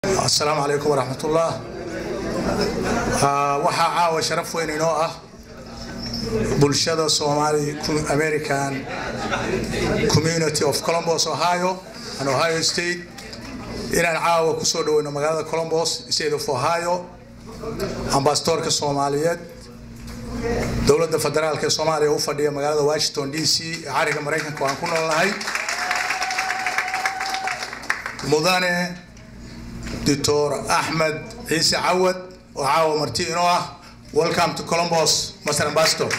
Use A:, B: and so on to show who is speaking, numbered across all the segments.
A: asalaamu calaykum waraxmatullah waxaa caawa sharaf weyn inoo ah bulshada somali american community of columbus ohio and ohio state inaan caawa kusoo dhaweyno magaalada columbus state of ohio ambasadorka soomaaliyeed dowladda federaalk ee soomaaliya u fadhiya magaalada washington d c ee cariga maraykanka waan ku noolnahay mudane doctor axmed ciise cawad oo caawa marti inoo ah welcome to columbus master ambassador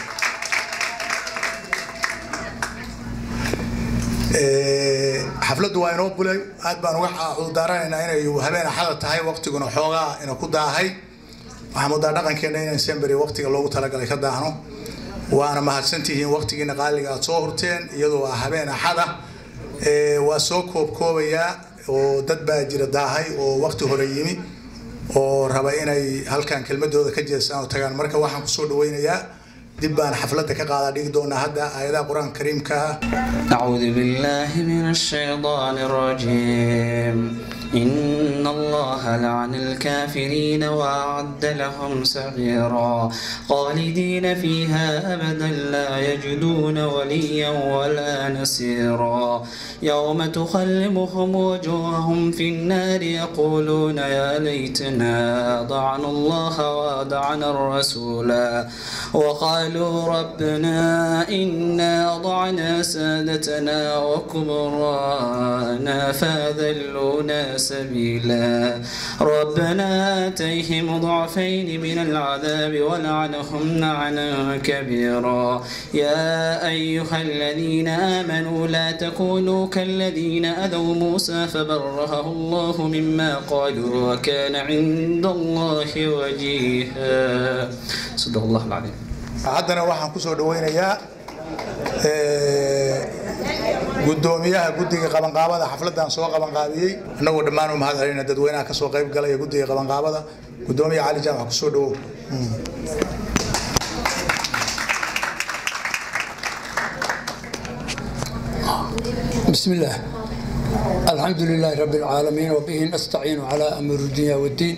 A: xafladdu waa inoo bulay aad baan uga cudurdaaranaynaa inay habeen axada tahay waqtiguna xoogaa ina ku daahay waxaa mudaa dhaqankeena inaan semberi waqtiga loogu talagalay ka daahno waana mahadsantihiin waqtigiina qaaliga aad soo hurteen iyadoo ah habeen axada waa soo koobkoobayaa oo dad baa jira daahay oo waqti hore yimi oo raba inay halkan kelmadooda ka jeestaan oo tagaan marka waxaan kusoo dhaweynayaa dib baan xafladda ka qaadaa dhigi doonaa hadda aayadaha qur-aanka kariimka ah
B: أعوذ بالله من الشيطان الرجيم إن الله لعن الكافرين وأعد لهم سعيرا خالدين فيها أبدا لا يجدون وليا ولا نسيرا يوم تخلمهم وجوههم في النار يقولون يا ليتنا أطعنا الله وأطعنا الرسولا وقالوا ربنا إنا أطعنا سادتنا وكبراءنا فأذلونا سبيلا ربنا آتيهم ضعفين من العذاب ولعنهم لعنا كبيرا يا أيها الذين آمنوا لا تكونوا كالذين أذوا موسى فبرهه الله مما قالوا وكان عند الله وجيها صدق الله العظيم
A: haddana waxaan kusoo dhaweynayaa gudoomiyaha guddiga qabanqaabada xafladdan soo qabanqaabiyey annagoo dhammaan u mahad celina dadweynaha kasoo qayb galaya guddiga qabanqaabada gudoomiya cali jaamac kusoo dhawow
C: بسم الله الحمد لله رب العالمين وبه نستعين على أمر الدنيا والدين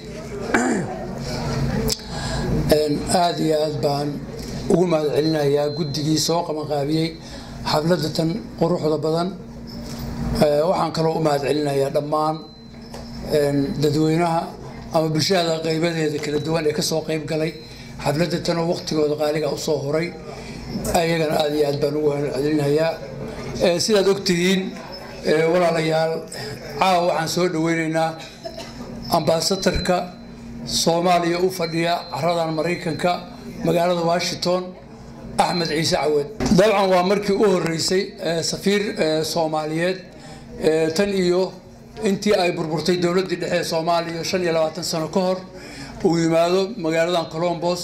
C: aad iyo aad baan ugu mahad celinayaa guddigii soo qabanqaabiyey xafladatan quruxda badan waxaan kaloo u mahad celinayaa dhammaan dadweynaha ama bulshada qaybadeeda kala duwan ee kasoo qayb galay xafladatan oo waqtigooda qaaliga usoo horay ayagana aad iyo aad baan ugu mahad celinayaa sidaad ogtihiin walaalayaal caawa waxaan soo dhaweyneynaa ambaasadarka soomaaliya u fadhiya caradan maraykanka magaalada washington axmed ciise cawad dabcan waa markii u horeysay safiir soomaaliyeed tan iyo intii ay burburtay dowladdii dhexe ee soomaaliya shan iyo labaatan sano ka hor uu yimaado magaaladan colombos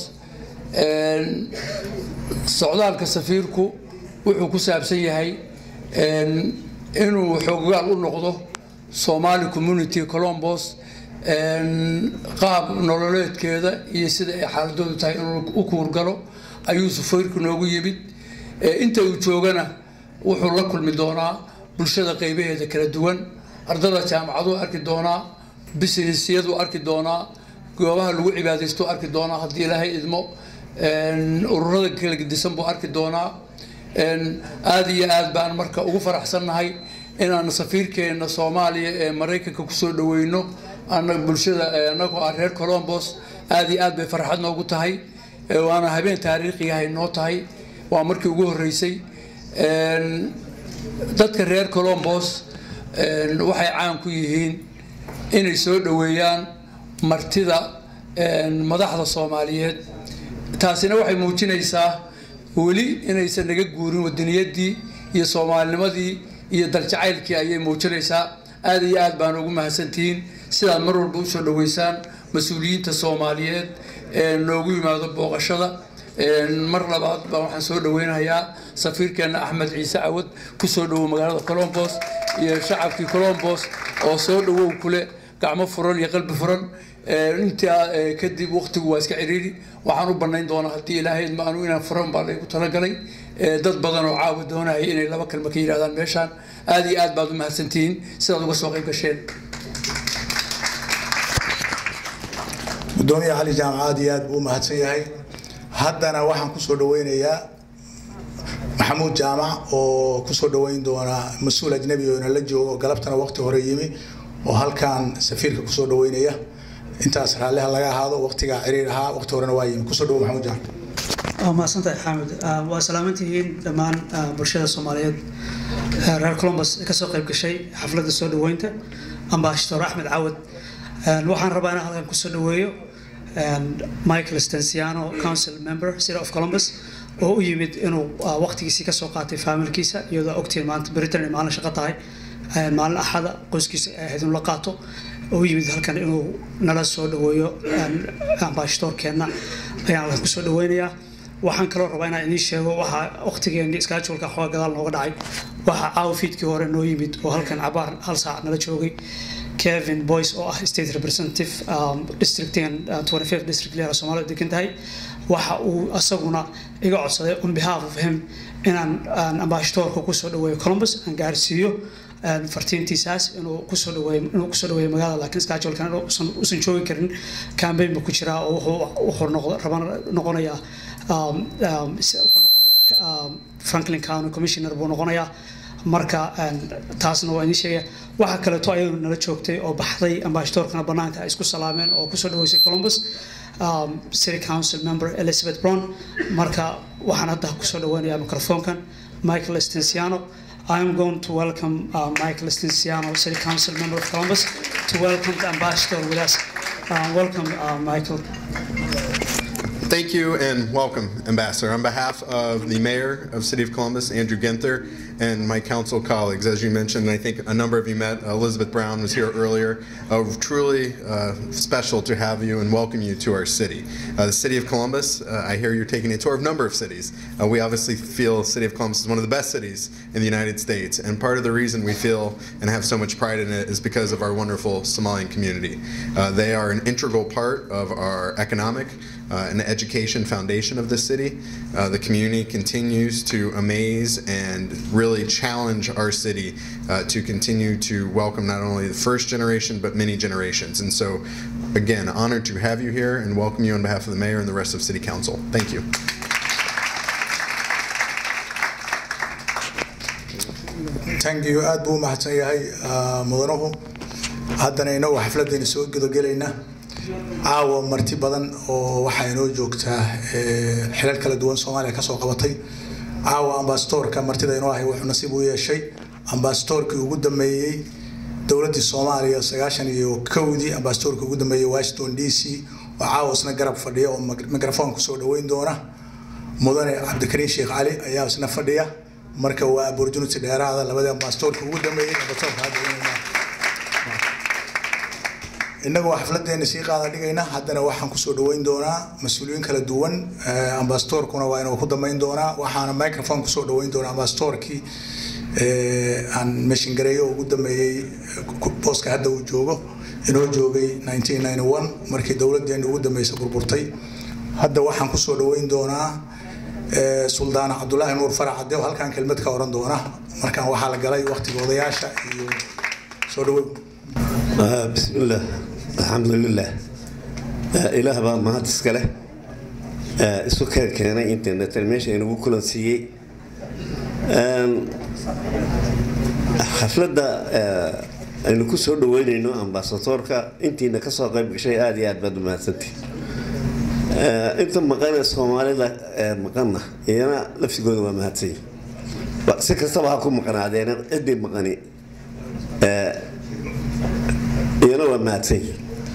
C: socdaalka safiirku wuxuu ku saabsan yahay inuu xoogaal u noqdo somali community colombos qaab nololeedkeeda iyo sida ay xaaladoodu tahay inuu u kuurgalo ayuu safiirku noogu yimid inta uu joogana wuxuu la kulmi doonaa bulshada qaybaheeda kala duwan ardada jaamacaduu arki doonaa businessyaduu arki doonaa goobaha lagu cibaadaystuu arki doonaa haddii ilaahay idmo ururada kala gedisan buu arki doonaa aada iyo aad baan marka ugu faraxsannahay inaan safiirkeena soomaaliya ee maraykanka kusoo dhaweyno bulshada anagoo ah reer colombos aada iyo aad bay farxad noogu tahay waana habeen taariikhigahay noo tahay waa markii ugu horeysay dadka reer colombos waxay caan ku yihiin inay soo dhaweeyaan martida madaxda soomaaliyeed taasina waxay muujinaysaa weli inaysan naga guurin wadaniyadii iyo soomaalinimadii iyo daljacaylkii ayay muujinaysaa aada iyo aad baan ugu mahadsantihiin sidaad mar walba usoo dhaweysaan mas-uuliyiinta soomaaliyeed ee noogu yimaado booqashada mar labaad baa waxaan soo dhaweynayaa safiirkeena axmed ciise cawad kusoo dhawow magaalada colombos iyo shacabkii colombos oo soo dhawow kule gacmo furan iyo qalbi furan intaa kadib waqtigu waa iska ciriiri waxaan u banayn doonaa haddii ilaahay maanu inaan furan baa laygu talagalay dad badan oo caawi doonaya inay laba kalma ka yidhahdaan meeshaan aada iyo aad baad u mahadsantihiin sidaad uga soo qayb gasheen
A: gudoomiye cali jaamac aad iyo aad buu u mahadsan yahay haddana waxaan kusoo dhaweynayaa maxamuud jaamac oo kusoo dhaweyn doona mas-uul ajnabi oo inala joogo galabtana waqti hore yimi oo halkan safiirka kusoo dhaweynaya intaas raalliha laga ahaado waqtigaa ciriir ahaa waqti horena waa yimi kusoo dhawo maxamuud jaamac
D: waa mahadsantahay xaamid waa salaamantihiin dhammaan bulshada soomaaliyeed reer columbus ee kasoo qayb gashay xafladda soo dhaweynta ambassador axmed cawad waxaan rabaa inaan halkan kusoo dhaweeyo michael stensiano council member city of columbus oo u yimid inuu waqtigiisii kasoo qaatay faamilkiisa iyadoo ogtiin maanta britain ay maalin shaqo tahay maalin axada qoyskiisa ay ahayd inuu la qaato oo u yimid halkan inuu nala soo dhaweeyo ambassadorkeenna ayaan halkan kusoo dhaweynayaa waxaan kaloo rabaa inaan idiin sheego waxaa waqtigeeni scheduleka xooga gadaal nooga dhacay waxaa caawa fiidkii hore noo yimid oo halkan cabaar hal saac nala joogay kevin boyce oo ah state representative districtigan 25 district leera soomaalida degan tahay waxa uu asaguna iga codsaday on behalf of him inaan ambassadorka kusoo dhaweeyo columbus aan gaarsiiyo fartiintiisaas inuu kusoo dhaweeyo inuu kusoo dhaweeyo magaalada laakiin schedulkan uusan uusan joogi karin campaign buu ku jiraa oo wuxuu wuxuu noqdo rabana noqonayaa wuxuu noqonayaa franklin county commissioner buu noqonayaa marka taasna waa idiin sheegaya waxa kaleeto ayadu nala joogtay oo baxday ambassadorkana banaanka ay isku salaameen oo kusoo dhaweysay columbus um, city council member elizabeth brown marka waxaan hadda kusoo dhaweynayaa microfonkan michael stensiano I am going to welcome uh, Michael Stensiano, City Council member of Columbus, to welcome the ambassador with us. Uh, welcome, uh, Michael.
E: Thank you and welcome, Ambassador. On behalf of the Mayor of City of Columbus, Andrew Ginther, and my council colleagues, as you mentioned, I think a number of you met. Elizabeth Brown was here earlier. Uh, truly uh, special to have you and welcome you to our city. Uh, the City of Columbus, I hear you're taking a tour of a number of cities. we obviously feel City of Columbus is one of the best cities in the United States, and part of the reason we feel and have so much pride in it is because of our wonderful Somalian community. they are an integral part of our economic uh, and education foundation of the city. Uh, the community continues to amaze and really challenge our city uh, to continue to welcome not only the first generation but many generations. And so, again, honored to have you here and welcome you on behalf of the mayor and the rest of City Council. Thank you.
A: thank you aad buu u mahadsan yahay mudanuhu haddana inagu xafladayna soo gudagelayna caawa marti badan oo waxaa inoo joogtaa xilal kala duwan soomaaliya kasoo qabatay caawa ambasadorka martida inoo ahay wuxuu nasiib u yeeshay ambasadorkii ugu dambeeyey dowladdii soomaaliya sagaashan iyo kowdii ambasadorkii ugu dambeeyey washington d c oo caawa isna garab fadhiya oo mikrofon kusoo dhaweyn doona mudane cabdikariin sheekh cali ayaa isna fadhiya marka waa opportunity dheeraada labadii ambasadorka ugu dambeeyey ambasadorka hadda innagu waa xafladeena sii qaada dhigayna haddana waxaan kusoo dhaweyn doonaa mas-uuliyiin kala duwan ambasadorkuna waa inuu ku dambeyn doonaa waxaana microphone kusoo dhaweyn doonaa ambasadorkii aan meshingareeyo ugu dambeeyey booska hadda uu joogo inoo joogay 1991 markii dowladeena ugu dambeysay burburtay hadda waxaan kusoo dhaweyn doonaa suldaan cabdulaahi nuur farac cadde oo halkan kelmad ka oran doona markaan waxaa la galay waqtiga odayaasha iyo soo dhaweyn
F: بسم الله الحمد لله إله بقى ما هتسكله السكر كان إنترنت المشي إنه كل سيء حفلة aynu ku soo dhaweynayno ambasadoorka intiina kasoo qayb gashay aada iyo aad baad umahadsantii inta maqane soomaalida maqana iyana lafsigooda waa mahadsanyi si kastaba ha ku maqnaadeena ciddii maqani iyana waa mahadsanyi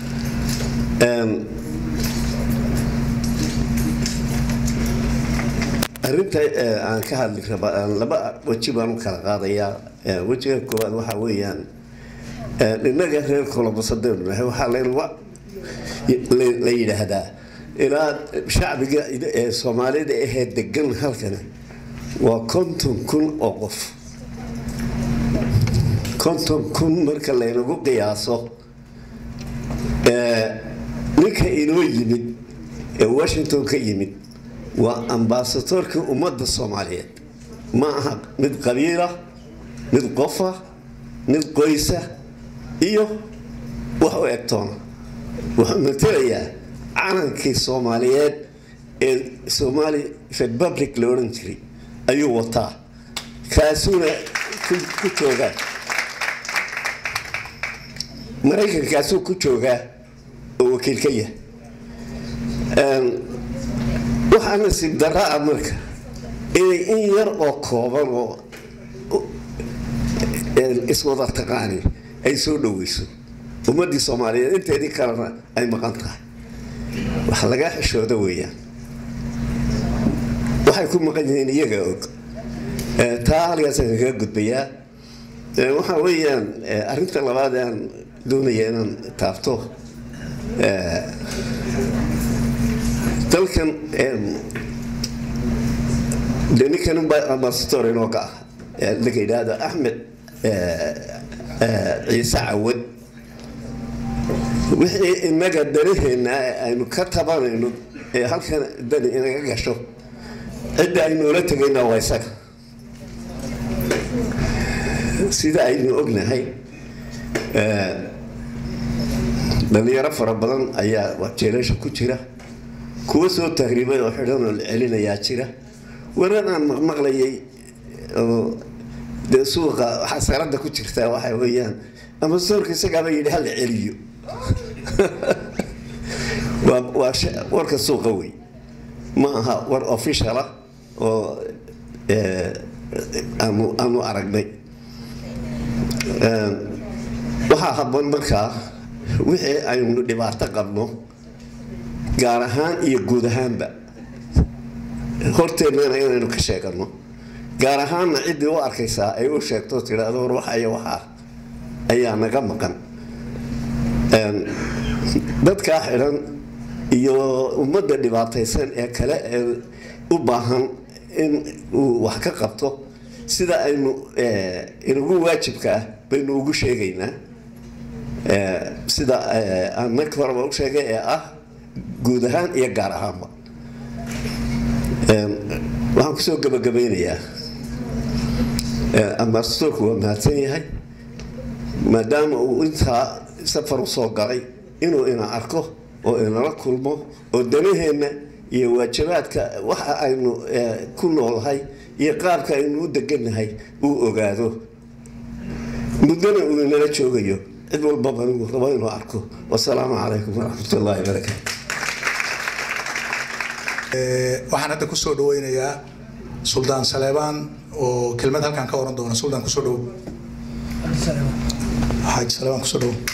F: arrinta aan ka hadli raba laba weji baan u kala qaadayaa wejiga koowaad waxaa weeyaan innaga reer kolobasadeen nahay waxaa la yidhaahdaa ilaa shacbiga ee soomaalida ahee degan halkani waa konton kun oo qof konton kun marka laynagu qiyaaso ninka inoo yimid ee washington ka yimid waa ambasadoorkii ummadda soomaaliyeed ma aha mid qabiila mid qofa mid qoysa iyo wax u egtoona wuxuu matelayaa calankii soomaaliyeed ee somali republic la odhan jiray ayuu wataa kaasuuna ku joogaa maraykankaasuu ku joogaa oo wakiil ka yahay waxaa nasiib darra ah marka inay in yar oo kooban oo iswada taqaani ay soo dhoweyso ummadii soomaaliyeed inteedii kalena ay maqan tahay wax laga xishooda weeyaan waxay ku maqan yihiin iyaga og taa halkaasaan kaga gudbayaa waxaa weeyaan arrinta labaad aan doonaya inaan taabto dalkan de ninkan ambassador inooga ah laga yidhaahdo axmed ciise cawad wixii inaga danaheena aynu ka tabanayno ee halkan dani inaga gasho cidda aynoola tegayna waa isaga sida aynu ognahay dhalinyaro fara badan ayaa jeelasha ku jira kuwa soo tahriibay oo xidhan oo la celinayaa jira warar aan maqmaqlayay oo dee suuqa xasarada ku jirtaa waxa weeyaan ambasadorka isagaaba yidhi hala celiyo waa warka suuqa wey ma aha war officiala oo aanu aragnay waxaa haboon markaa wixii aynu dhibaato qabno gaar ahaan iyo guud ahaanba horteennana inaynu ka sheegano gaar ahaanna ciddii u arkaysaa ay u sheegto tidhaahdo war waxa iyo waxaa ayaa naga maqan dadkaa xidhan iyo ummadda dhibaataysan ee kale ee u baahan in uu wax ka qabto sida aynu inagu waajibka ah baynu ugu sheegaynaa sida aan markii horeba u sheegay ee ah guud ahaan iyo gaar ahaanba waxaan kusoo gabagabeynayaa ambasadorku waa mahadsan yahay maadaama uu intaa safar usoo galay inuu ina arko oo inala kulmo oo danaheenna iyo waajibaadka waxa aynu ku noolahay iyo qaabka aynu u degannahay uu ogaado muddana uu inala joogayo cid walbaba inuu rabo inuu arko wasalaamu calaykum waraxmat ullaahi barakaatu
A: waxaan hadda kusoo dhaweynayaa suldaan saleebaan oo kelmad halkaan ka oran doona suldaan kusoo dhow xaaji saleebaan kusoo dhow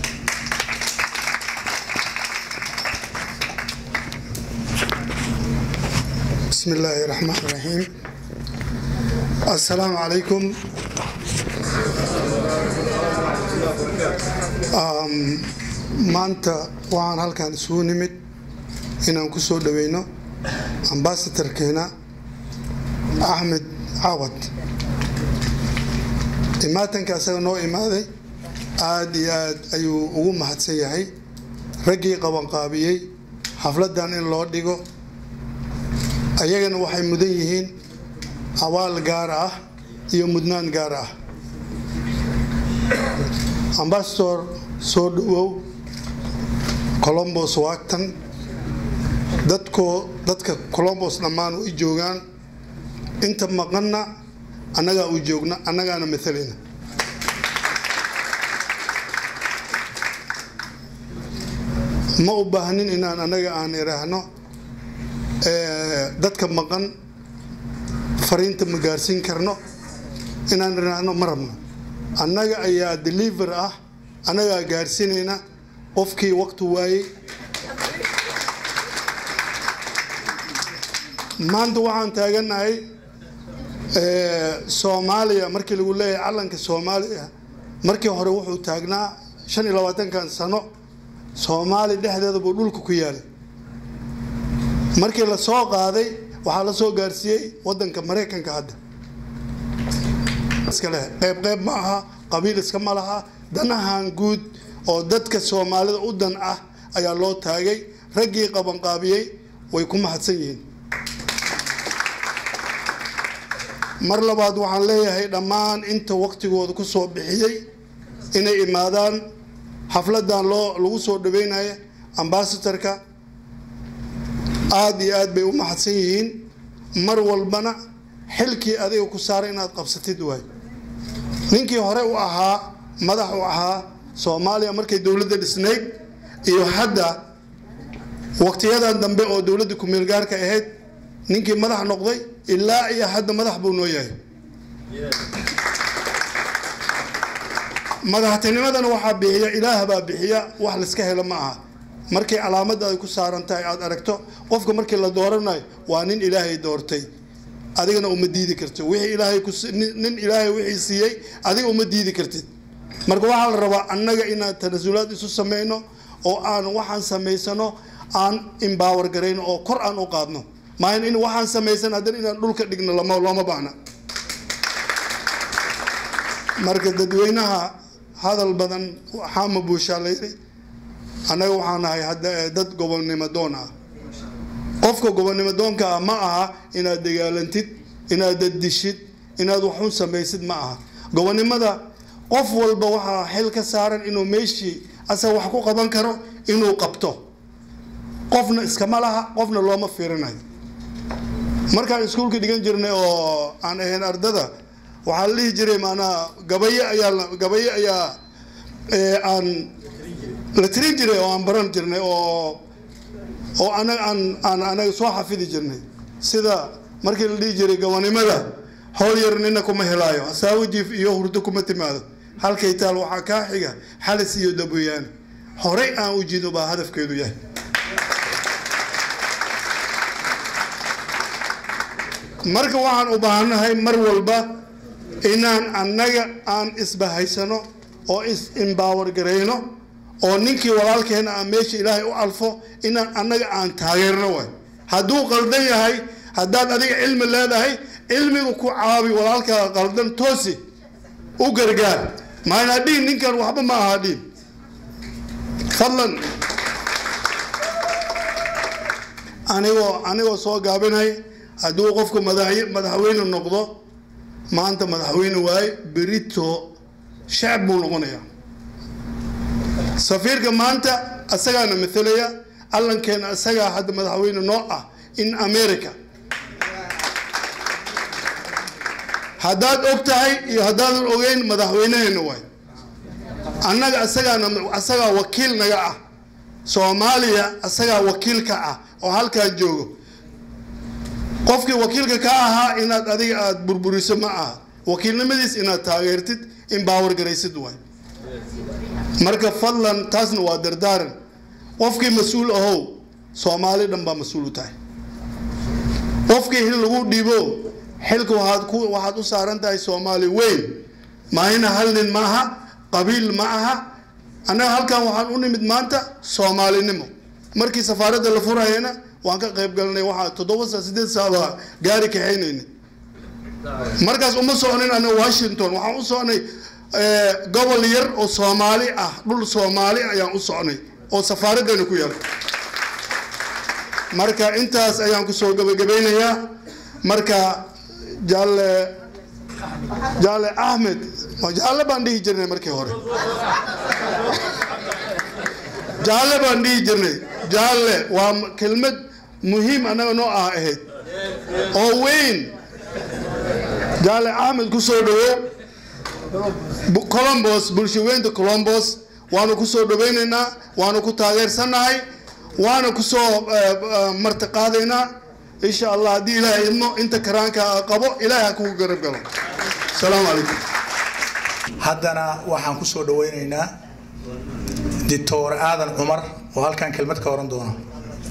G: بسم الله الرحمن الرحيم السلام عليكم maanta waxaan halkaan isugu nimid inaan ku soo dhaweyno ambasadarkeena axmed cawad imaatanka asaga noo imaaday aada iyo aad ayuu ugu mahadsan yahay raggii qabanqaabiyey xafladan in loo dhigo ayagana waxay mudan yihiin abaal gaar ah iyo mudnaan gaar ah ambasador soo dhawow colombos waagtan dadkoo dadka colombos dhammaan u joogaan inta maqanna annagaa u joogna annagaana maalayna ma u baahnin inaan annaga aan idhaahno dadka maqan fariinta ma gaarsiin karno inaan idhaahno ma rabno annaga ayaa deliver ah annagaa gaarsiinayna qofkii waqti waayey maanta waxaan taaganahay soomaaliya markii lagu leeyahay calanka soomaaliya markii hore wuxuu taagnaa shan iyo labaatankan sano soomaali dhexdeeda buu dhulka ku yaalay markii la soo qaaday waxaa la soo gaarsiiyey wadanka maraykanka hadda iskale qeyb qeyb ma aha qabiil iska ma laha danahan guud oo dadka soomaalida u dan ah ayaa loo taagay raggii qabanqaabiyey way ku mahadsan yihiin mar labaad waxaan leeyahay dhammaan inta waqtigooda ku soo bixiyey inay imaadaan xafladan loo lagu soo dhaweynaya ambasadarka aada iyo aad bay u mahadsan yihiin mar walbana xilkii adiga ku saaray inaad qabsatid waay ninkii hore u ahaa madax u ahaa soomaaliya markay dowladda dhisnayd iyo hadda waqtiyadan dambe oo dowladda ku-meelgaarka ahayd ninkii madax noqday ilaa iyo hadda madax buu noo yahay madaxtinimadana waxaa bixiya ilaah baa bixiya wax layska helo ma aha markay calaamada ay ku saaran tahay aad aragto qofka markii la dooranayo waa nin ilaahay doortay adigana uma diidi kartid wixii ilaahay ku nin ilaahay wixii siiyey adiga uma diidi kartid marka waxaa la rabaa annaga inaan tanasulaad isu sameyno oo aan waxaan samaysano aan imbaawar garayno oo kor aan u qaadno maayan in waxaan samaysan haddana inaan dhulka dhigno lama looma baahna marka dadweynaha hadal badan xaama buushaa la yidhi annaga waxaan nahay hadda dad gobonnimo doon ah qofka gobonnimo doonka ah ma aha inaad dagaalantid inaad daddishid inaad waxun samaysid ma aha gobonnimada qof walba waxaa xil ka saaran inuu meeshii asaga wax ku qaban karo inuu qabto qofna iskama laha qofna looma fiirinayo markaan iskuulka dhigan jirnay oo aan ahayn ardada waxaa la dhihi jiray maanaha gabaye ayaa gabaye ayaa aan la tirin jiray oo aan baran jirnay oo oo anaga aan aan anaga soo xafidi jirnay sida markii la dhihi jiray gabanimada howl yar nina kuma helaayo asaawajiif iyo hurdo kuma timaado halkay taal waxaa kaa xiga xalis iyo daboyaane horey aan u jido baa hadafkeedu yahay marka waxaan u baahannahay mar walba inaan annaga aan isbahaysano oo is imbaawar garayno oo ninkii walaalkeena aan meesha ilaahay u alfo inaan annaga aan taageerno waay hadduu qaldan yahay haddaad adiga cilmi leedahay cilmiga ku caabi walaalkaa qaldan toosi u gargaar maana dhiin ninkan waxba ma aha dhiin fadlan anigoo anigoo soo gaabinay hadduu qofku madaxweyne noqdo maanta madaxweyne waaye berito shacab buu noqonayaa safiirka maanta asagaana mathalaya allankeena asagaa hadda madaxweyne noo ah in america haddaad og tahay iyo haddaadan ogeyn madaxweyneheena waay annaga asagaana asagaa wakiil naga ah soomaaliya asagaa wakiil ka ah oo halkaa joogo qofkii wakiilka ka ahaa inaad adiga aada burburiso ma aha wakiilnimadiis inaad taageertid in baawar garaysid waay marka fadlan taasna waa dardaaran qofkii mas-uul ahow soomaali dhan baa mas-uul u tahay qofkii hil lagu dhiibo xilka waxaad ku waxaad u saaran tahay soomaali weyn maahina hal nin ma aha qabiil ma aha annaga halkan waxaan u nimid maanta soomaalinimo markii safaaradda la furayana waan ka qayb galnay waxaa toddoba saa sideed saaba gaari kaxaynayna markaas uma socnin anaga washington waxaan u socnay gobol yar oo soomaali ah dhul soomaali ayaan u socnay oo safaaraddeena ku yaal marka intaas ayaan kusoo gabagabeynayaa marka jaalle jaalle axmed jaalle baan dhihi jirnay markii hore jaalle baan dhihi jirnay jaalle waa kelmad muhiim annaga noo ah ahayd oo weyn jaalle axmed kusoo dhawow colombos bulshaweynta colombos waanu kusoo dhaweynaynaa waanu ku taageersannahay waana kusoo martiqaadaynaa insha allah haddii ilaahay idmo inta karaanka qabo ilaahay ha kugu garab galo asalaamu calaykum
A: haddana waxaan kusoo dhaweynaynaa dictor aadan cumar oo halkan kelmad ka oran doona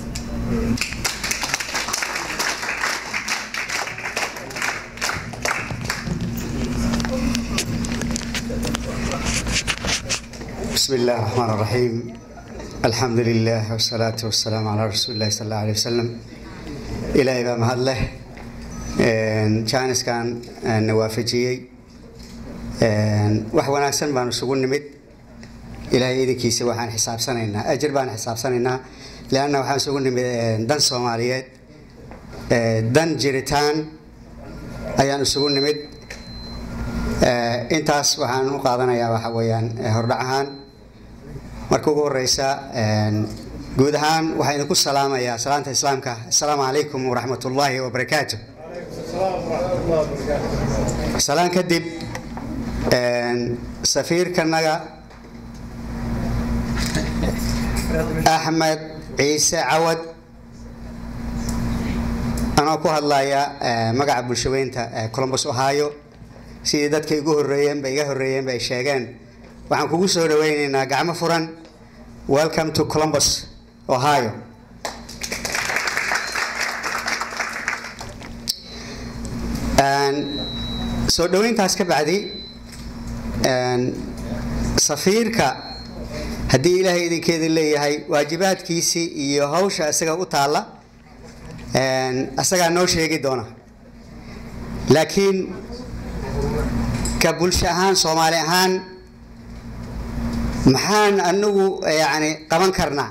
H: بسم الله الرحمن الرحيم الحمد لله والصلاة والسلام على رسول الله صلى الله عليه وسلم إلهي بقى مهد له جانس كان نوافجي wax wanaagsan baanu isugu nimid ilaahay idinkiisa waxaan xisaabsanaynaa ajir baan xisaabsanaynaa leanna waxaan isugu nimid dan soomaaliyeed dan jiritaan ayaan isugu nimid intaas waxaan u qaadanayaa waxa weeyaan hordhac ahaan marka ugu horeysa guud ahaan waxaan idinku salaamayaa salaanta islaamka assalaamu calaykum waraxmat ullaahi wabarakaatu salaan kadib safiirkanaga axmed ciise cawad anoo ku hadlaya magaca bulshaweynta columbus ohio sidii dadka igu horeeyeenba iga horeeyeenba ay sheegeen waxaan kugu soo dhaweyneynaa gacmo furan welcome to columbus ohio soo dhaweyntaas ka bacdi safiirka haddii ilaahay idinkeeda leeyahay waajibaadkiisii iyo hawsha isaga u taalla asagaa noo sheegi doona laakiin ka bulsho ahaan soomaali ahaan maxaan anagu yani qaban karnaa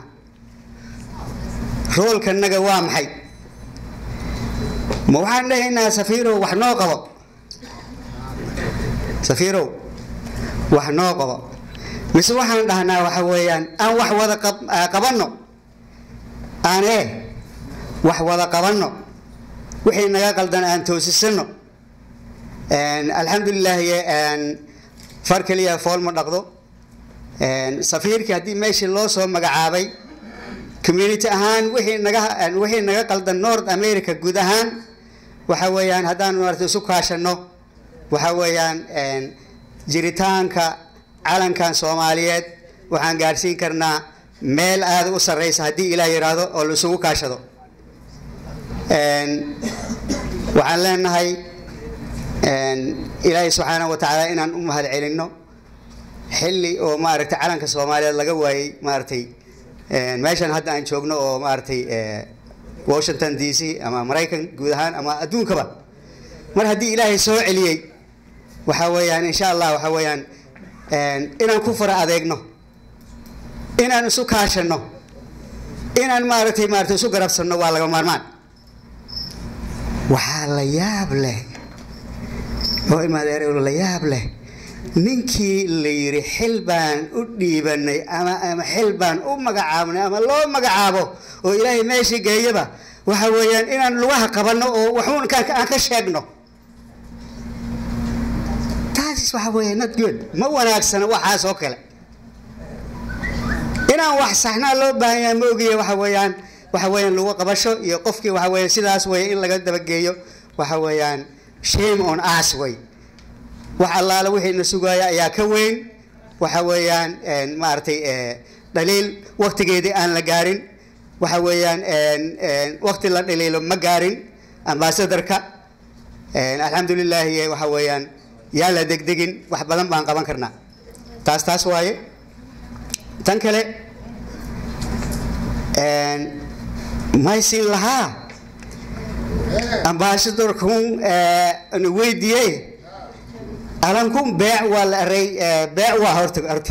H: roolkanaga waa maxay ma waxaan dhahaynaa safiirow wax noo qabo safiirow wax noo qabo mise waxaan dhahnaa waxa weeyaan aan wax wada qabanno aanee wax wada qabanno wixii naga qaldan aan toosisano alxamdulilaahi far keliya fool ma dhaqdo safiirkii haddii meeshii loo soo magacaabay community ahaan wixii naga wixii naga qaldan north america guud ahaan waxa weeyaan haddaan maarata isu kaashano waxa weeyaan jiritaanka calankan soomaaliyeed waxaan gaadhsiin karnaa meel aada u sarreysa haddii ilaah yidhaahdo oo la isugu kaashado waxaan leenahay ilaahay subxaanahu wa tacaala inaan u mahad celinno xilli oo maaragtay calanka soomaaliyeed laga waayey maaragtay meeshan hadda aan joogno oo maaragtay washington d c ama maraykan guud ahaan ama adduunkaba mar haddii ilaahay soo celiyey waxa weeyaan insha allah waxa weeyaan inaan ku fara adeegno inaan isu kaashano inaan maaragtay maaragtay isu garabsanno waa laga maarmaan waxaa la yaab leh oo imaadeer la yaab leh ninkii la yidhi xil baan u dhiibanay ama ama xil baan u magacaabnay ama loo magacaabo oo ilaahay meeshii geeyaba waxa weeyaan inaan lugaha qabanno oo waxuun aan ka sheegno taas waxa weeya not good ma wanaagsana waxaas oo kale inaan wax saxnaa loo baahan yahay ma ogiya waxa weeyaan waxa weeyaan lagu qabasho iyo qofkii waxa weeyaan sidaas weeye in laga dabageeyo waxa weeyaan shame on us way wax allaale wixiina sugaaya ayaa ka weyn waxa weeyaan maaragtay dhaliil waktigeedii aan la gaarin waxa weeyaan wakti la dhaliilo ma gaarin ambasadarka alxamdulilaahi waxa weeyaan yaa la degdegin wax badan baan qaban karnaa taas taas waaye tan kale maysin lahaa ambasadorkun na weydiiyey alankun beec waa la eray beec waa horta horta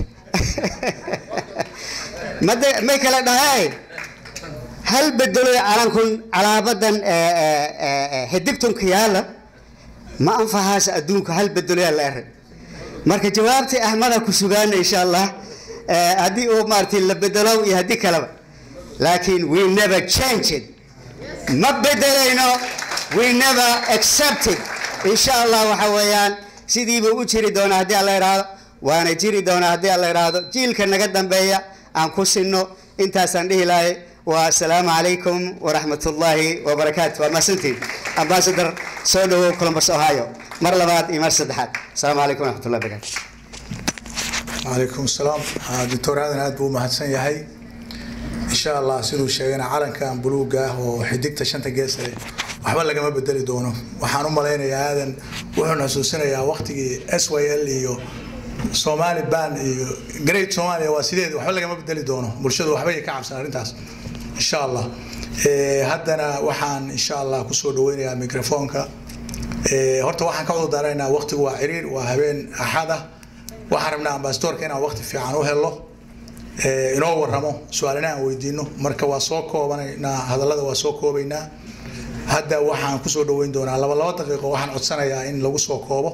H: made may kala dhahay hal bedeloy calankun calaabadan xidigtunka yaala ma anfahaas adduunka hal bedeloyaa la eray marka jawaabtii ahmada ku sugaana insha allah haddii uu maaragtay la bedelo iyo haddii kaleba laakiin we never change it ma bedelayno we never accept it insha allah waxa weeyaan sidiiba u jiri doonaa haddii alla idhaahdo waana jiri doonaa haddii alla idhaahdo jiilka naga dambeeya aan ku sinno intaasaan dhihi lahay waa asalaamu calaykum waraxmat ullaahi wabarakaatu waa mahadsantiin ambasador soo dhawow columbus ohio mar labaad iyo mar saddexaad asalaamu calaykum waraxmat ullahi wabarakatu
A: وعليكم السلام دكتور هذا aad buu mahadsan yahay insha allah siduu sheegayna calankan buluuga ah oo xidigta shanta gees leh waxba lagama bedeli doono waxaan u malaynayaa aadan wuxuuna xasuusinayaa waqtigii s y l iyo somali ban iyo great somalia waa sideed waxba lagama bedeli doono bulshadu waxbay ka cabsan arrintaas insha allah haddana waxaan insha allah kusoo dhaweynayaa microfoonka horta waxaan ka cudurdaaraynaa waqtigu waa ciriir waa habeen axada waxaan rabnaa ambasadorka inaan waqti fiican u helo inoo waramo su-aalina aan weydiino marka waa soo koobanaynaa hadallada waa soo koobaynaa hadda waxaan kusoo dhaweyn doonaa laba laba daqiiqo waxaan codsanayaa in lagu soo koobo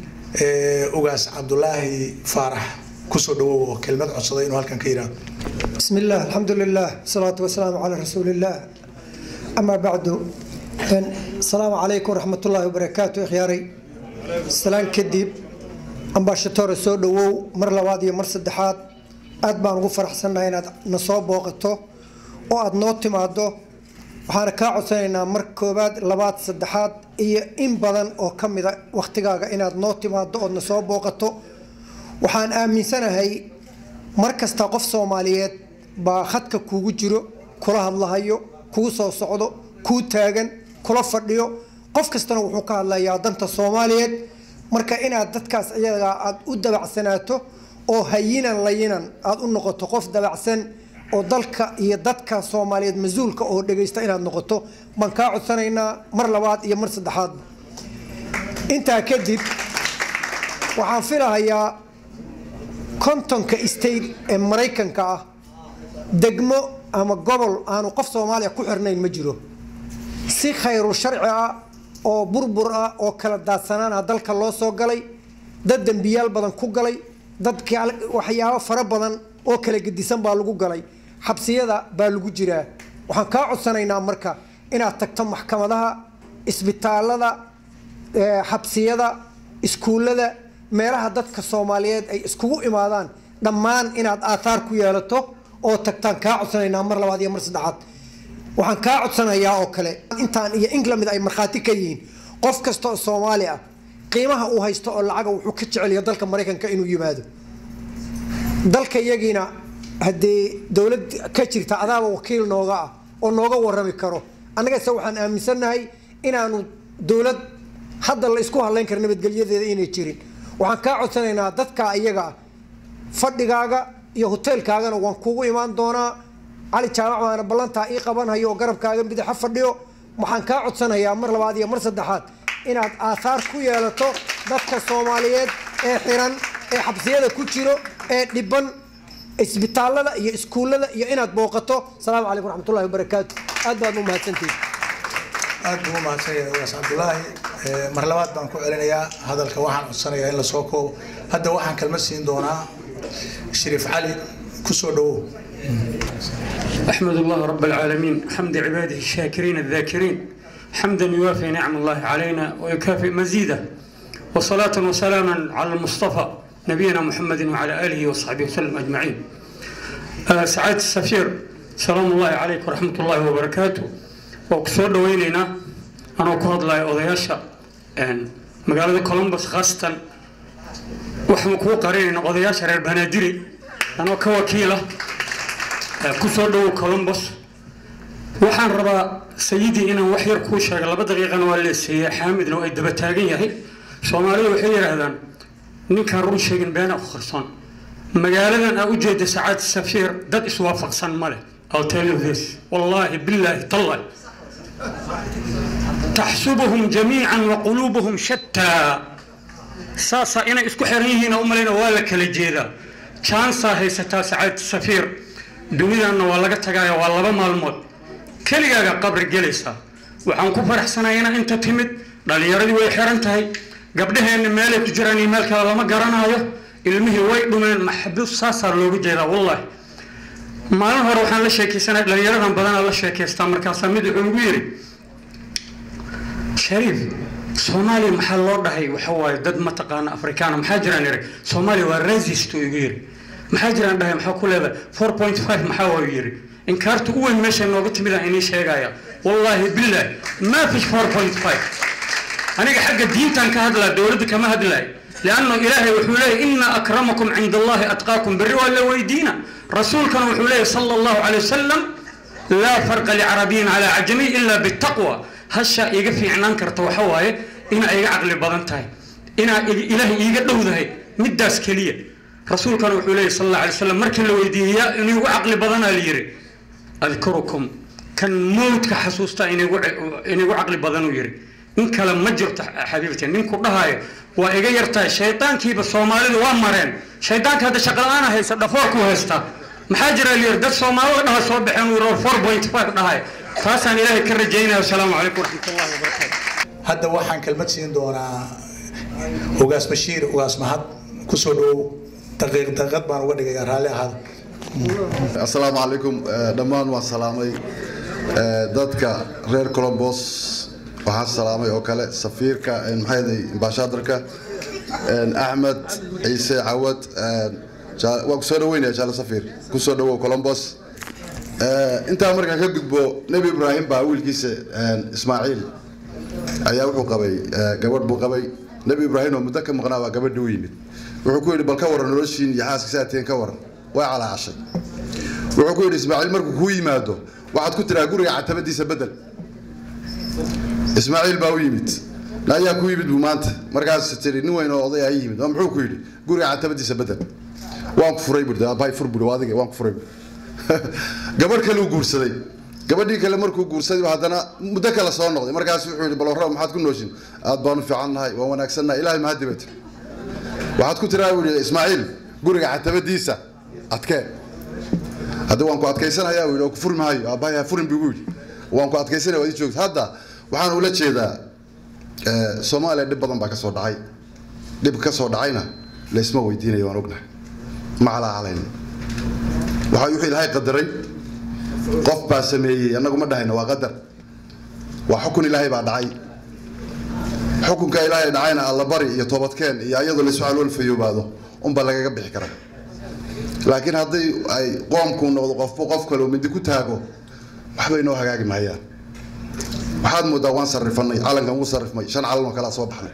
A: ugaas cabdulaahi faarax kusoo dhawow oo kelmad codsaday inuu halkan ka yidhaahdo
I: بسم الله الحمد لله الصلاة والسلام على رسول الله أما بعد السلام عليكم ورحمة الله وبركاته إخياري سلام كديب أمباشتور سو دwow mar labaad iyo mar saddexaad aad baan ugu faraxsannahay inaad na soo booqato oo aad noo timaado waxaana kaa codsanaynaa mar koowaad labaad saddexaad iyo in badan oo ka mida wakhtigaaga inaad noo timaado ood na soo booqato waxaan aaminsanahay mar kasta qof soomaaliyeed baa khadka kuugu jiro kula hadlahayo kuu soo socdo kuu taagan kula fadhiyo qof kastana wuxuu ka hadlayaa danta soomaaliyeed marka inaad dadkaas iyagaa aad u dabacsanaato oo hayinan layinan aad u noqoto qof dabacsan oo dalka iyo dadka soomaaliyeed mas-uulka oo dhegaysta inaad noqoto baan kaa codsanaynaa mar labaad iyo mar saddexaadba intaa kadib waxaan filahayaa kontonka state ee maraykanka ah degmo ama gobol aanu qof soomaaliya ku xirnayn ma jiro si khayru sharci ah oo burbur ah oo kala daadsanaana dalka loo soo galay dad dembiyaal badan ku galay dad waxyaabo fara badan oo kala gedisan baa lagu galay xabsiyada baa lagu jiraa waxaan kaa codsanaynaa marka inaad tagto maxkamadaha isbitaalada xabsiyada iskuullada meelaha dadka soomaaliyeed ay iskugu imaadaan dhammaan inaad aathaar ku yeelato oo tagtaan kaa codsanaynaa mar labaad iyo mar saddexaad waxaan kaa codsanayaa oo kale intaan iyo england ay markhaati ka yihiin qof kasta oo soomaali ah qiimaha uu haysto oo lacaga wuxuu ka jeceliya dalka maraykanka inuu yimaado dalka iyagiina haddii dowlad ka jirta adaaba wakiil nooga ah oo nooga warami karo annagase waxaan aaminsannahay inaanu dowlad hadda la isku hadlayn kara nabadgelyadeeda inay jirin waxaan kaa codsanaynaa dadka iyaga fadhigaaga iyo hoteelkaagana waan kugu imaan doonaa cali jaamac baana ballantaa ii qabanhayo oo garabkaaga midaxa fadhiyo waxaan kaa codsanayaa mar labaad iyo mar saddexaad inaad aathaar ku yeelato dadka soomaaliyeed ee xiran ee xabsiyada ku jiro ee dhiban isbitaalada iyo iskuullada iyo inaad booqato asalaamu calaykum raxmatullahi wabarakaatu aad baad u mahadsantihin
A: aad buu u mahadsan yahay ugaas cabdulaahi mar labaad baan ku celinayaa hadalka waxaan codsanayaa in la soo koobo hadda waxaan kalma siin doonaa shariif cali ku soo dhowow
J: أحمد الله رب العالمين حمد عباده الشاكرين الذاكرين حمدا يوافي نعم الله علينا ويكافئ مزيده وصلاة وسلاما على المصطفى نبينا محمد وعلى آله وصحبه وسلم أجمعين آه سعادة السفير سلام الله عليك ورحمة الله وبركاته وكسور دوينينا أنا كهض لا أضياشا مقالة كولومبوس خاصة وحنا كو قرين أضياشا رير بنادري أنا كوكيلة kusoo dhowow colombos waxaan rabaa sayidii inaan wax yar kuu sheega laba daqiiqana waa leeseeyey xaamidna ay daba taagan yahay soomaalida waxay yidhaahdaan ninkaan run sheegin beena ku qarsoon magaaladan aa ujeeda sacaad safiir dad iswaafaqsan ma leh I'll tell you this wallaahi billaahi tallahi taxsubuhum jamiican wa quluubuhum shataa saasaa inay isku xiran yihiin u malayna waa la kala jeedaa jansaa haysataa sacaad safiir dunidanna waa laga tagaaya waa laba maalmood keligaaga qabri gelaysaa waxaan ku faraxsanahay inaa inta timid dhallinyaradii way xiran tahay gabdhaheenna meelay ku jiraan iyo meel kale lama garanaayo ilmihii way dhumeen maxbuus saasaa looga jeedaa wallaahi maalin hore waxaan la sheekaysanay dhallinyaradan badanaa la sheekaystaa markaasaa mid wuxuu igu yidhi shariif soomaaliya maxaa loo dhahay waxa waaye dad mataqaana afrikaana maxaa jiraan iri soomaaliya waa rasist uu igu yidhi maxaa jiraan dhahay maxaa ku leedahay four point five maxaa waa yidhi inkaarta u weyn meesha nooga timid aan inii sheegaya wallaahi billah maa fish four point five aniga xagga diintan ka hadlaa dowladda kama hadlaay lianno ilaahay wuxuu leeyahy ina akramakum cinda allahi atqaakum berri waa la weydiina rasuulkana wuxuu leeyahy sala allahu calay wasalam laa farqa licarabiyin calaa cajamiy ila bitaqwa hasha iga fiicnaan karta waxa waaye inaa iga caqli badan tahay inaa ilaahay iiga dhowdahay middaas keliya rasuulkana wuxuu leeyahy sal alla alay slam markii la weydiiyey yaa inigu caqli badanaa la yidhi adkurukum kan mowdka xasuusta inigu caqli badanuu yidhi in kale ma jirto xabiibti ninku dhahayo waa iga yartahay shaydaankiiba soomaalidu waa mareen shaydaanka hadda shaqala-aana haysa dhafoorku haystaa maxaa jira layiri dad soomaalida dhaha soo baxeen uu yidhi four point five dhahay taasaan ilaahay ka rajaynaya wasalaamu calaykum waraxmatullahi wabarakaatu
A: hadda waxaan kelmad siin doonaa ugaas bashiir ugaas mahad kusoo dhowow daqiiq daqiiqad baan uga dhigayaa raalli ahaada
K: asalaamu calaykum dhammaan waan salaamay dadka reer colombos waxaan salaamay oo kale safiirka maxayday ambashadarka axmed ciise cawad waan kusoo dhaweynaya jaale safiir kusoo dhawow colombos intaa markaan ka gudbo nebi ibraahim baa wiilkiisa ismaaciil ayaa wuxuu qabay gabadh buu qabay nebi ibraahim oo muddo ka maqnaa baa gabadhi u yimid wuxuu ku yidhi bal ka waran noloshiin iyo xaaska saateen ka waran way calaacashay wuxuu ku yidhi ismaaciil markuu kuu yimaado waxaad ku tiraa guriga catabadiisa bedel ismaaciil baa u yimid ayaa ku yimid buu maanta markaas tiri nin weyn oo oday aa yimid oo muxuu ku yidhi guriga catabadiisa bedel waan ku furay bui aabbahay fur bui adiga waan ku furay bui gabadh kale uu guursaday gabadhii kale markuu guursaday haddana muddo kale soo noqday markaas wuxuu yidhi balorra maxaad ku nooshin aad baanu fiicannahay waan wanaagsannahay ilaahay mahadibad waxaad ku tiraa buu yidhi ismaaciil guriga catabadiisa adkee hadda waan ku adkaysanayaa yidhi oo ku furi maayo aabbahay ha furin buu yidhi waan ku adkaysanaya waad ii joogta hadda waxaan ula jeedaa soomaaliya dhib badan baa ka soo dhacay dhib ka soo dhacayna laysma weydiinayo waan ognahay ma calaacalayno waxa wuxuu ilaahay qadaray qof baa sameeyey annagu ma dhahayno waa qadar waa xukun ilaahay baa dhacay xukunka ilaahay dhacayna allabari iyo toobadkeen iyo ayadoo laysu calool fayoobaado unbaa lagaga bixi karaa laakiin haddii ay qoomku noqdo qofba qof kale oo mindi ku taago waxbay noo hagaagi mahayaan waxaad moodaa waan sarrifanay calankan wuu sarrifmay shan calan oo kalea soo baxnay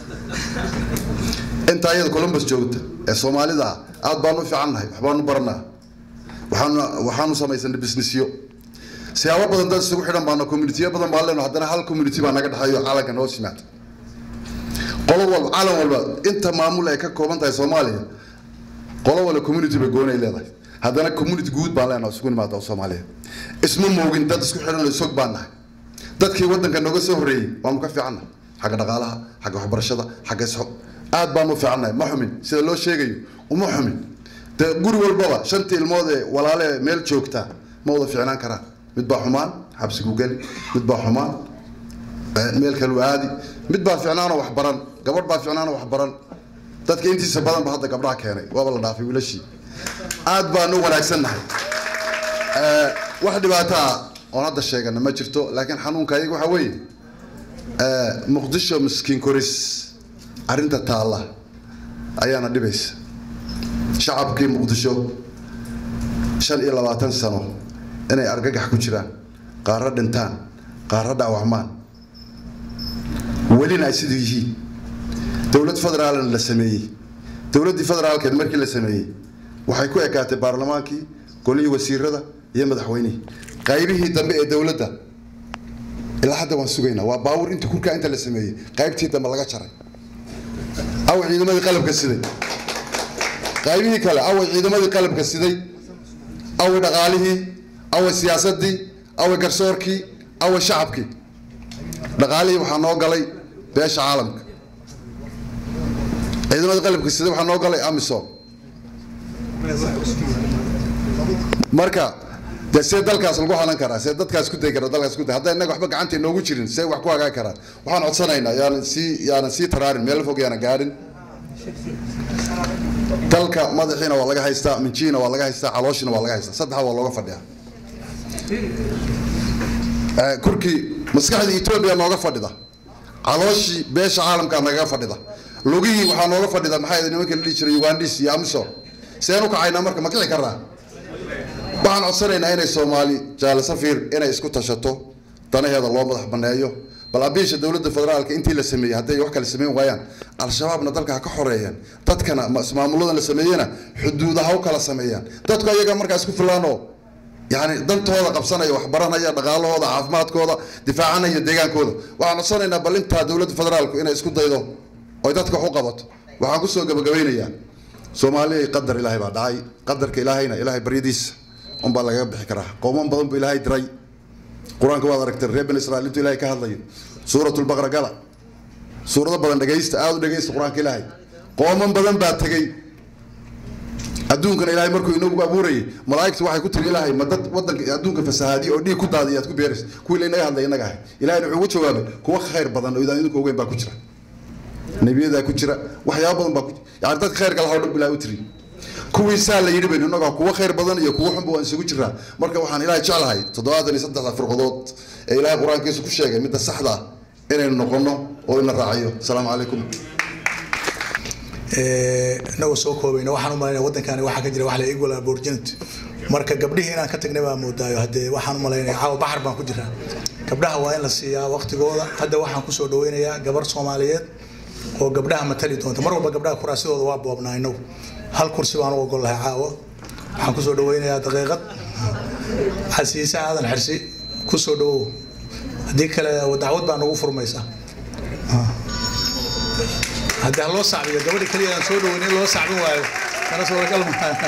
K: inta ayada columbus joogta ee soomaalida aad baanu u fiicannahay waxbaanu baranaa waxaanu waxaanu samaysanay businessyo siyaabo badan dad isugu xidhan baana communitiyo badan baan leenahay haddana hal community baa naga dhexeeyo calankan hoos yimaada qolo walba calan walba inta maamul ay ka kooban tahay soomaaliya qolo walba community bay goonay leedahay haddana community guud baan leenahay isugu nimaada soomaaliya isma moogin dad isku xidhan oo isog baan nahay dadkii waddanka nooga soo horreeyey waanu ka fiicannahay xagga dhaqaalaha xagga waxbarashada xagga isxo aad baanu u fiicannahay ma xumin sida loo sheegayo uma xumin dee guri walbaba shantii ilmood ee walaale meel joogtaa ma wada fiicnaan karaan mid baa xumaan xabsiguu geli mid baa xumaan meel kaluu aadi mid baa fiicnaanoo wax baran gabadh baa fiicnaanoo wax baran dadka intiisa badan ba hadda gabdhaha keenay waaba la dhaafay wiilashii aad baanu wanaagsannahay wax dhibaato ah oon hadda sheegana ma jirto laakiin xanuunka ayaga waxaa weeye muqdisho miskiin koris arrinta taalla ayaana dhibaysa shacabkii muqdisho shan iyo labaatan sano inay argagax ku jiraan qaarro dhintaan qaarro dhaawacmaan welina ay siduu yihiin dowlad federaalna la sameeyey dowladdii federaalkeed markii la sameeyey waxay ku ekaatay baarlamaankii golihii wasiirada iyo madaxweynihii qaybihii dambe ee dowladda ilaa hadda waan sugaynaa waa baawur inta kurkaa inta la sameeyey qaybtii dambe laga jaray away ciidamadii qalabka siday qaybihii kale away ciidamadii qalabka siday away dhaqaalihii away siyaasadii away garsoorkii away shacabkii dhaqaalihii waxaa noo galay beesha caalamka ciidamadii qalabka siday waxaa noo galay amisom marka de see dalkaas lagu halan karaa see dadkaas ku day kara dalkaas ku day hadday innaga waxba gacanta inoogu jirin see wax ku hagaagi karaan waxaan codsanaynaa yaanan sii yaanan sii taraarin meel fog yaanan gaadhin dalka madaxiina waa laga haystaa minjiina waa laga haystaa calooshiina waa laga haystaa saddexda waa looga fadhiyaa kurkii maskaxdii etoobiya nooga fadhida calooshii beesha caalamkaa nagaga fadhida lugihii waxaa nooga fadhida maxaa yidhi nimanka la dhihi jiray ugandis iyo amisom seen u kacaynaa marka ma kici karnaa waxaan codsanaynaa inay soomaali jaale safiir inay isku tashato danaheeda loo madax baneeyo bal abiisha dowladda federaalka intii la sameeyey hadday wax kale sameyn waayaan al-shabaabna dalka ha ka xoreeyaan dadkana maamuladan la sameeyena xuduudaha u kala sameeyaan dadku ayaga markaa isku filaanoo yani dantooda qabsanaya waxbaranaya dhaqaalahooda caafimaadkooda difaacanaya deegaankooda waxaan codsanaynaa bal intaa dowladda federaalku inay isku daydo oy dadka wax u qabato waxaan kusoo gabagabeynayaa soomaaliya qadar ilaahay baa dhacay qadarka ilaahayna ilaahay baryadiisa unbaa lagaga bixi karaa qowman badan buu ilaahay diray qur-aanka waad aragtay reer bani israa'iil intuu ilaahay ka hadlayo suuratulbaqra gala suurado badan dhegaysta aada u dhegaysta qur-aanka ilaahay qooman badan baa tegey adduunkana ilaahay markuu inagu abuurayay malaa'igtu waxay ku tiri ilaahay ma dad wadanka adduunka fasahaadiya oo dhiig ku daadiya aad ku beeraysa kuwii la inaga hadlay inaga ahay ilahayna wuxuu ugu jawaabay kuwa khayr badan oo idaan idinku ogeyn baa ku jira nebiyadaa ku jira waxyaaba badan baa ku yani dadka khayrka lahaa o dhan bilaa u tiri kuwiisaa la yidhi baynu innagaa kuwa khayr badan iyo kuwa xunba waan isugu jiraa marka waxaan ilaahay jeclahay toddobaatan iyo saddexda firqadood ee ilaahay qur-aankiisa ku sheegay midda saxda ah inaynu noqono oo in la raaciyo asalaamu calaykum
A: inagoo soo koobayna waxaan u malaynaya waddankani waxaa ka jira wax la equal opportunity marka gabdhihii inaan ka tagnay baa moodaayo haddee waxaan u malaynaya caawa baxar baan ku jiraa gabdhaha waa in la siiyaa waqtigooda hadda waxaan kusoo dhaweynayaa gabar soomaaliyeed oo gabdhaha matali doonta mar walba gabdhaha kuraasidooda waa boobnaa inagu hal kursi baan u ogol lahay caawa waxaan kusoo dhaweynayaa daqiiqad xasiise aadan xirsi kusoo dhawow haddii kale dacwad baa nagu furmaysaa haddii ha loo sacbiyo gabadha keliya aan soo dhaweyn in loo sacbin waayo kana suuragal maaha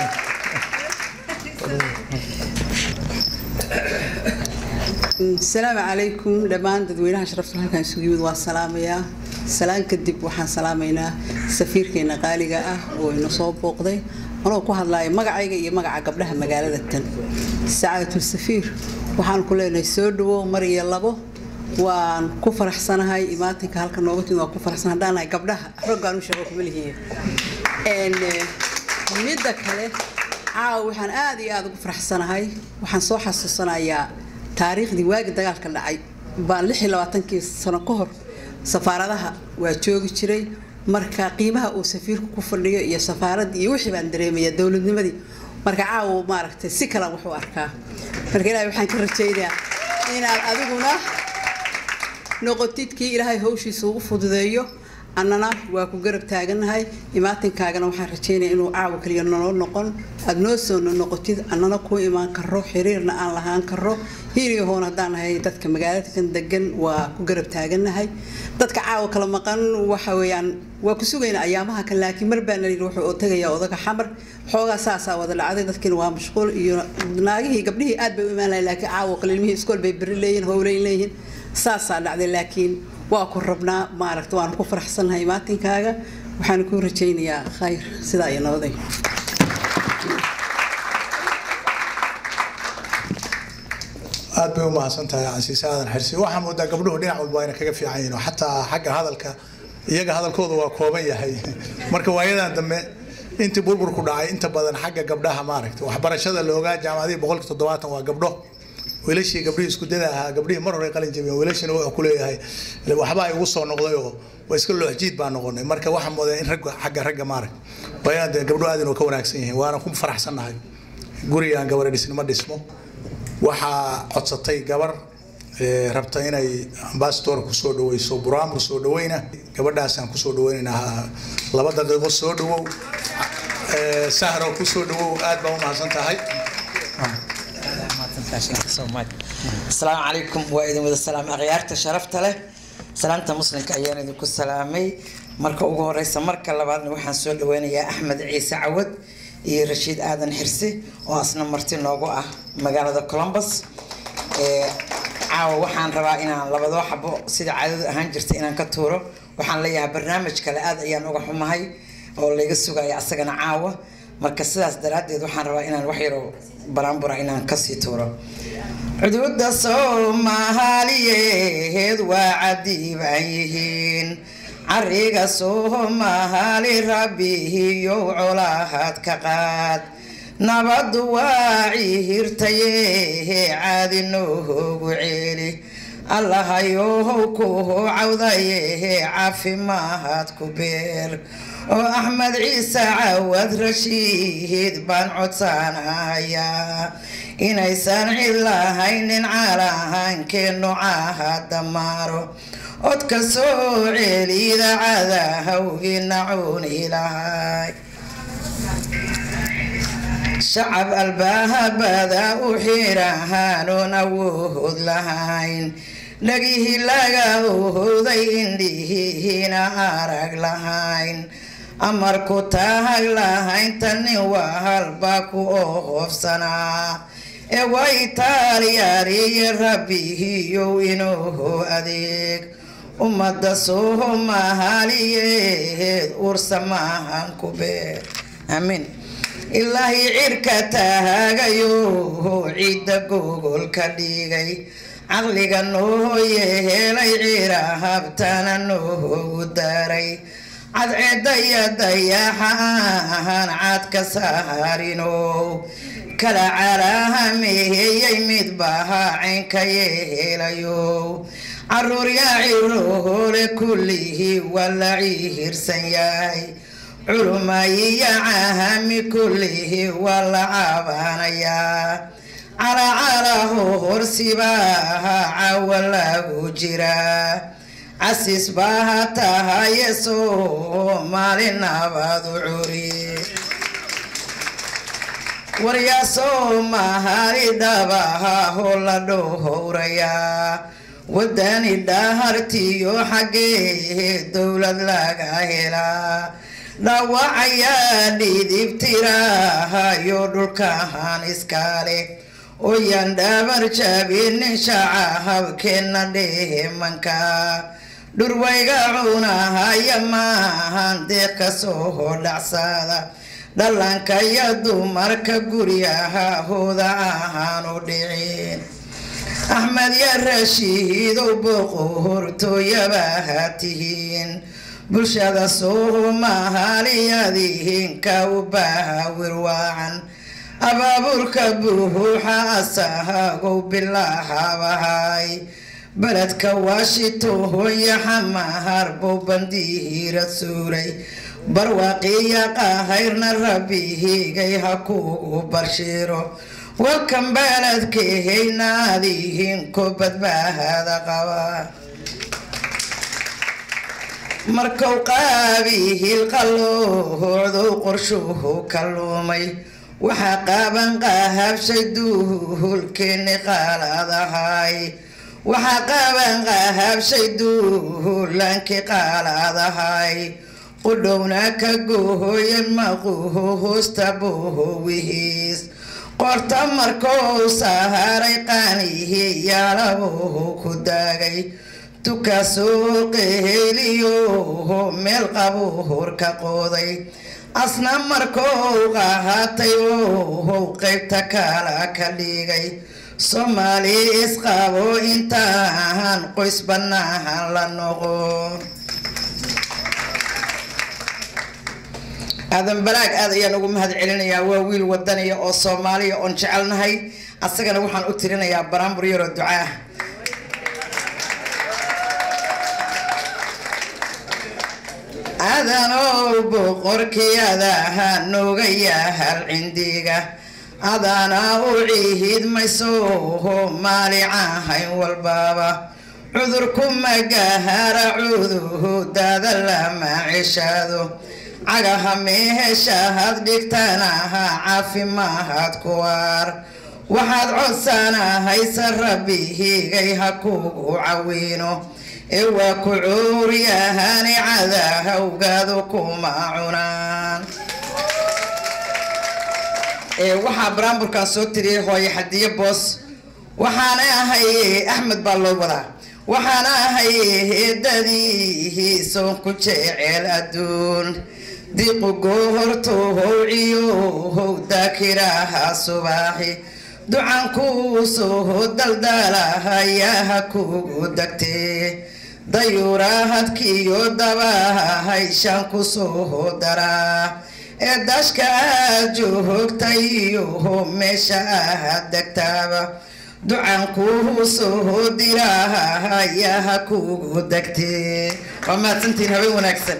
L: asalaamu calaykum dhammaan dadweynaha sharafta halkan isugu yimid waa salaamayaa salaan kadib waxaan salaamaynaa safiirkeena qaaliga ah oo ina soo booqday anoo ku hadlaya magacayga iyo magaca gabdhaha magaalada tan sacaadatul safiir waxaan ku leenahay soo dhawow mar iyo labo waan ku faraxsanahay imaatinka halka nooga timid waan ku faraxsan haddaan nahay gabdhaha roggaan u sheego kuma lihiin midda kale caawa waxaan aad iyo aad ugu faraxsanahay waxaan soo xasuusanayaa taariikhdii waagi dagaalka dhacay baan lix iyo labaatankii sano ka hor safaaradaha waa joogi jiray marka qiimaha uu safiirku ku fadhiyo iyo safaaraddii iyo wixii baan dareemaya dowladnimadii marka caawa maaragtay si kalan wuxuu arkaa marka ilaahay waxaan ka rajaynayaa inaad adiguna noqotid kii ilaahay hawshiisa ugu fududeeyo annana waa ku garab taagannahay imaatinkaagana waxaan rajaynaya inuu caawa kaliya noo noqon aada noo soo noqotid annana ku imaan karo xiriirna aan lahaan karo hiiliyahoon haddaan nahay dadka magaaladakan degan waa ku garab taagannahay dadka caawa kala maqan waxa weeyaan waa ku sugayna ayaamaha kan laakiin mar baa nalii wuxuu tagayaa odaga xamar xoogaa saasaa wada dhacday dadkiina waa mashquul iyo naagihii gabdhihii aad bay u imaan lahay laakiin caawa kale ilmihii iskool bay beri leeyihin howleyn leeyihin saasaa dhacday laakiin waa ku rabnaa maaragta waan ku faraxsanahay maatinkaaga waxaan ku rajaynayaa khayr sidaa iyo nabaday
A: aad bay u mahadsan tahay casiise aadan xirsi waxaa moodaa gabdhuhu dhinac walba ayna kaga fiican yihiin oo xataa xagga hadalka iyaga hadalkooda waa kooban yahay marka waayadan dambe intii burburku dhacay inta badan xagga gabdhaha maaragta waxbarashada loogaa jaamacadihii boqolki toddobaatan waa gabdho wiilashii gabdhihii isku dada ahaa gabdhihii mar hore qalin jabiyeen wiilashina wuxuu ku leeyahay waxbaa igu soo noqday oo waa iska looxjiid baa noqonay marka waxaa moodaa in ragga xagga ragga maarag bayaan dee gabdho aad inuu ka wanaagsan yihiin waana ku faraxsannahay gurigaan gabadha dhisnimo dhismo waxaa codsatay gabar rabta inay ambasador kusoo dhaweyso buraamur soo dhaweyna gabadhaasaan kusoo dhaweynaynaa laba daqiiqo soo dhawow sahro kusoo dhawow aad baa u mahadsan tahay
M: asalaamu calaykum waa idin wada salaamay akhyaarta sharafta leh salaamta muslimka ayaan idinku salaamay marka ugu horeysa marka labaadna waxaan soo dhaweynayaa axmed ciise cawad iyo rashiid aadan xirsi oo asna marti noogu ah magaalada columbus caawa waxaan rabaa inaan labadoo xabo sida caadadu ahaan jirta inaan ka tuuro waxaan leeyahay barnaamij kale aad ayaan uga xumahay oo layga sugaya asagana caawa marka sidaas daraaddeed waxaan rabaa inaan wax yaro baraanbura inaan kasii tuuro cududa soomaaliyeed waa cadiiban yihiin cariga soomaali rabbihiyow colaahad ka qaad nabadu waa ciihirtaye caadi noogu ceeli allahayow kuhu cawdaye caafimaad ku beer oo axmed ciise cawad rashiid baan codsanayaa inaysan cid lahaynin caalahankeennu caaha damaaro codka soo ceelida cadahawgii nacuuni lahay shacab albahabada u xirahaanoon awood lahayn dhagihii laga ohooday indhihiina arag lahayn amarku taag lahayn tanin waa halba ku ohoofsanaa ee waa itaaliyaariyo rabbihiyow inuu adeeg ummadda soomaaliyeed ursa maahan ku beer aamiin ilaahi cirka taagayo ciidda gogolka dhigay caqliga noo yehelay cira habtana noogu daray cadceedda iyo dayaxaan cad ka saarinow kala calahameheyey midbaha caynka yeelayo caruur yaa ciroole kullihii waa la ciirsan yahay culumayiya cahami kullihii waa la caabanayaa calacalaho horsibaaha cawa lagu jiraa casis baaha tahaye soomaali nabadu curi waryaasoo mahalidabahaho la dhowrayaa wadani dhahartiyo xaggee dowlad laga helaa dhaawacayaa dhidibtirahayo dhulkahan iskale oyan dhabar jabinin shaca habkeenna dheemanka dhurwayga cunahaya maahan deeq kasoo dhacsada dhalanka iyo dumarka guryaha hooda ahaanu dhicin axmed ya rashiidow boqortooyabaha tihiin bulshada soomaaliyadihinka u baahawirwaacan abaabulka buuxa asahagow bilaahabahay beledka washington iyo xamahar bow bandiira suuray barwaaqiya qahayrna rabbihigay ha kugu barshiiro walkan beledkahaynaadihin ko badbaahada qaba markuu qaabihil qaloohoodow qorshuhu ka lumay waxaa qaaban qahabshay duhulkeeni qaalaadahay waxaa qaaban qahabshay duhulankii qaalaadahay qudhowna ka goohoyan maquho hoosta bohowihiis qorta markou saharay qaanihii yaalaboho ku daagay tukasoo qeheliyoho meel qabuhur ka qooday asna markou qahatay ohow qaybta kala ka dhigay soomaali isqabo intaan qoys bannaahan la noqo aadan balaag aad ayaan ugu mahad celinayaa waa wiil wadaniya oo soomaaliya oon jecelnahay asagana waxaan u tirinayaa baraambur yaroo ducaah adanow boqorkii adaha nooga yahal cindiga adana u cihiidmaysoho maalicahayn walbaaba cudurku magahara cuduhudaada lama ceshaado cagaha meeheshahad dhigtanaha caafimaahad kuwaar waxaad codsanahaysa rabbihigay ha kugu cawiino ee waa ku cuuryahani cadahawgaadu kuma cunaan waxaa baraamburkan soo tiriyay hooye xadiye boos waxaana ahay axmed baa loo wadaa waxaana ahay heedadiihiisoon ku jeceel adduun diqu gohortohow ciyohow daakiraha subaaxi ducankuu soo daldalahayaha kugu degtee dayuurahadkiyo dabahayshaan ku soo daraa ee dashka aad joogtayiyoho meesha aad degtaaba ducankuu soo dirahayaha kugu degtee waa mahadsantiin habeen wanaagsan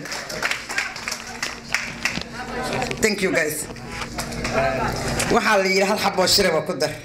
M: thank you guys waxaa la yidhi hal xaboo shiraba ku dar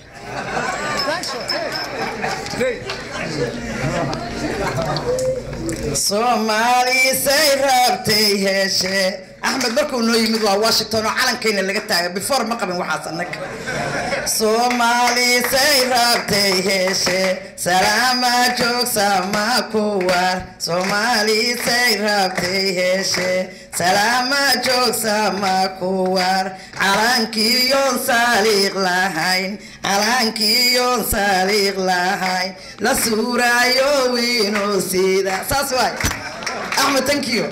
M: soomaalisay rabtay heeshe axmed markuu noo yimid waa washington oo calankayna laga taaga before ma qabin waxaas annaga soomaalisay rabtay heeshe salaama joogsama kuwar soomaalisay rabtay heeshe salaama joogsama kuwar calankiyoon saaliiq lahayn calankiyoon saaliiq lahayn la suurayo wiinoo sida saas waay axmed thank you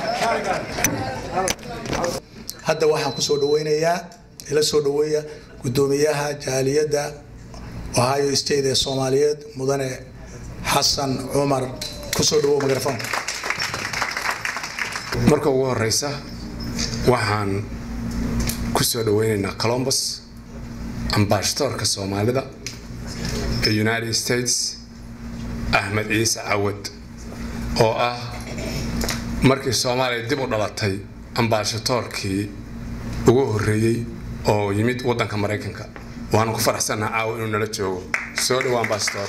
A: hadda waxaan kusoo dhaweynayaa ila soo dhaweeya guddoomiyaha jaaliyadda ohio state ee soomaaliyeed mudane xasan cumar kusoo dhawow mikrofon
N: marka ugu horeysa waxaan ku soo dhaweynaynaa colombus ambaashadoorka soomaalida ee united states axmed ciise cawad oo ah markii soomaaliya dib u dhalatay ambaashadoorkii ugu horreeyey oo yimid waddanka maraykanka waanu ku faraxsannaha caawa inuu nala joogo soo dhawo ambasador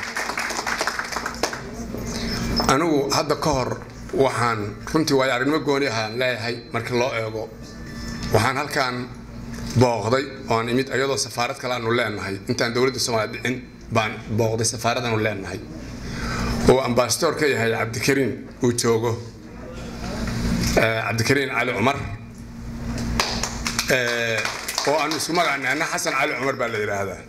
N: anigu hadda ka hor waxaan runtii waayo aragnimo gooni ahaan leeyahay markii loo eego waxaan halkan booqday oan imid iyadoo safaarad kale aanu leenahay intaan dowladda soomaaliya dhicin baan booqday safaarad aanu leenahay oo ambasador ka yahay cabdikariin uu joogo cabdikariin cali cumar oo aanu isku magacnay anna xasan cali cumar baa la yidhaahdaa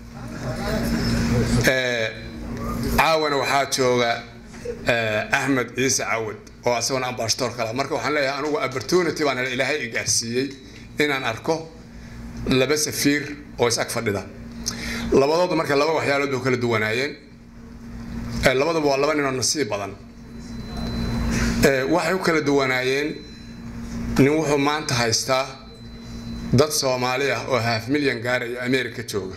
N: caawana waxaa jooga axmed ciise cawad oo asagona ambasador kale marka waxaan leeyahay anugu opportunity baan helay ilaahay i gaarsiiyey inaan arko laba safiir oo is ag fadhida labadoodu marka laba waxyaalood bay kala duwanaayeen labaduba waa laba ninoo nasiib badan waxay u kala duwanaayeen nin wuxuu maanta haystaa dad soomaali ah oo half milyan gaaraya america jooga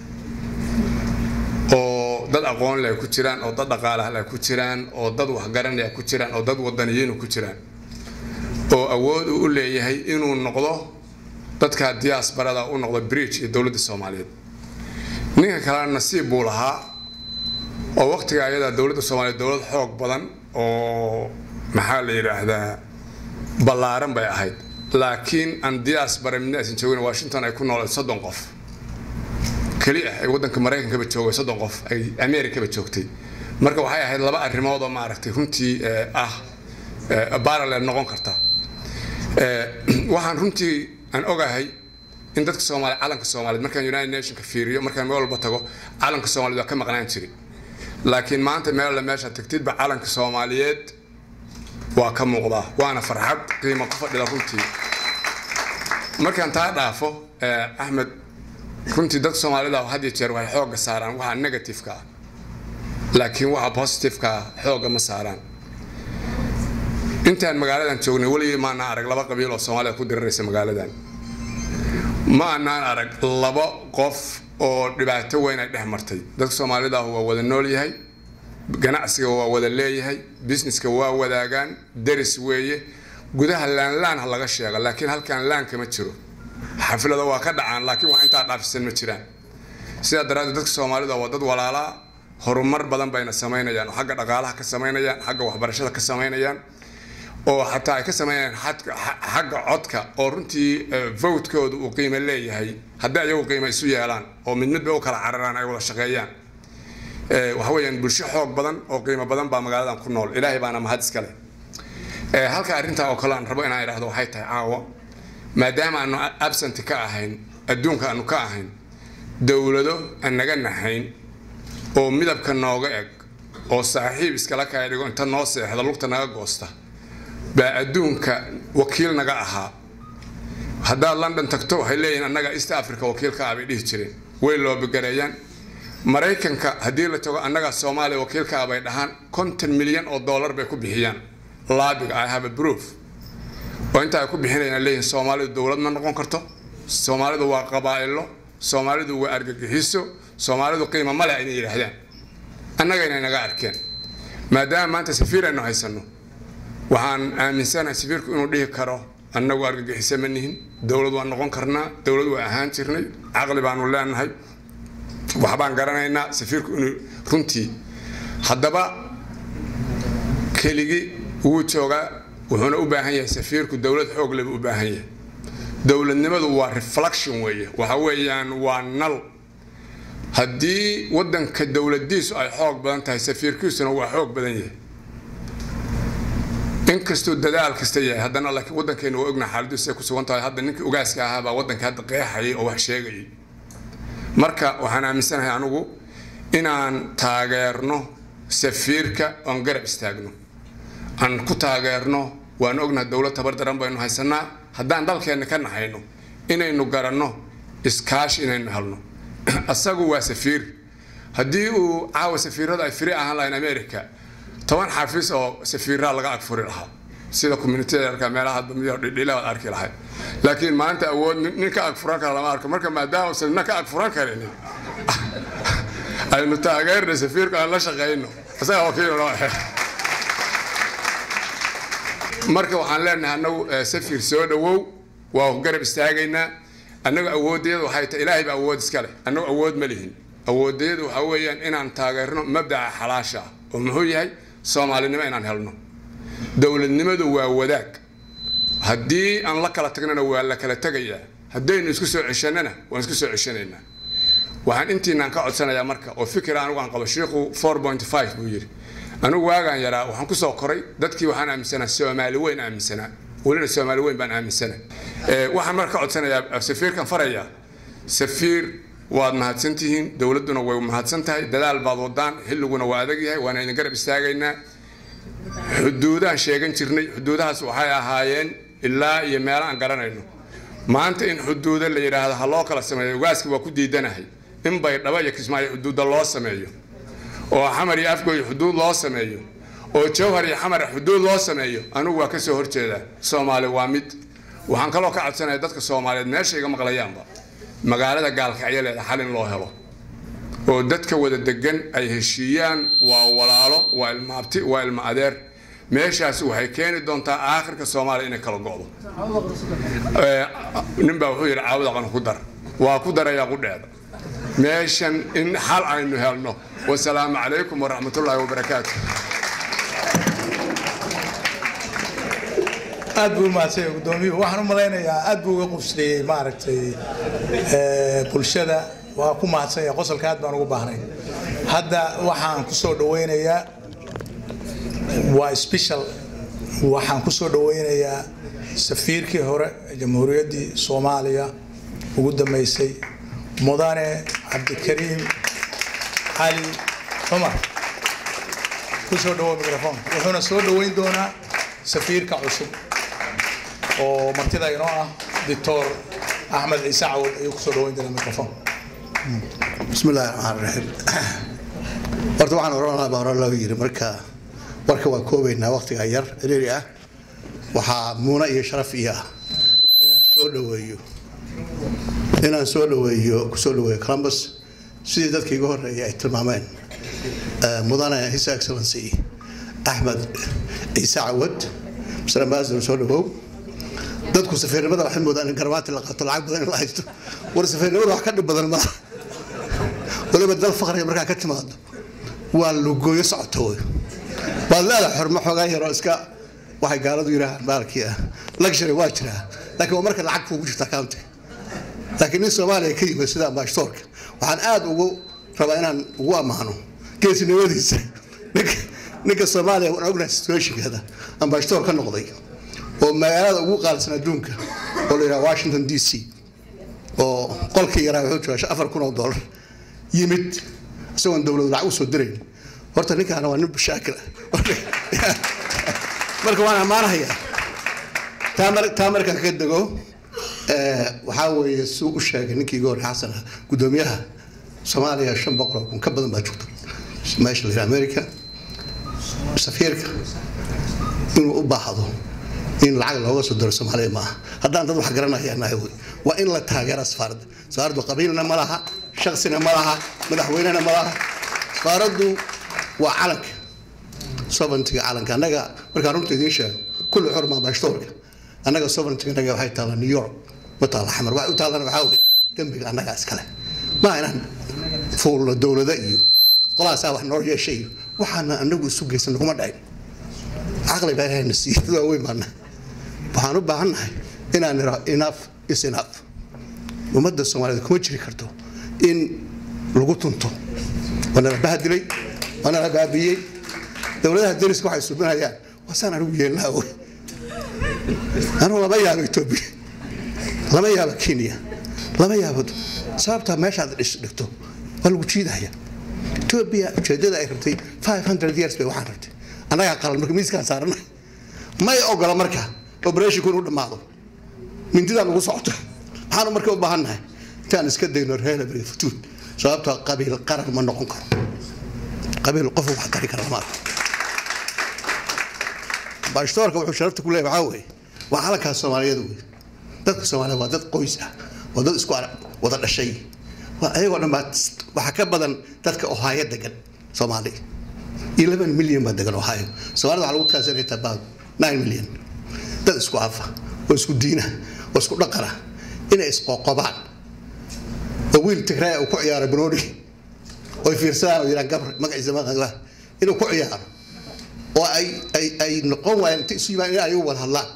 N: oo dad aqoon leh ku jiraan oo dad dhaqaalaha leh ku jiraan oo dad waxgaranaya ku jiraan oo dad wadaniyiinu ku jiraan oo awood uu u leeyahay inuu noqdo dadka diaasbarada u noqdo bridge iyo dowladda soomaaliyeed ninka kalena nasiib buu lahaa oo waqtiga ayadaa dowladda soomaaliyeed dowlad xoog badan oo maxaa la yidhaahdaa ballaaran bay ahayd laakiin aan diaspora midna aysan joogin washington ay ku nooleed soddon qof keli ah ay waddanka maraykankaba joogay soddon qof ay americaba joogtay marka waxay ahayd laba arrimood oo maaragtay runtii ah baralel noqon karta waxaan runtii aan ogahay in dadka soomaaliya calanka soomaaliyeed markaan united nationka fiiriyo markaan meel walba tago calanka soomaaliyeed waa ka maqnaan jiri laakiin maanta meel alle meesha tagtidba calanka soomaaliyeed waa ka muuqdaa waana farxad qiimo ku fadhida runtii markaan taa dhaafo axmed runtii dadka soomaalida had iyo jeer waxay xoogga saaraan waxa negativeka ah laakiin waxa positiveka ah xoogga ma saaraan intaan magaaladan joognay weligii maanaan arag laba qabiil oo soomaalida ku diriraysa magaaladan ma anaan arag laba qof oo dhibaato weyn ay dhex martay dadka soomaalida waa wada nool yahay ganacsiga waa wada leeyahay businesska waa wadaagaan daris weeye gudaha laanlaan ha laga sheego laakiin halkan laan kama jiro xaflada waa ka dhacaan laakiin wax intaa dhaafisan ma jiraan sidaa daraaddeed dadka soomaalida waa dad walaalaa horumar badan bayna samaynayaan oo xagga dhaqaalaha ka samaynayaan xagga waxbarashada ka samaynayaan oo xataa ay ka sameeyaan xagga codka oo runtii votkooda uu qiimo leeyahay haddii ayagu qiimo isu yeelaan oo mid midba u kala cararaan ay wada shaqeeyaan waxa weeyaan bulsho xoog badan oo qiimo badan baa magaaladan ku nool ilaahay baana mahad iskale halka arrintaa oo kale aan rabo inaan idhaahdo waxay tahay caawa maadaama aanu absent ka ahayn adduunka aanu ka ahayn dowlado aan naga nahayn oo midabka nooga eg oo saaxiib iskala kaya dhigo inta noo seexda lugta naga goosta baa adduunka wakiil naga ahaa haddaad london tagto waxay leeyihiin annaga east africa wakiilka ah bay dhihi jireen way loobigareeyaan maraykanka haddii la tago annaga soomaaliya wakiilka ah bay dhahaan konton milyan oo dollar bay ku bixiyaan laabiga i have a proof oo inta ay ku bixinayaan leeyihiin soomaalidu dowlad ma noqon karto soomaalidu waa qabaa'ilo soomaalidu waa argagixiso soomaalidu qiimo male inay yidhaahdaan annagayna naga arkeen maadaama maanta safiir aynu haysanno waxaan aaminsanahay safiirku inuu dhihi karo annagu argagixiso ma nihin dowlad waan noqon karnaa dowlad waa ahaan jirnay caqli baanu leenahay waxbaan garanaynaa safiirku inuu runtii haddaba keligii wuu joogaa wuxuuna u baahan yahay safiirku dowlad xoog leba u baahan yahay dowladnimadu waa reflection weeye waxa weeyaan waa nal haddii waddanka dowladiisu ay xoog badan tahay safiirkiisuna waa xoog badan yahay inkastuu dadaal kasta yahay haddana laakiin waddankeenu waa ognaha xaaladiisu ay ku sugan tahay hadda ninkii ogaaska ahaa baa waddanka hadda qeexayay oo wax sheegayay marka waxaan aaminsanahay anigu inaan taageerno safiirka oon garab istaagno aan ku taageerno waan ognahay dowlad tabardaran baynu haysanaa haddaan dalkeenna ka nahayno inaynu garanno iskaashi inaynu helno asagu waa safiir haddii uu caawa safiirada ay firi ahaan lahayn america toban xafiis oo safiiraa laga agfuri lahaa sida communitida arkaa meelaha damiyo dhidhila aad arki lahayd laakiin maanta awood nin nin ka ag furan kara lama arko marka maadaama usan nina ka ag furan karinin aynu taageerna safiirku aan la shaqayno isaga wakiil noo ahe marka waxaan leenahay annagu safiir soo dhowow waa garab istaagaynaa annagu awoodayadu waxay tahay ilaahay baa awood iska leh annagu awood ma lihin awoodayadu waxaa weeyaan inaan taageerno mabdaca xalaasha ah oo muxuu yahay soomaalinimo inaan helno dowladnimadu waa wadaag haddii aan la kala tagnana waa la kala tegayaa haddaynu isku soo ceshanana waan isku soo ceshanaynaa waxaan intiinaan ka codsanayaa marka oo fikir anigu aan qabo shiikhu four point five buu yidhi anigu waagaan yaraa waxaan kusoo koray dadkii waxaan aaminsanaa soomaali weyn aaminsanaa welina soomaali weyn baan aaminsana waxaan marka ka codsanayaa safiirkan farayaa safiir waad mahadsantihiin dowladduna way mahadsan tahay dadaal baad wadaan xilliguna waa adag yahay waana idin garab istaagaynaa xuduudaan sheegan jirnay xuduudahaas waxay ahaayeen ilaa iyo meelo aan garanayno maanta in xuduuda la yidhaahdo ha loo kala sameeyo ugaaski waa ku diidanahay in bay dhaba iyo kismaayo xuduudda loo sameeyo oo xamar iyo afgoy xuduud loo sameeyo oo jawhar iyo xamar xuduud loo sameeyo anigu waa kasoo horjeedaa soomaali waa mid waxaan kaloo ka codsanaya dadka soomaaliyeed meesha iga maqlayaanba magaalada gaalkacyo leeda xal in loo helo oo dadka wada degan ay heshiiyaan waa walaalo waa ilma abti waa ilma adeer meeshaas waxay keeni doontaa aakhirka soomaaliya inay kala go'do ninbaa wuxuu yidhi caawada qan ku dar waa ku darayaa qudheeda meeshan in xal aynu helno wasalaamu calaykum waraxmatullaahi wabarakaatu
A: aad buu umahadsanya gudoomiyuhu waxaan u malaynayaa aad buu uga qubsleeyey maaragtay bulshada waa ku mahadsanya qosolka aad baan ugu baahnay hadda waxaan kusoo dhaweynayaa waa special waxaan kusoo dhaweynayaa safiirkii hore ee jamhuuriyaddii soomaaliya ugu dambeysay mudane cabdikariim cali cumar kusoo dhawow microphone wuxuuna soo dhaweyn doonaa safiirka cusub oo martida inoo ah doctor axmed ciise cawad ayuu kusoo dhaweyn doonaa microphone
O: بسم الله الرحمن الرحيم horta waxaan oran lahaa baa hore loo yiri marka warka waa koobaynaa waqtiga yar ciriiri ah waxaa muuna iyo sharaf iyo ah inaan soo dhaweeyo inaan soo dhaweeyo kusoo dhaweeyo columbus sidii dadkii iga horreeyay ay tilmaameen mudane his excellency axmed ciise cawad mr ambassador soo dhawow dadku safiirnimada waxay moodaan in garmaati la qaato lacag badan in la haysto war safiirnimada wax ka dhib badan malaha waliba dal faqriga markaa ka timaado waa lugooyo socoto wey waad leedahay xormo xoogaa yaroo iska waxay gaaladu yidhaahaan baalkii ah luxury waa jiraa laakiin waa marka lacag kuugu jirta county laakiin nin soomaaliya ka yimid sida ambashtoorka waxaan aad ugu rabaa inaan ugu ammaano geesinimadiisa ninka ninka soomaaliya waan ognahay situationkeeda ambashtoor ka noqday oo magaalada ugu qaalisan adduunka oo la yidhaha washington d c oo qolkii yaraa wuxuu joogaa afar kun oo dollar yimid isagoon dowladu lacag usoo dirayn horta ninkaana waa nin bashaakil ah marka waan ammaanahayaa taa mar- taa markaan ka dego waxaa weeye suu u sheegay ninkii iga horey xasan ah guddoomiyaha soomaaliya shan boqol oo kun ka badan baa joogta meesha la yidhaha america safiirka inuu u baahdo in lacag looga soo diro soomaaliya maaha haddaan dad wax garanaya nahay wey waa in la taageera safaaradda safaaraddu qabiilna ma laha shaksina ma laha madaxweynena ma laha safaaraddu waa calanka sovereigntiga calanka annaga markaan runta idiin sheego kulli xurma bashtoorka annaga sovereigntiga annaga waxay taallaa new york ma taalla xamar waxay u taallana waxaa weye dembiga annagaa iskale ma inaan fuulno dowlada iyo qolaasaa wax noo yeeshay iyo waxaana anagu isu geysan naguma dhacin caqli baa ilahayna siiyey dad waaweyn baana waxaan u baahannahay inaan nira enough is enough ummadda soomaaliyeed kuma jiri karto in lagu tunto waana la bahadilay waana la baabiyey dowladaha dariska waxay subinayaan wasaan anigu yeelnaa wey anigu lama yaabo etoobiya lama yaabo kenya lama yaabo sababtaa meeshaad dhis dhigto waa lagu jiidaya etoobiya ujeedada ay rabtay 500 years bay waxaan rabtay annagaa qalan marka miiskaan saaranahay may ogola marka operationku inuu dhammaado mindidaa nagu socoto maxaanu marka u baahannahay intaan iska dayno reelabri futuud sababtoo qabiil qaran ma noqon karo qabiil qof wax tari kara lama arko baashtoorka wuxuu sharafta ku leeyahay waxaa weeye waa calankaas soomaaliyeed wey dadka soomaaliyeed waa dad qoys ah waa dad isku arag wada dhashay waa ayagoo dhan baa waxaa ka badan dadka ohaayo degan soomaali eleven milyan baa degan ohaayo soomaalida waxaa lagu kaasanaya about nine milyan dad isku afa oo isku diina oo isku dhaqana inay isqoqobaan oo wiil tigraaya uu ku ciyaaro banooni oy fiirsadaan oo yidhaan gabr magaciisa maqaa inuu ku ciyaaro oo ay ay ay noqon waayeen inta isu yimaan in ayagu wada hadlaan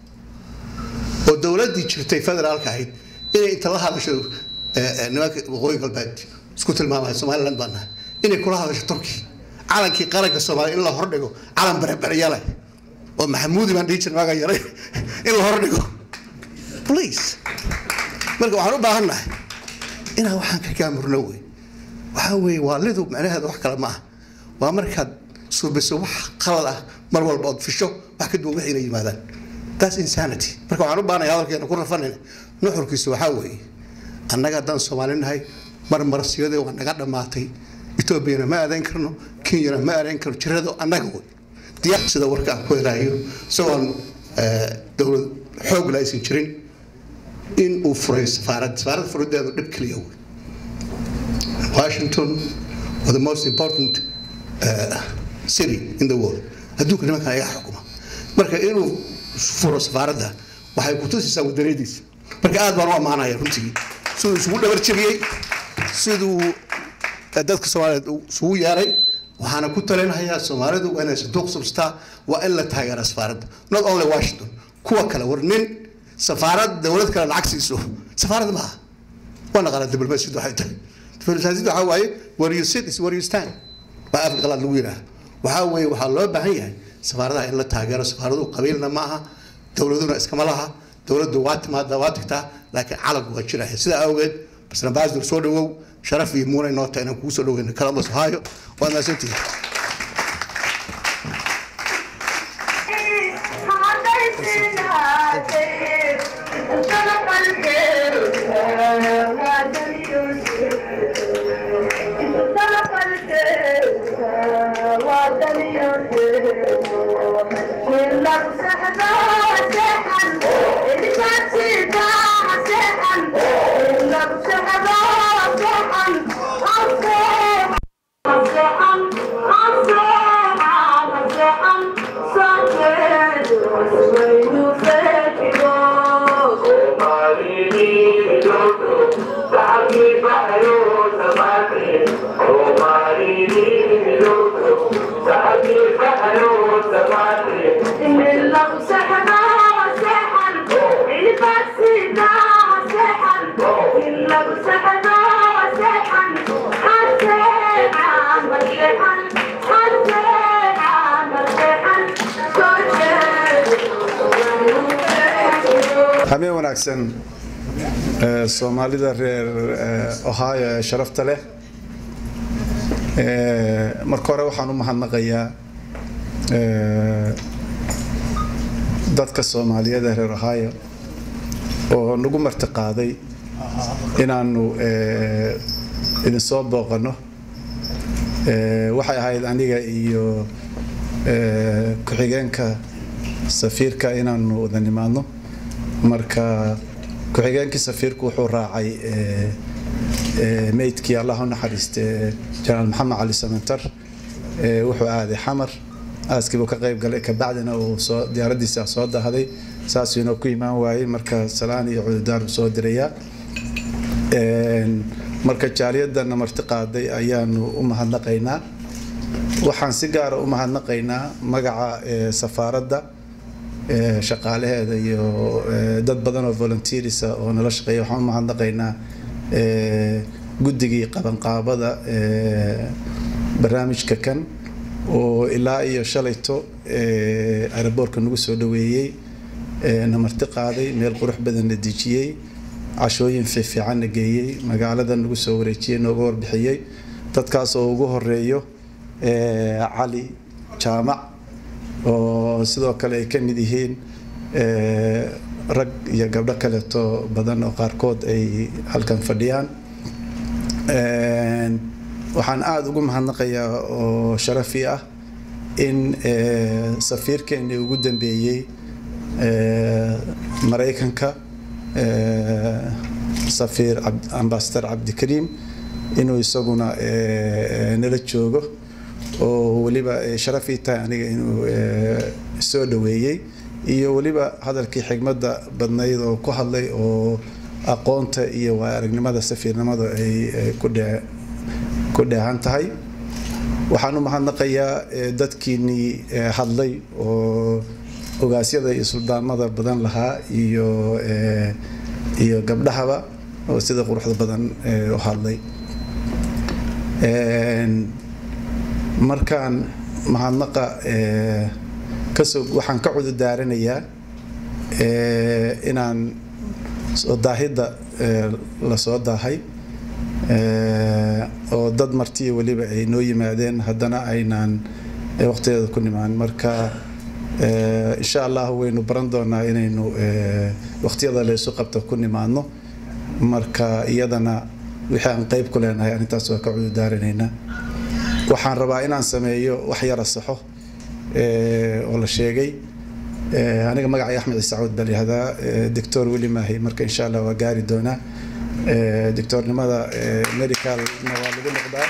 O: oo dowladdii jirtay federaalka ahayd inay inta la hadasho nimanka waqooyi galbeed isku tilmaamaya somaliland baan nahay inay kula hadasho turki calankii qaranka soomaaliya in la hordhigo calan bereberyale oo maxamuudi baan dhihi jirnay waagaa yaray in la hordhigo please marka waxaan u baahan nahay inaan waxaan ka gaamurno wey waxaa weeye waalidu macnaheeda wax kale ma ah waa markaad suubiso wax qalad ah mar walba ood fisho wax ka duwan waxayna yimaadaan that's insanity marka waxaan u baahnaya hadalkeena ku rafanayna nuxurkiisu waxaa weeye annaga haddaan soomaali nahay mar marasiyadii waa naga dhammaatay etoobiyana ma aadayn karno kenyana ma aadayn karno jirado annaga wey diyaar sida warka aan ku helaayo isagoon dowlad xoog la aysan jirin in uu furay safaarad safaarad furideedu dhib keliya wey washington was the most important uh, city in the world adduunka nimankan ayaa xukuma marka inuu furo safaaradda waxay ku tusaysaa wadanadiisa marka aad baan u ammaanaya runtii siduu isugu dhabar jabiyey siduu dadka soomaaliyeed isugu yeeray waxaana ku talinahayaa soomaalidu waa inay sanduuq substaa waa in la taageera safaaradda not only washington kuwa kale war nin safaarad dowlad kale lacag siiso safaarad maaha waa naqaana diblomaasiyaddu waxay tahay diblomaasiyaddu waxaa waaye where you sit is where you stand baa afka qalaad lagu yidhaah waxaa weeye waxaa loo baahan yahay safaaradaha in la taageero safaaradu qabiilna ma aha dowladuna iskama laha dowladdu waa timaada waa tagtaa laakiin calanku waa jiraya sidaa awgeed basna baasdur soo dhawow sharaf iyo muunay noo tahay inaan kugu soo dhaweyno columbus ohio waad mahadsantihiin
P: habeen wanaagsan soomaalida reer ohio ee sharafta leh marka hore waxaan u mahadnaqayaa dadka soomaaliyeed ee reer ohio oo nagu martiqaaday inaanu idinsoo booqano waxay ahayd aniga iyo ku-xigeenka safiirka inaanu wada nimaadno marka ku-xigeenkii safiirku wuxuu raacay meydkii allah u naxariiste janaal maxamed cali samantar wuxuu aaday xamar aaskiibuu ka qayb galay kabacdina uu soo diyaaraddiisa soo dahday saasuu inoo ku imaan waayey marka salaan iyo cududaar soo dirayaa marka jaaliyadana marti qaaday ayaanu u mahadnaqaynaa waxaan si gaara u mahadnaqaynaa magaca safaaradda shaqaalaheeda iyo dad badan oo volunteerisa oo nala shaqeeya waxaan u mahadnaqaynaa guddigii qabanqaabada barnaamijka kan oo ilaa iyo shalayto aeroboortka nagu soo dhaweeyey na marti qaaday meel qurux badan na dejiyey cashooyin fiifiican na geeyey magaalada nagu soo wareejiyey nooga warbixiyey dadkaas oo ugu horeeyo cali jaamac oo sidoo kale ay ka mid yihiin rag iyo gabdho kaleeto badan oo qaarkood ay halkan fadhiyaan waxaan aada ugu mahadnaqayaa oo sharafi ah in safiirkeennii ugu dambeeyey maraykanka safiir ambasador cabdikariim inuu isaguna nala joogo oo weliba sharaf ii tahay aniga inuu soo dhaweeyey iyo weliba hadalkii xigmadda badnayd oo ku hadlay oo aqoonta iyo waa aragnimada safiirnimadu ay ku dheehan tahay waxaan u mahadnaqayaa dadkiinnii hadlay oo ogaasyada iyo suldaamada badan lahaa iyo iyo gabdhahaba oo sida quruxda badan u hadlay markaan mahadnaqa kasoo waxaan ka cududaaranayaa inaan soo daahidda lasoo daahay oo dad martiya weliba ay noo yimaadeen haddana aynaan waqtigeeda ku nimaan marka insha allah waynu baran doonaa inaynu waqtiyada laysu qabto ku nimaadno marka iyadana wixii aan qeyb ku leenahay arrintaas waa ka cududaaranaynaa waxaan rabaa inaan sameeyo wax yara saxo oo la sheegay aniga magacay axmed ciise cawd baa layihahdaa doctor weli maahay marka insha allah waa gaari doonaa doctornimada medicalna waa lagu noqdaa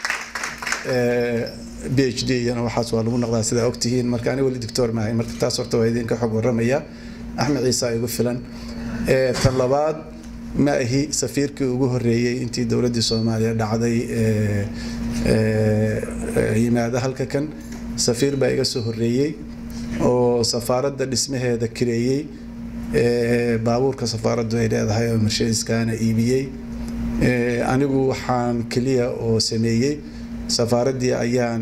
P: b h d iyana waxaas waa lagu noqdaa sidaa ogtihiin marka aniga weli doctor maahay marka taas horta waa idinka xog waramaya axmed ciise igu filan tan labaad ma ahi safiirkii ugu horeeyey intii dowladdii soomaaliya dhacday yimaada halka kan safiir baa iga soo horeeyey oo safaaradda dhismaheeda kireeyey baabuurka safaaraddu ay leedahay oo mercedeskaana iibiyey anigu waxaan keliya oo sameeyey safaaraddii ayaan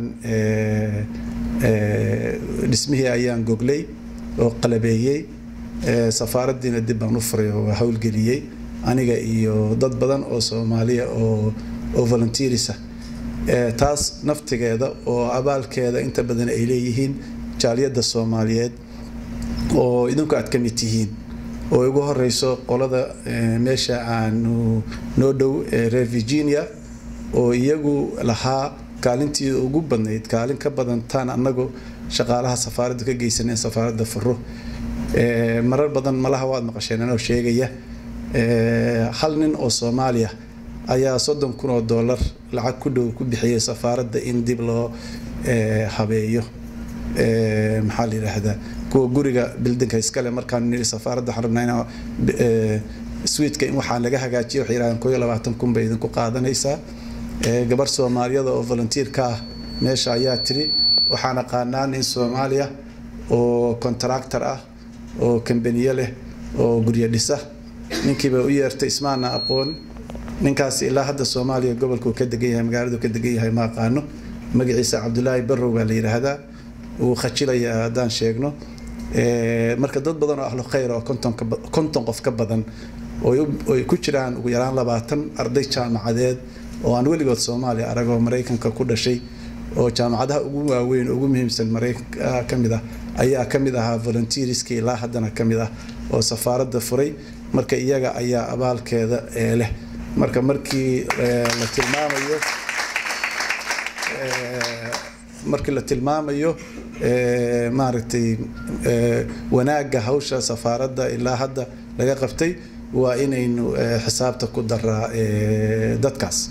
P: dhismihii ayaan goglay oo qalabeeyey safaaraddiina dib baan u furay oo howlgeliyey aniga iyo dad badan oo soomaaliya oo oo volunteerisa taas naftigeeda oo abaalkeeda inta badan ay leeyihiin jaaliyadda soomaaliyeed oo idinku aad ka mid tihiin oo igu horeyso qolada meesha aanu noo dhow reer virginia oo iyagu lahaa kaalintii ugu badnayd kaalin ka badan taan annagu shaqaalaha safaaradda ka geysaneen safaaradda furo marar badan malaha waad maqasheen anoo sheegaya hal nin oo soomaaliya ayaa soddon kun oo dollar lacag ku dhow ku bixiyey safaaradda in dib loo habeeyo maxaa la yidhaahdaa kuwa guriga bildinka iskale markaan niri safaaradda waxaan rabnaa inaa swiitka in waxaan laga hagaajiyo waxay yidhahdeen koo iyo labaatan kun bay idinku qaadanaysaa gabar soomaaliyada oo volunteerka ah meesha ayaa tiri waxaan aqaanaa nin soomaaliya oo contractor ah oo kambaniye leh oo guryo dhisa ninkiiba u yeertay ismaana aqoon ninkaas ilaa hadda soomaaliya gobolkuu ka degan yahay magaaladu ka degan yahay ma aqaano magaciisa cabdulaahi barrow baa la yidhaahdaa wuu khajilaya haddaan sheegno marka dad badan oo ahlu khayr oo konton qof ka badan oy ku jiraan ugu yaraan labaatan arday jaamacadeed oo aan weligood soomaaliya aragoo maraykanka ku dhashay oo jaamacadaha ugu waaweyn ugu muhiimsan maraykanka ka mid ah ayaa ka mid ahaa volunteerskii ilaa haddana ka mid ah oo safaaradda furay marka iyaga ayaa abaalkeeda leh marka markii la tilmaamayo markii la tilmaamayo maaragtay wanaagga hawsha safaaradda ilaa hadda laga qabtay waa inaynu xisaabta ku daraa dadkaas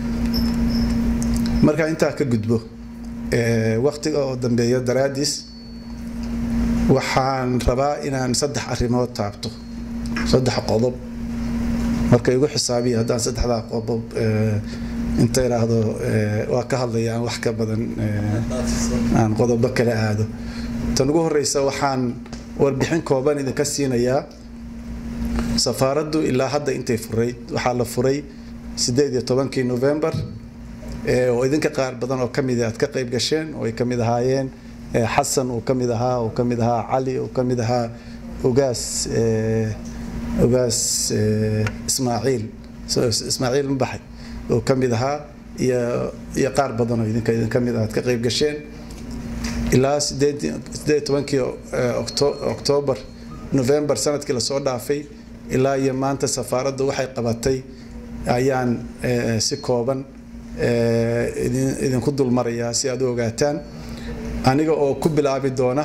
P: marka intaa ka gudbo waqtiga oo dambeeya daraadiis waxaan rabaa inaan saddex arrimood taabto saddex qodob marka igu xisaabiya haddaan saddexdaa qodob inta idhaahdo waa ka hadlaya aan wax ka badan aan qodobo kala aado tan ugu horeysa waxaan warbixin kooban idinka siinayaa safaaraddu ilaa hadda intay furayd waxaa la furay sideed iyo tobankii november oo idinka qaar badan oo kamid aad ka qayb gasheen oo ay kamid ahaayeen xasan uu kamid ahaa uu kamid ahaa cali uu kamid ahaa ogaas ogaas ismaaciil ismaaciil mabaxay oo kamid ahaa iyo iyo qaar badan oo idinka idin kamid aad ka qayb gasheen ilaa sideed sideed tobankii octoobar november sanadkii lasoo dhaafay ilaa iyo maanta safaaraddu waxay qabatay ayaan si kooban idinku dulmarayaa si aad u ogaataan aniga oo ku bilaabi doona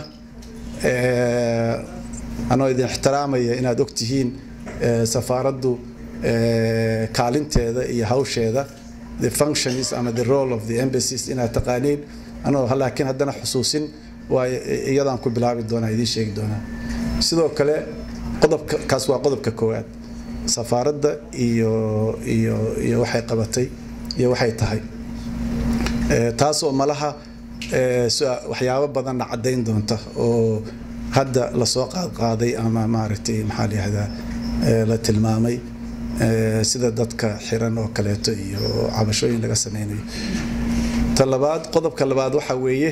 P: anoo idin ixtiraamaya inaad ogtihiin safaaraddu kaalinteeda iyo hawsheeda the functions ama the role of the embassies inaad taqaaniin anoo laakiin haddana xusuusin waa iyadaan ku bilaabi doonaa idiin sheegi doonaa sidoo kale qodobka kaas waa qodobka koowaad safaaradda iyo iyo iyo waxay qabatay iyo waxay tahay taasoo malaha waxyaabo badanna caddayn doonta oo hadda lasoo qaadqaaday ama maaragtay maxaa la yihahdaa la tilmaamay sida dadka xiran oo kaleeto iyo cabashooyin laga sameynayo ta labaad qodobka labaad waxa weeye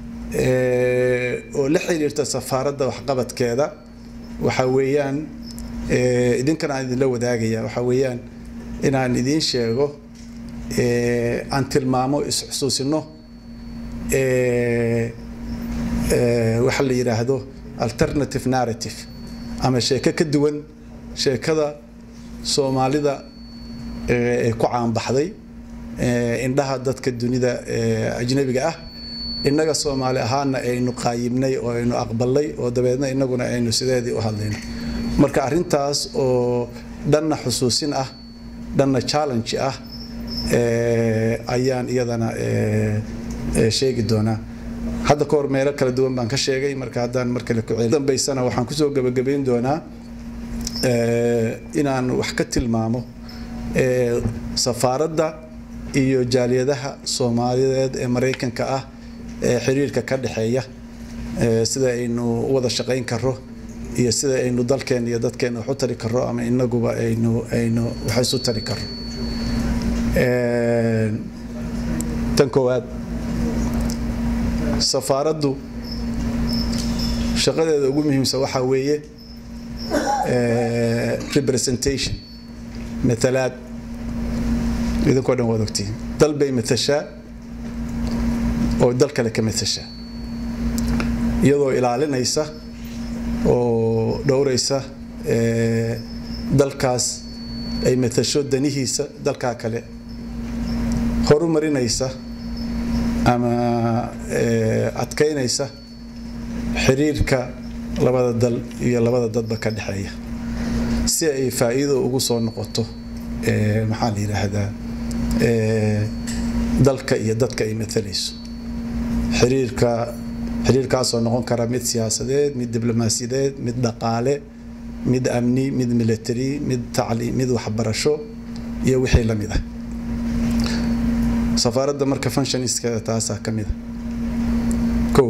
P: oo la xiriirta safaaradda waxqabadkeeda waxa weeyaan idinkan aan idinla wadaagaya waxa weeyaan inaan idiin sheego aan tilmaamo isxusuusino waxa la yidhaahdo alternative narrative ama sheeko ka duwan sheekada soomaalida ee ku caanbaxday indhaha dadka dunida ajnabiga ah innaga soomaali ahaana aynu qaayibnay oo aynu aqbalnay oo dabeedna innaguna aynu sideedii u hadlayno marka arrintaas oo dhanna xusuusin ah dhanna challenge ah ayaan iyadana sheegi doonaa hadda ka hor meelo kala duwan baan ka sheegay marka haddaan mar kale ku dambaysana waxaan kusoo gabagabayn doonaa inaan wax ka tilmaamo safaaradda iyo jaaliyadaha soomaaliyeed ee maraykanka ah ee xiriirka ka dhexeeya sida aynu u wada shaqayn karo iyo sida aynu dalkeena iyo dadkeena wax u tari karo ama inaguba aynu aynu wax isu tari karo tan koowaad safaaraddu shaqadeeda ugu muhiimsan waxaa weeye representation matalaad idinkoo dhan waad ogtihiin dal bay matashaa oo dal kale ka matashaa iyadoo ilaalinaysa oo dhowraysa dalkaas ay matasho danihiisa dalkaa kale horumarinaysa ama adkaynaysa xiriirka labada dal iyo labada dadba ka dhexeeya si ay faa'iido ugu soo noqoto maxaa la yidhaahdaa dalka iyo dadka ay matalayso xiriirka xiriirkaasoo noqon kara mid siyaasadeed mid diblomaasiyadeed mid dhaqaale mid amni mid military mid tacliim mid waxbarasho iyo wixii la mid ah safaaradda marka functioniskeeda taasaa ka mid a kow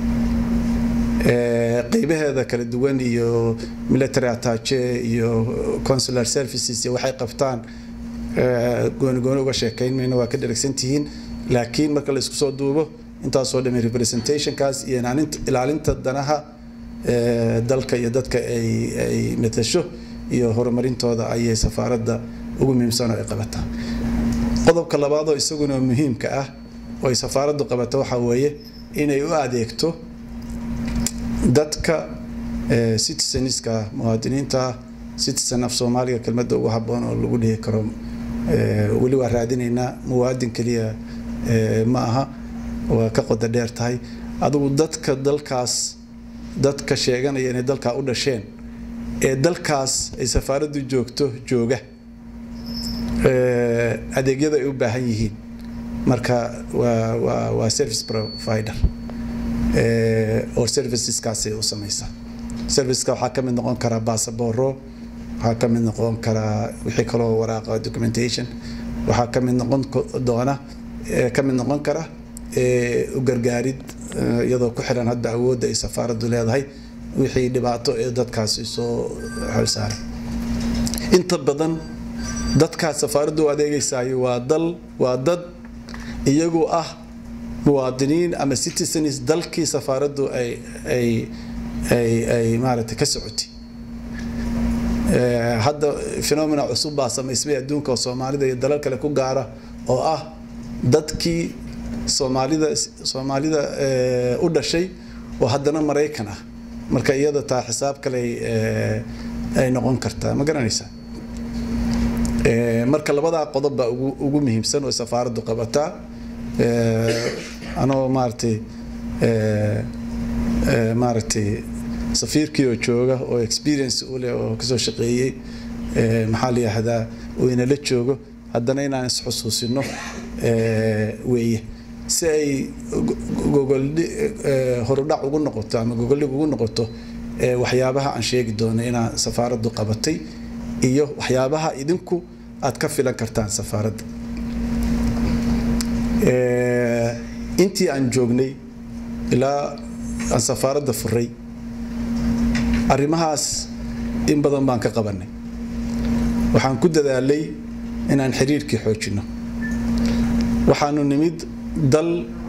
P: qeybaheeda kala duwan iyo military attache iyo consular services iyo waxay qabtaan gooni gooni uga sheekayn mayno waa ka dheragsantihiin laakiin marka la isku soo duubo intaasoo dhamay representationkaas iyo ilaalinta danaha dalka iyo dadka ay ay matasho iyo horumarintooda ayay safaaradda ugu muhiimsan oo ay qabataa qodobka labaadoo isaguna muhiimka ah oo ay safaaraddu qabato waxaa weeye inay u adeegto dadka citizeniska muwaadiniinta citizen af soomaaliga kelmadda ugu habboon oo lagu dhihi karo weli waa raadinaynaa muwaadin keliya ma aha waa ka qoda dheer tahay adigu dadka dalkaas dadka sheeganaya inay dalkaa u dhasheen ee dalkaas ay safaaraddu joogto jooga adeegyada ay u baahan yihiin marka waa waa waa service provider oo serviceskaasay u samaysaa serviceska waxaa ka mid noqon karaa basabooro waxaa ka mid noqon karaa wixii kaloo waraaqa documentation waxaa ka mid noqon doona ka mid noqon kara u gargaarid iyadoo ku xiran hadda awoodda ay safaaraddu leedahay wixii dhibaato ee dadkaasi soo xilsaaray inta badan dadkaas safaaraddu u adeegeysaayo waa dal waa dad iyagu ah muwaadiniin ama citizens dalkii safaaraddu ay ay ay ay maaragtay ka socotay hadda phenomena cusub baa samaysmay adduunka oo soomaalida iyo dalal kale ku gaara oo ah dadkii soomaalida soomaalida u dhashay oo haddana maraykan ah marka iyada taa xisaab kale ay noqon kartaa ma garanaysaa marka labadaa qodob baa ugu muhiimsan oo safaaraddu qabataa anoo maaragtay maaragtay safiirkii oo jooga oo experience u leh oo kasoo shaqeeyey maxaa la yidhaahdaa uu inala joogo haddana inaan isxusuusino weeye si ay gogoldhi horudhac ugu noqoto ama gogoldhig ugu noqoto waxyaabaha aan sheegi doono inaan safaaraddu qabatay iyo waxyaabaha idinku aad ka filan kartaan safaaradda intii aan joognay ilaa aan safaaradda furay arrimahaas in badan baan ka qabanay waxaan ku dadaalay inaan xiriirkii xoojinno waxaanu nimid dal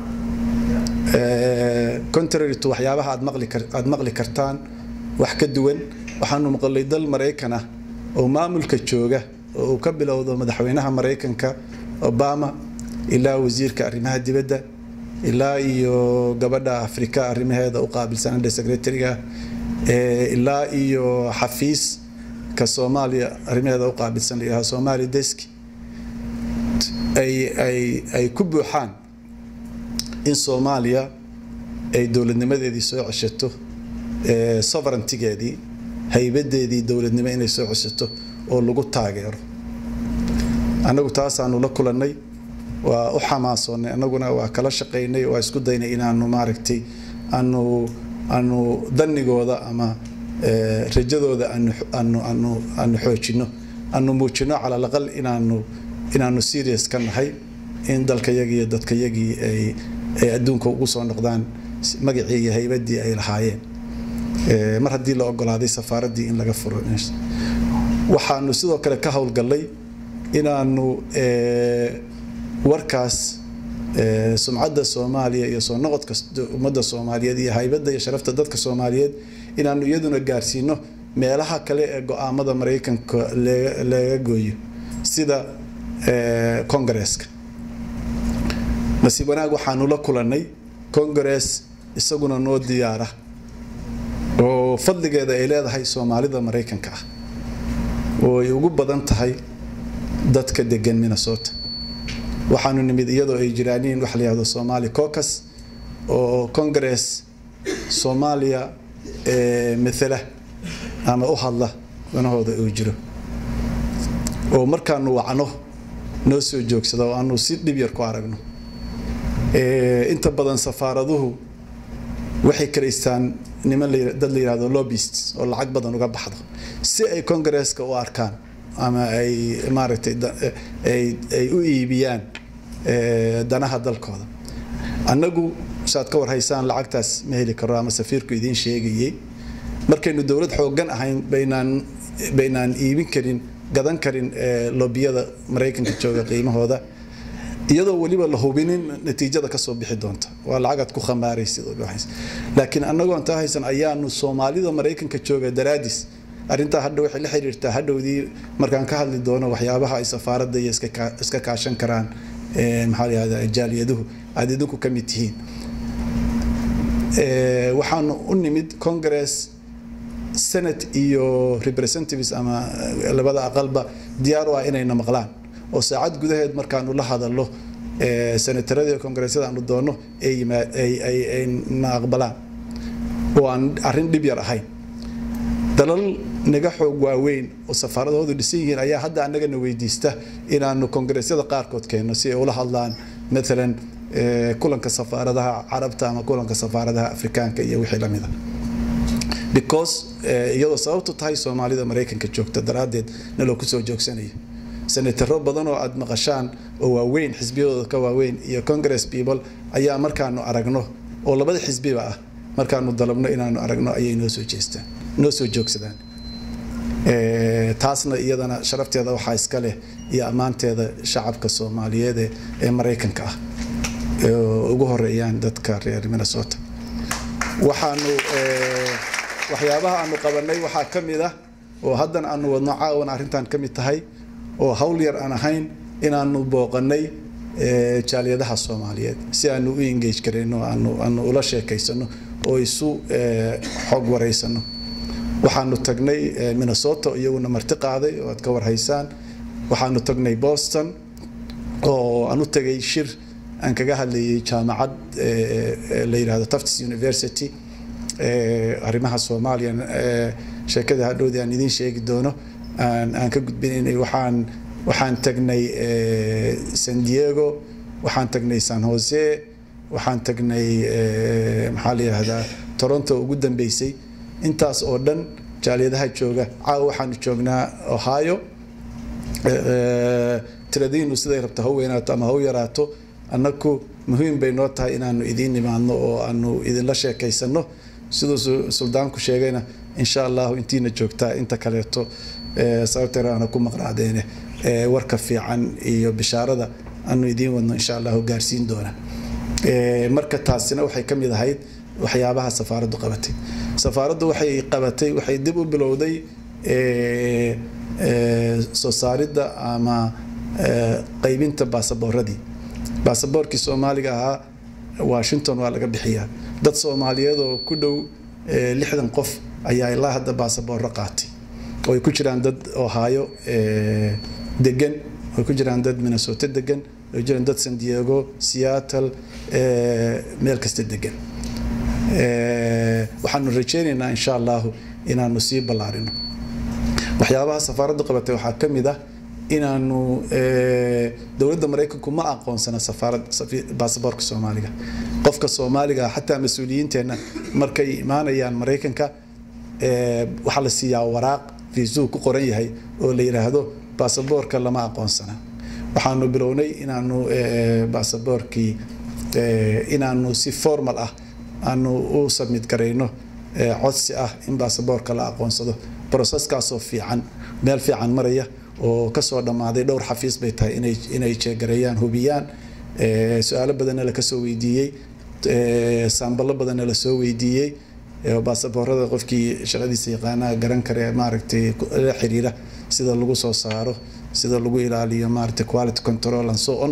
P: contrary to waxyaabaha aad maqli aad maqli kartaan wax ka duwan waxaanu maqlay dal maraykan ah oo maamulka jooga oo uu ka bilowdo madaxweynaha maraykanka obama ilaa wasiirka arrimaha dibadda ilaa iyo gabadha afrika arrimaheeda u qaabilsan under secretary-ga ilaa iyo xafiiska soomaaliya arrimaheeda u qaabilsan la yidhaha somali desk ay ay ay ku buuxaan in soomaaliya ay dowladnimadeedii soo ceshato sovereigntigeedii haybadeedii dowladnimo inay soo ceshato oo lagu taageero annagu taasaanu la kulannay waa u xamaasoonnay annaguna waa kala shaqaynay waa isku daynay inaanu maaragtay aanu aanu danigooda ama rajadooda aanu aanu aanu aanu xoojinno aanu muujinno cala alaqal inaanu inaanu serious ka nahay in dalkayagii iyo dadkayagii ay ay adduunka ugu soo noqdaan magacii iyo haybadii ay lahaayeen mar haddii la ogolaaday safaaraddii in laga furo waxaanu sidoo kale ka howlgallay inaanu warkaas sumcadda soomaaliya iyo soo noqodka ummadda soomaaliyeed iyo haybadda iyo sharafta dadka soomaaliyeed inaanu iyaduna gaarsiino meelaha kale ee go-aamada maraykanka laga gooyo sida kongareeska nasiib wanaag waxaanu la kulannay kongarees isaguna noo diyaara oo fadligeeda ay leedahay soomaalida maraykanka ah oo ay ugu badan tahay dadka degan minnesota waxaanu nimid iyadoo ay jiraaniin waxa la yihahdo somali cocus oo congress soomaaliya mathala ama u hadla danahooda uu jiro oo markaanu wacno noo soo joogsada oo aanu si dhib yar ku aragno inta badan safaaraduhu waxay karaystaan niman dad la yihahdo lobbyist oo lacag badan uga baxdo si ay congresska u arkaan ama ay maaragtay ay u iibiyaan danaha dalkooda annagu saad ka warhaysaan lacagtaas ma heli karo ama safiirku idiin sheegayey markaynu dowlad xooggan ahayn baynaan baynaan iibin karin gadan karin lobbiyada maraykanka jooga qiimahooda iyadoo weliba la hubinin natiijada kasoo bixi doonta waa lacagaad ku khamaaraysid laakiin annagoo intaa haysan ayaanu soomaalida maraykanka jooga daraadis arrintaa hadha waxay la xiriirtaa hadhowdii markaan ka hadli doono waxyaabaha ay safaaradda iyo iska kaashan karaan maxaa la yihahdaa jaaliyaduhu aad idinku ka mid tihiin waxaanu u nimid congress senate iyo representatives ama labada aqalba diyaar u ah inayna maqlaan oo saacad gudaheed markaanu la hadallo senatarada iyo kongresyada aanu doono ay na aqbalaan oo aan arrin dhib yar ahayn dalal naga xoog waaweyn oo safaaradoodu dhisan yihiin ayaa hadda annagana weydiista inaanu kongresyada qaarkood keenno si ay ula hadlaan maalan kulanka safaaradaha carabta ama kulanka safaaradaha afrikaanka iyo wixii lamida because iyadoo sababtu tahay soomaalida maraykanka joogta daraaddeed naloo kusoo joogsanayo senataro badan oo aad maqashaan oo waaweyn xisbiyadooda ka waaweyn iyo congress people ayaa markaanu aragno oo labada xisbiba ah markaanu dalabno inaanu aragno ayay noo soo jeestaan noo soo joogsadaan taasna iyadana sharafteeda waxaa iska leh iyo ammaanteeda shacabka soomaaliyeed ee maraykanka ah ugu horeeyaan dadka reer minnesota waxaanu waxyaabaha aanu qabanay waxaa ka mid ah oo haddana aanu wadno caawan arrintan ka mid tahay oo hawl yar aan ahayn inaanu booqanay jaaliyadaha soomaaliyeed si aanu u engage garayno aanu aanu ula sheekaysano oo isu xog waraysano waxaanu tagnay minnesota iyaguna marti qaaday oo aad ka warhaysaan waxaanu tagnay boston oo aan u tagay shir aan kaga hadlayay jaamacad la yidhahdo tufts university arrimaha soomaaliya sheekada hadhowdii aan idiin sheegi doono aan aan ka gudbinaynay waxaan waxaan tagnay san diego waxaan tagnay san jose waxaan tagnay maxaa la yidhahdaa toronto ugu dambeysay intaas oo dhan jaaliyadaha jooga caawa waxaanu joognaa ohio tiradiinu siday rabto ha weynaato ama ha u yaraato annaku muhiim bay noo tahay inaanu idiin imaadno oo aanu idinla sheekaysano siduu suldaanku sheegayna insha allahu intiina joogtaa inta kaleeto sababteer aana ku maqnaadeene warka fiican iyo bishaarada aanu idiin wadno insha allahu gaarsiin doona marka taasina waxay ka mid ahayd waxyaabaha safaaraddu qabatay safaaraddu waxay qabatay waxay dib u bilowday soo saaridda ama qaybinta baasaboorradii baasaboorkii soomaaliga ahaa washington waa laga bixiyaa dad soomaaliyeed oo ku dhow lixdan qof ayaa ilaa hadda baasaboorro qaatay oo ay ku jiraan dad ohio degan oo ay ku jiraan dad minnesota degan oo ay jiraan dad san diego seattle meel kasta degan waxaanu rajaynaynaa insha allahu inaanu sii ballaarino waxyaabaha safaaraddu qabatay waxaa ka mid ah inaanu dowladda maraykanku ma aqoonsana safaarad baasaboorka soomaaliga qofka soomaaliga xataa mas-uuliyiinteenna markay imaanayaan maraykanka waxaa la siiyaa waraaq fiisuu ku qoran yahay oo la yidhaahdo baasaboorka lama aqoonsana waxaanu bilownay inaanu baasaboorkii inaanu si formal ah aanu u submit garayno codsi ah in baasaboorka la aqoonsado broseskaasoo fiican meel fiican maraya oo kasoo dhammaaday dhowr xafiis bay tahay inay inay jeegareeyaan hubiyaan su-aalo badanna lakasoo weydiiyey saamballo badanna lasoo weydiiyey baasaboorada qofkii shaqadiisa yaqaanaha garan kare maaragtay la xiriira sida lagu soo saaro sida lagu ilaaliyo maaragtay quality control and so on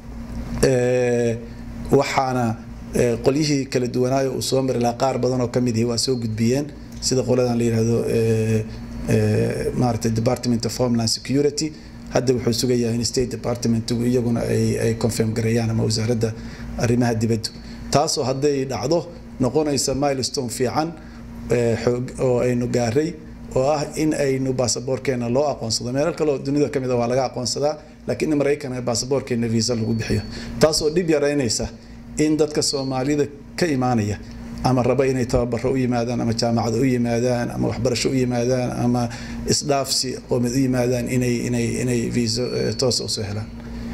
P: waxaana qolyihii kala duwanaayo uu soo mari lahaa qaar badan oo ka mid ihi waa soo gudbiyeen sida qoladan la yidhaahdo maaragtay department of homeland security hadda wuxuu sugayaa in state department iyaguna ay ay confirm gareeyaan ama wasaaradda arrimaha dibadda taasoo hadday dhacdo noqonaysa milestone fiican xoog oo aynu gaaray oo ah in aynu baasaboorkeena loo aqoonsado meelal kale oo dunida ka mid a waa laga aqoonsadaa laakiin in maraykanka baasaboorkeena visa lagu bixiyo taasoo dhib yaraynaysa in dadka soomaalida ka imaanaya ama raba inay tababaro u yimaadaan ama jaamacada u yimaadaan ama waxbarasho u yimaadaan ama isdhaafsi qoomid u yimaadaan inay inay inay viiso toos usoo helaan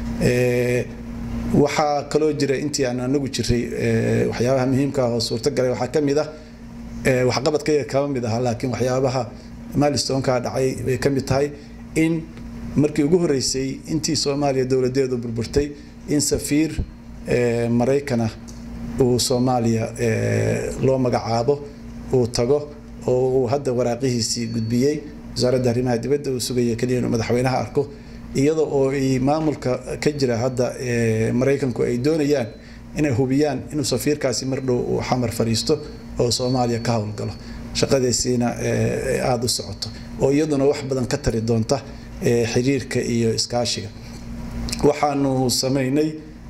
P: waxaa kaloo jira intii aan anagu jiray waxyaabaha muhiimka ah oo suurtagalay waxaa ka mid ah waxqabadkayga kama mid aha laakiin waxyaabaha milestoneka dhacay bay ka mid tahay in markii ugu horeysay intii soomaaliya dowladeedu burburtay in safiir maraykana uu soomaaliya loo magacaabo uu tago oo uu hadda waraaqihiisii gudbiyey wasaaradda arrimaha dibadda uu sugaya keliya inuu madaxweynaha arko iyada oo ay maamulka ka jira hadda maraykanku ay doonayaan inay hubiyaan inuu safiirkaasi mar dhow uu xamar fadhiisto oo soomaaliya ka howlgalo shaqadiisiina aada u socoto oo iyaduna wax badan ka tari doonta xiriirka iyo iskaashiga waxaanu samaynay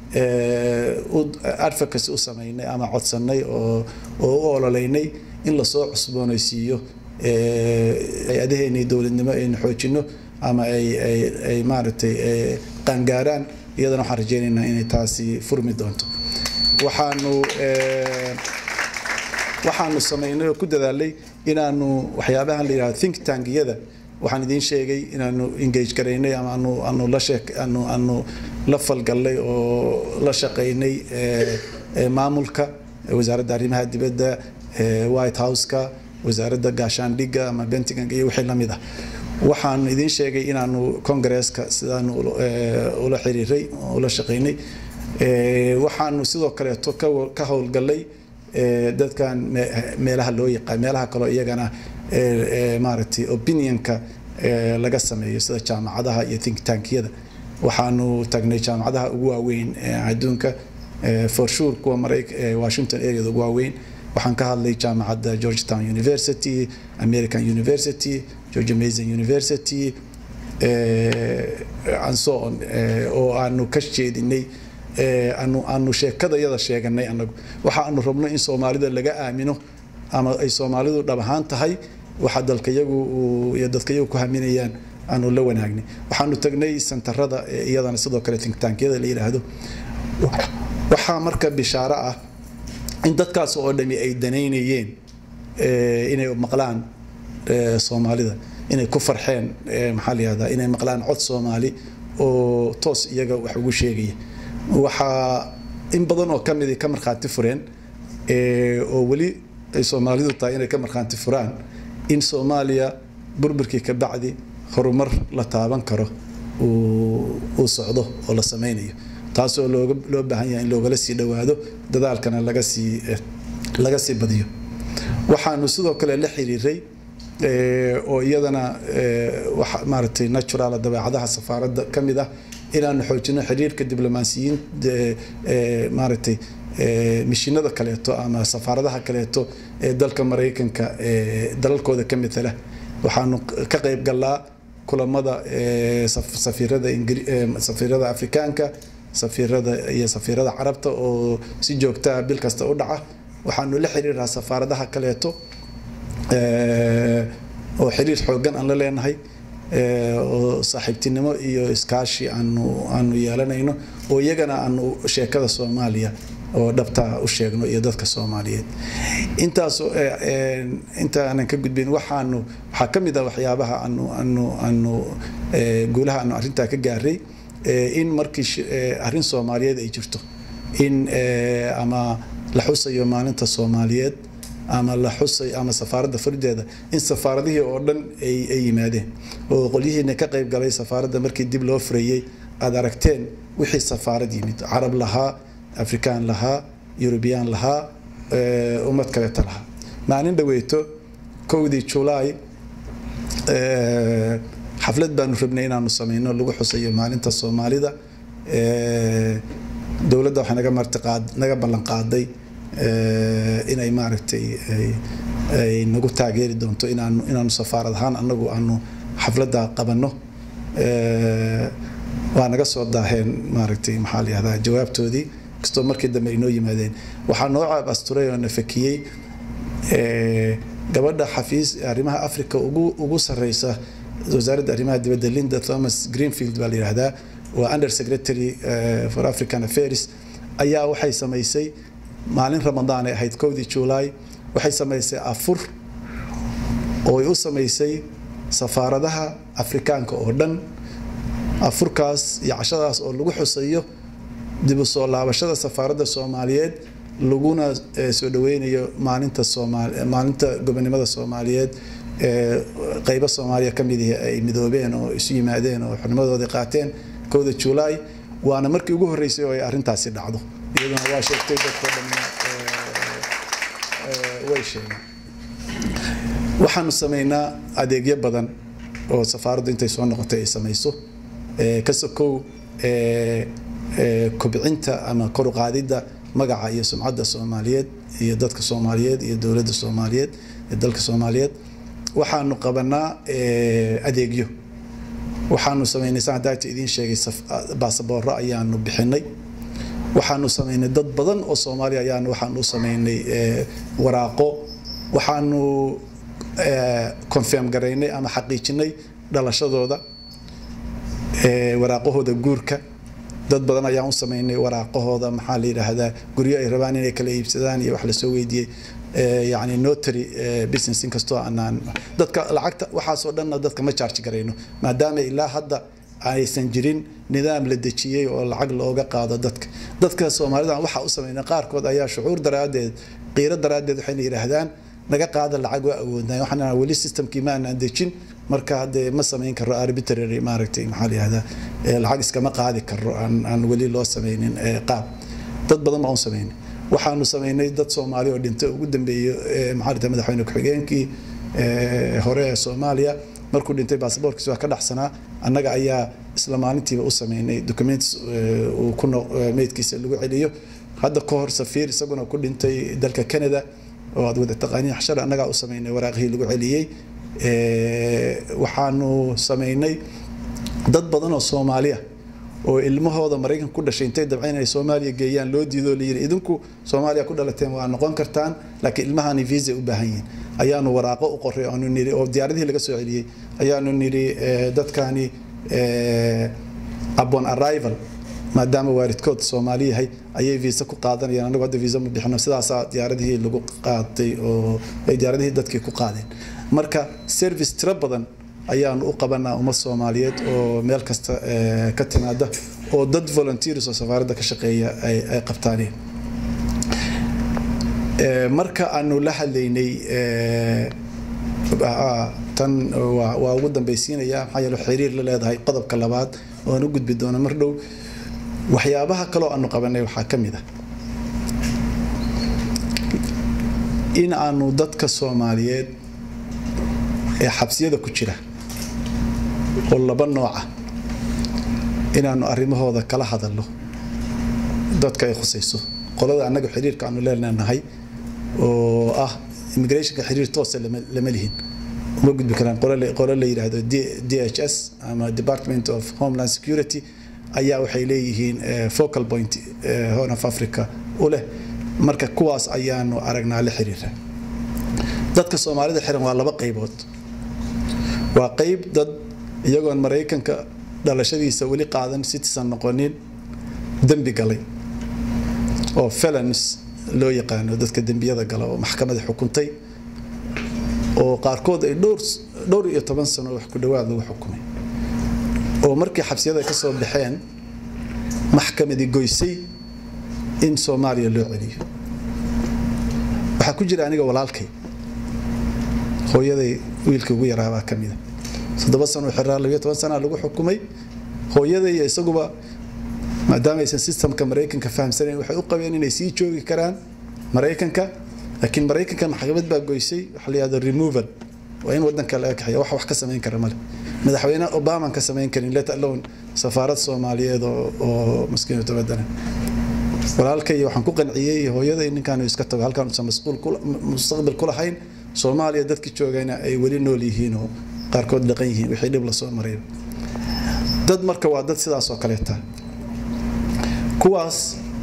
P: advocacy u samaynay ama codsanay oo oo u ololeynay in lasoo cusboonaysiiyo hay-adaheenii dowladnimo aynu xoojino ama ay ay ay maaragtay qaangaaraan iyadana waxaan rajeynaynaa inay taasi furmi doonto waxaanu waxaanu samaynay oo ku dadaalay inaanu waxyaabahan la yidhahdo think tankiyada waxaan idiin sheegay inaanu engage garaynay ama aanu aanu la sheek aanu aanu la falgallay oo la shaqaynay maamulka wasaaradda arrimaha dibadda white house-ka wasaaradda gaashaandhigga ama bentigan iyo wixii lamid ah waxaan idiin sheegay inaanu congresska sidaanu ula xiriiray ula shaqaynay waxaanu sidoo kaleeto ka howlgallay dadkan meelaha loo yaqaan meelaha kaloo iyagana maaragtay opinionka laga sameeyo sida jaamacadaha iyo think tankiyada waxaanu tagnay jaamacadaha ugu waaweyn adduunka for sure kuwa marayk washington areada ugu waaweyn waxaan ka hadlay jaamacadda georgetown university american university georgia mason university and so on oo aanu ka jeedinay aanu aanu sheekada yada sheeganay anagu waxa aanu rabno in soomaalida laga aamino ama ay soomaalidu dhab ahaan tahay waxa dalkayagu iyo dadkayagu ku haminayaan aanu la wanaagnay waxaanu tagnay santarada iyadana sidoo kale tinktankyada la yidhaahdo waxaa marka bishaaro ah in dadkaas oo dhami ay danaynayeen inay maqlaan soomaalida inay ku farxeen maxaa la yihahdaa inay maqlaan cod soomaali oo toos iyaga wax ugu sheegaya waxaa in badan oo ka midi ka markhaati fureen oo weli ay soomaalidu tahay inay ka markhaanti furaan in soomaaliya burburkii ka bacdi horumar la taaban karo uu socdo oo la sameynayo taasoo looga loo baahan yahay in loogala sii dhowaado dadaalkana laga sii laga sii badiyo waxaanu sidoo kale la xiriiray oo iyadana waxa maaragtay natural dabeecadaha safaaradda ka mid ah inaanu xoojino xiriirka diblomaasiyiin maaragtay mishinada kaleeto ama safaaradaha kaleeto ee dalka maraykanka dalalkooda ka matala waxaanu ka qayb galnaa kulamada safiirada safiirada afrikaanka safiirada iyo safiirada carabta oo si joogtaa bil kasta u dhaca waxaanu la xiriiraa safaaradaha kaleeto oo xiriir xoogan aan la leenahay oo saaxiibtinimo iyo iskaashi aanu aanu yeelanayno oo iyagana aanu sheekada soomaaliya oo dhabtaa u sheegno iyo dadka soomaaliyeed intaas inta aanan ka gudbin waxaanu waxaa ka mid ah waxyaabaha aanu aanu aanu guulaha aanu arrintaa ka gaaray in markii arrin soomaaliyeed ay jirto in ama la xusayo maalinta soomaaliyeed ama la xusay ama safaaradda fardeeda in safaaradihii oo dhan ay ay yimaadeen oo qolyihiina ka qayb galay safaaradda markii dib loo furayey aad aragteen wixii safaarad yimid carab lahaa afrikaan lahaa eurubiyaan lahaa ummad kaleeta lahaa maalin dhaweyto kowdii julaay xaflad baanu rabnay inaanu sameyno lagu xusayo maalinta soomaalida dowladda waxay naga martiqaad naga ballan qaaday inay maaragtay ay nagu taageeri doonto inaanu inaanu safaarad ahaan anagu aanu xafladda qabanno waa naga soo daaheen maaragtay maxaa la yihahdaa jawaabtoodii kastoo markii dambe ay noo yimaadeen waxaa noo caab asturay oo na fakiyey gabadha xafiis arrimaha africa ugu ugu sarreysa wasaaradda arrimaha dibadda linda thomas greenfield baa la yihahdaa waa under secretary for african affairs ayaa waxay samaysay maalin ramadaan ay ahayd kowdii juulaay waxay samaysay afur oo ay u samaysay safaaradaha afrikaanka oo dhan afurkaas iyo cashadaas oo lagu xusayo dib u soo laabashada safaaradda soomaaliyeed laguna soo dhaweynayo maalinta soomaali maalinta gobonimada soomaaliyeed qeybo soomaaliya ka mid ay midoobeen oo isu yimaadeen oo xurnimadoodii qaateen kowda juulaay waana markii ugu horreysay oo ay arrintaasi dhacdo iyaduna waa sheegtay dadkoo dhan way sheegeen waxaanu sameynaa adeegyo badan oo safaaraddu intay soo noqotay ay samayso ka sokow kobcinta ama kor u qaadidda magaca iyo sumcadda soomaaliyeed iyo dadka soomaaliyeed iyo dowladda soomaaliyeed iyo dalka soomaaliyeed waxaanu qabanaa adeegyo waxaanu sameynay saan hadaata idiin sheegay baasabooro ayaanu bixinay waxaanu sameynay dad badan oo soomaaliya ayaanu waxaanu u sameynay waraaqo waxaanu confirm garaynay ama xaqiijinay dhalashadooda waraaqahooda guurka dad badan ayaan u sameynay waraaqahooda maxaa la yidhaahdaa guryo ay rabaan inay kala iibsadaan iyo wax lasoo weydiiyey yani notary business inkastoo aanaan dadka lacagta waxaasoo dhanna dadka ma charge garayno maadaama ilaa hadda aysan jirin nidaam la dejiyey oo lacag looga qaado dadka dadka soomaalida waxaa u sameynay qaarkood ayaa shucuur daraaddeed qiiro daraaddeed waxayna yidhaahdaan naga qaada lacag waa awoodnay waxaan weli systemkii ma aanan dejin marka haddee ma samayn karo arbitrary maaragtay maxaa la yihahdaa lacag iskama qaadi karo aan aan weli loo sameynin qaab dad badan baan u sameynay waxaanu sameynay dad soomaali oo dhintay ugu dambeeyey maxaa dhintay madaxweyne ku-xigeenkii hore ee soomaaliya markuu dhintay baasaboorkiisa waa ka dhaxsanaa annaga ayaa isla maalintiiba u sameynay documents uu ku meydkiisa lagu celiyo hadda ka hor safiir isaguna ku dhintay dalka canada oo aad wada taqaaniin xashar annagaa u sameynay waraaqihii lagu celiyey waxaanu sameynay dad badan oo soomaaliya oo ilmahooda maraykanka ku dhashay intay dabcayn inay soomaaliya geeyaan loo diidoo layidhi idinku soomaaliya ku dhalateen waa noqon kartaan laakiin ilmahani visa u baahan yihiin ayaanu waraaqo u qoray aanu nidhi oo diyaaradihii laga soo celiyey ayaanu nidhi dadkani upon arrival maadaama waalidkood soomaali yahay ayay visa ku qaadanayaan anagu hadda visa ma bixino sidaasaa diyaaradihii lagu qaaday oo ay diyaaradihii dadkii ku qaadeen marka service tiro badan ayaanu u qabanaa ummad soomaaliyeed oo meel kasta ka timaada oo dad volunteers oo safaaradda ka shaqeeya ay qabtaaneen marka aanu la hadlaynay tan waa ugu dambaysiinaya maxaa yeele xiriir la leedahay qodobka labaad oo aan u gudbi doono mar dhow waxyaabaha kaloo aanu qabanay waxaa ka mid ah in aanu dadka soomaaliyeed ee xabsiyada ku jira oo laba nooca inaanu arrimahooda kala hadalno dadka ay khusayso qolada annaga xiriirka aanu leenahay oo ah immigrationka xiriir toosa lama lihin uma gudbi karaan qolo la yidhaahdo d h s ama department of homeland security ayaa waxay leeyihiin focal point horn of africa u leh marka kuwaas ayaanu aragnaa la xiriira dadka soomaalida xiran waa laba qaybood waa qayb dad iyagoon maraykanka dhalashadiisa weli qaadan citizen noqonin dembi galay oo felons loo yaqaano dadka dembiyada gala oo maxkamada xukuntay oo qaarkood ay dhowr dhowr iyo toban sano wax ku dhowaad lagu xukumay oo markii xabsiyada ka soo baxeen maxkamadii goysay in soomaaliya loo celiyo waxaa ku jira aniga walaalkay hooyaday wiilka ugu yaraabaa ka mida toddoba sano xiraa labiyo toban sana lagu xukumay hooyaday iyo isaguba maadaama aysan systemka maraykanka fahamsanayn waxay u qabeen inay sii joogi karaan maraykanka laakiin maraykanka maxkamad baa goysay waxa la yihahdo removal waa in wadanka laga kaxeeya wax wax ka samayn kara male madaxweyne obama ka samayn karin let alone safaarad soomaaliyeed oo maskiinu tabadana walaalkay waxaan ku qanciyey hooyaday ninkaanu iska tago halkaan uusan mustaqbal ku lahayn soomaaliya dadkii joogayna ay weli nool yihiin oo qaarkood dhaqan yihiin wixii dhib lasoo maray dad marka waa dad sidaas oo kaleeta kuwaas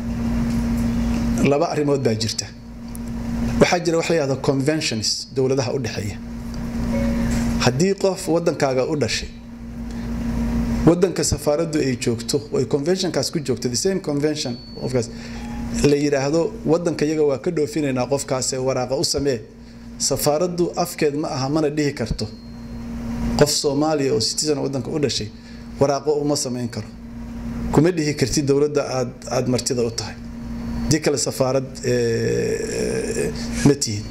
P: laba arrimood baa jirta waxaa jira wax la yihahdo conventions dowladaha u dhexeeya haddii qof wadankaaga u dhashay wadanka safaaraddu ay joogto ay conventionkaas ku joogto the same convention qofkaas la yidhaahdo wadanka iyaga waa ka dhoofinaynaa qofkaas ee waraaqa u samee safaaraddu afkeed ma aha mana dhihi karto qof soomaaliya oo citizen wadanka u dhashay waraaqo uma samayn karo kuma dhihi kartid dowladda aad aad martida u tahay dii kale safaarad ma tihid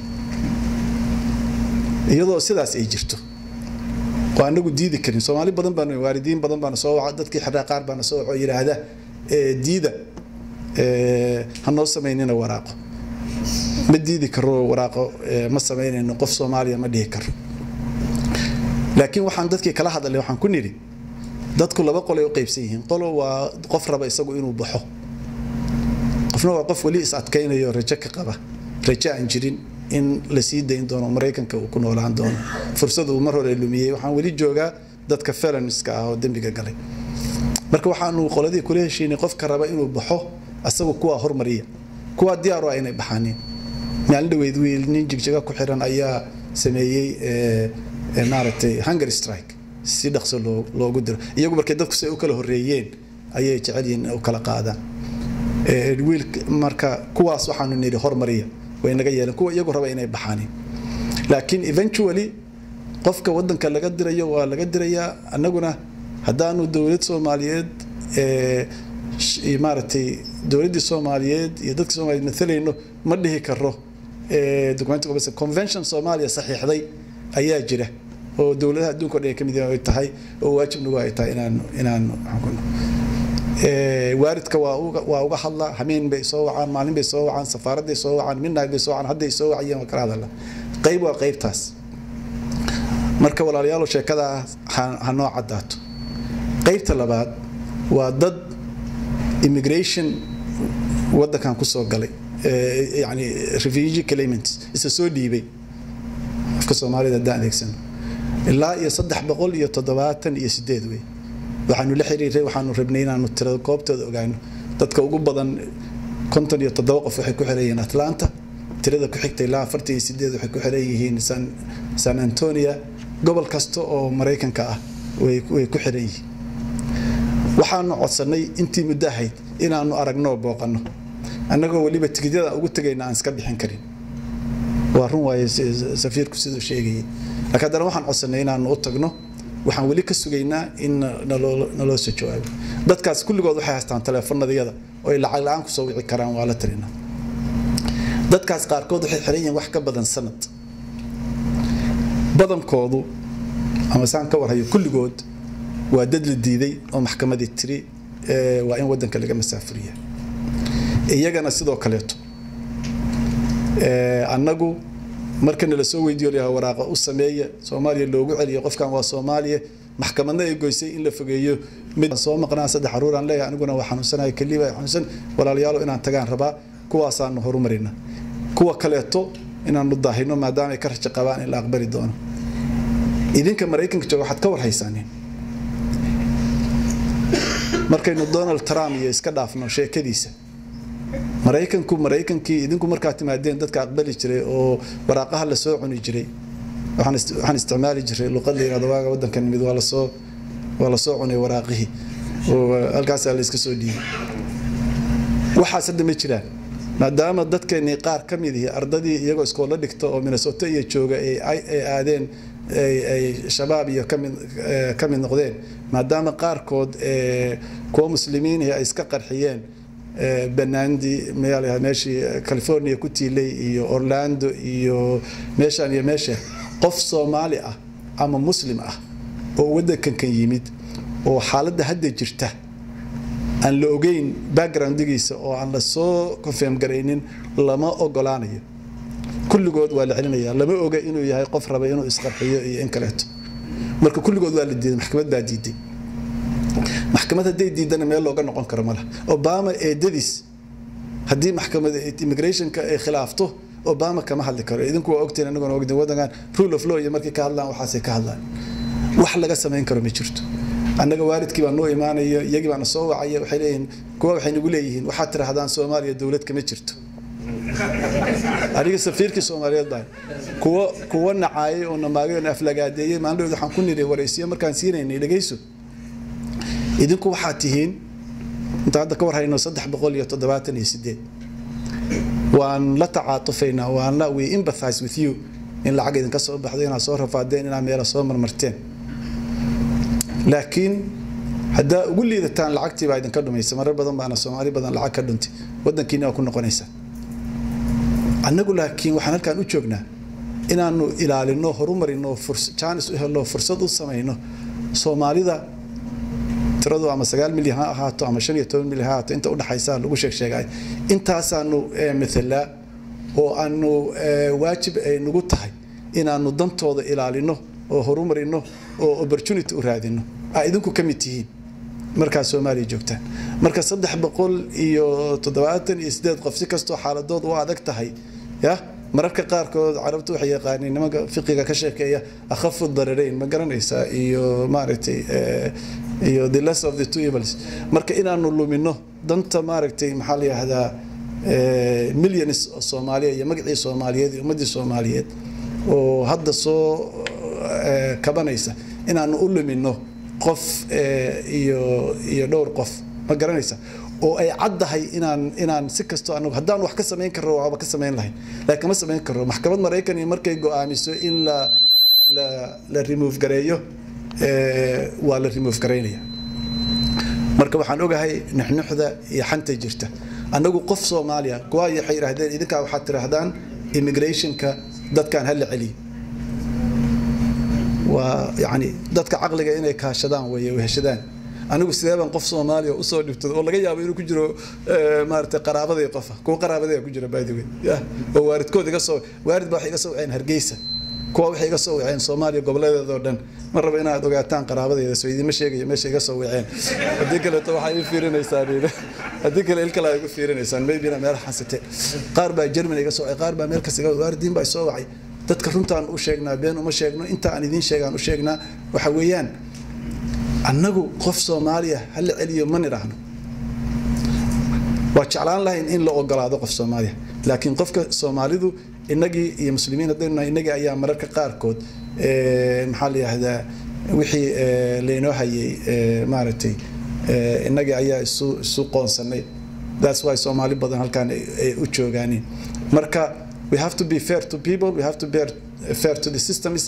P: iyadoo sidaas ay jirto oo anagu diidi karin soomaali badan baan waalidiin badan baana soo waca dadkii xirraa qaar baana soo waco yidhaahda diida ha noo samaynina waraaqo ma diidi karo waraaqo ma samaynayno qof soomaaliya ma dhihi karo laakiin waxaan dadkii kala hadalay waxaan ku nidhi dadku laba qolay u qaybsan yihiin qolo waa qof raba isagu inuu baxo qofna waa qof weli is adkaynayo rajo ka qaba rajo aan jirin in la sii dayn doono maraykanka uu ku noolaan doono fursad uu mar hore lumiyey waxaan weli joogaa dadka felonska ah oo dembiga galay marka waxaanu qoladii kula heshiinay qofka raba inuu baxo asagu kuwaa hormariya kuwaa diyaar u ah inay baxaaniin maalin dhaweyd wiil nin jigjiga ku xiran ayaa sameeyey maaragtay hunger strike si dhaqso loogu diro iyagu markay dadku si ay u kala horreeyeen ayay jecel yihiin in u kala qaadaan wiil marka kuwaas waxaanu nidhi hormariya way naga yeeleen kuwa iyagu raba inay baxaaniin laakiin eventually qofka wadanka laga dirayo waa laga dirayaa annaguna haddaanu dowlad soomaaliyeed maaragtay dowladdii soomaaliyeed iyo dadka soomaaliyeed matalayno ma dhihi karo documentiga bas convention soomaaliya saxiixday ayaa jira oo dowladaha adduunka o dhan ay ka mid ay tahay oo waajibnagu ay tahay inaan inaan waaridka waa uga waa uga hadla hameen bay soo wacaan maalin bay soo wacaan safaaraday soo wacaan midnight bay soo wacaan hadday soo wacayeen waa kala hadala qayb waa qaybtaas marka walaalayaal sheekada ha noo caddaato qaybta labaad waa dad immigration wadankan kusoo galay yani refugee claimants isa soo dhiibay afka soomaalida haddaan adeegsano ilaa iyo saddex boqol iyo toddobaatan iyo sideed wey waxaanu la xiriiray waxaanu rabnay inaanu tirada goobtooda ogaano dadka ugu badan konton iyo toddoba qof waxay ku xiran yihiin atlanta tirada ku xigta ilaa afartan iyo sideed waxay ku xiran yihiin san san antonia gobol kasta oo maraykanka ah way way ku xiran yihiin waxaanu codsanay intii muddo ahayd inaanu aragno oo booqanno annagoo weliba tigidyada ugu tegayna aan iska bixin karin waa run waaye safiirku siduu sheegayay laakiin haddana waxaan codsanay inaanu u tagno waxaan weli ka sugaynaa in naloo soo jawaabo dadkaas kulligood waxay haystaan taleefanadayada oo ay lacag la-aan kusoo wici karaan waa la talinaa dadkaas qaarkood waxay xiran yihiin wax ka badan sanad badankoodu ama saan ka warhayo kulligood waa dad la diiday oo maxkamadii tiri waa in wadanka laga masaafuriya iyagana sidoo kaleeto annagu marka nala soo weydiiyo layaha waraaqa u sameeya soomaaliya loogu celiyo qofkan waa soomaaliya maxkamadna ay goysay in la fogeeyo mid soo maqnaa saddex caruuraan leeyahay aniguna waa xanuunsanahay keliba xanuunsan walaalayaalo inaan tagaan rabaa kuwaasaanu horumarina kuwa kaleeto inaanu daahino maadaama ay ka rajo qabaan in la aqbali doono idinka maraykanka jooga waxaad ka warhaysaanin markaynu donald trump iyo iska dhaafno sheekadiisa maraykanku maraykankii idinku markaa timaadeen dadka aqbali jiray oo waraaqaha lasoo cuni jiray waxaan isticmaali jiray luqad la yirahdo waaga wadanka nimid waa lasoo waa lasoo cunay waraaqihii oo halkaasaa la iska soo dhiibay waxaas hadda ma jiraan maadaama dadkeenii qaar ka mid ihi ardadii iyagoo iskoola dhigta oo minnesota iyo jooga ay aadeen ay shabaab iyo ka mid noqdeen maadaama qaarkood kuwa muslimiinihi ay iska qarxiyeen banaandi meeshii california ku tiilay iyo orlando iyo meeshaan iyo meesha qof soomaali ah ama muslim ah oo wadankankan yimid oo xaaladda hadda jirta aan la ogeyn backgroundigiisa oo aan la soo confirm garaynin lama ogolaanayo kulligood waa la celinaya lama oga inuu yahay qof raba inuu isqarxiyo iyo in kaleeto marka kulligood waa la diiday maxkamad baa diiday maxkamad hadday diidana meel looga noqon karo malaha obama eedadiis haddii maxkamada immigrationka ay khilaafto obama kama hadli karo idinku waa ogtiin aniguna ogdin wadankan rule of law iyo markay ka hadlaan waxaasay ka hadlaan wax laga samayn karo ma jirto annaga waalidkii baa noo imaanaya iyagii baana soo wacaya waxay leeyihiin kuwa waxay nagu leeyihiin waxaad tirahdaan soomaaliya dowlad kama jirto aniga safiirkii soomaaliyeed baa kuwa kuwa nacaayay oo namaagay oo aflagaadeeyey maalin waxaan ku niri waraysiyo markaan siinaynay dhegayso idinku waxaad tihiin inta hadda ka war hayno saddex boqol iyo toddobaatan iyo sideed waan la tacaatufaynaa waan la we empathize with you in lacag idinka soo baxdo inaad soo rafaadeen inaad meela soo marmarteen laakiin haddaa ugu liidataan lacagtii baa idinka dhumaysa marar badan baana soomaali badan lacag ka dhuntay wadankiina waa ku noqonaysaa annagu laakiin waxaan halkaan u joognaa inaanu ilaalino horumarino jaanis u helno fursad u samayno soomaalida tiradu ama sagaal milyan ha ahaato ama shan iyo toban milyan ha ahaato inta udhaxaysa lagu sheeg sheegay intaasaanu mathalaa oo aanu waajib ay nagu tahay inaanu dantooda ilaalino oo horumarino oo opportunity u raadino aa idinku ka mid tihiin markaa soomaaliya joogtaan marka saddex boqol iyo toddobaatan iyo sideed qof si kastoo xaaladood u adag tahay ya mararka qaarkood carabtu waxay yaqaaniin nimanka fiqiga ka sheekeeya akhafu dararayn ma garanaysaa iyo maaragtay iyo the less of the two evils marka inaanu lumino danta maaragtay maxaa la yihahdaa millions oo soomaaliya iyo magacii soomaaliyeed iyo ummaddii soomaaliyeed oo hadda soo kabanaysa inaanu u lumino qof iyo iyo dhowr qof ma garanaysa oo ay caddahay inaan inaan si kastoo anagu haddaan wax ka samayn karro waaba ka samayn lahayn laakiin kama samayn karro maxkamad maraykan markay go-aamiso in la la la remove gareeyo waa la remove garaynaya marka waxaan ogahay nuxnuxda iyo xanta jirta annagu qof soomaaliya kuwa waxay yidhaahdeen idinkaa waxaad tidhaahdaan immigrationka dadkaan hala celiyo waa yani dadka caqliga inay kaashadaan weeye weheshadaan anigu sidee baan qof soomaaliya usoo dhibtay oo laga yaabo inuu ku jiro maaragtay qaraabaday qofa kuwa qaraabaday ku jira by the way oo waaridkood iga soo waarid baa waxay iga soo waceen hargeysa kuwa waxay iga soo waceen soomaaliya goboledeeda oo dhan ma rabo inaad ogaataan qaraabadeeda soo idinma sheegayo meesha iga soo waceen haddii kaleeto waxaa ii fiirinaysaan haddii kale il kale igu fiirinaysaan maybina meel xasite qaar baa germany iga soo wacay qaar baa meel kas iga waaridiin baa soo wacay dadka runtaan u sheegnaa been uma sheegno inta aan idiin sheegaan u sheegnaa waxa weeyaan annagu qof soomaaliya ha la celiyo ma nidhaahno waa jeclaan lahayn in la ogolaado qof soomaaliya laakiin qofka soomaalidu innagii iyo muslimiin haddaynu nahay innagii ayaa mararka qaarkood maxaa la yidhaahdaa wixii laynoo hayay maaragtay innagii ayaa isu isu qoonsanay that's why soomaali badan halkaan ay u joogaaniin marka we have to be fair to people we have to be fair to the systems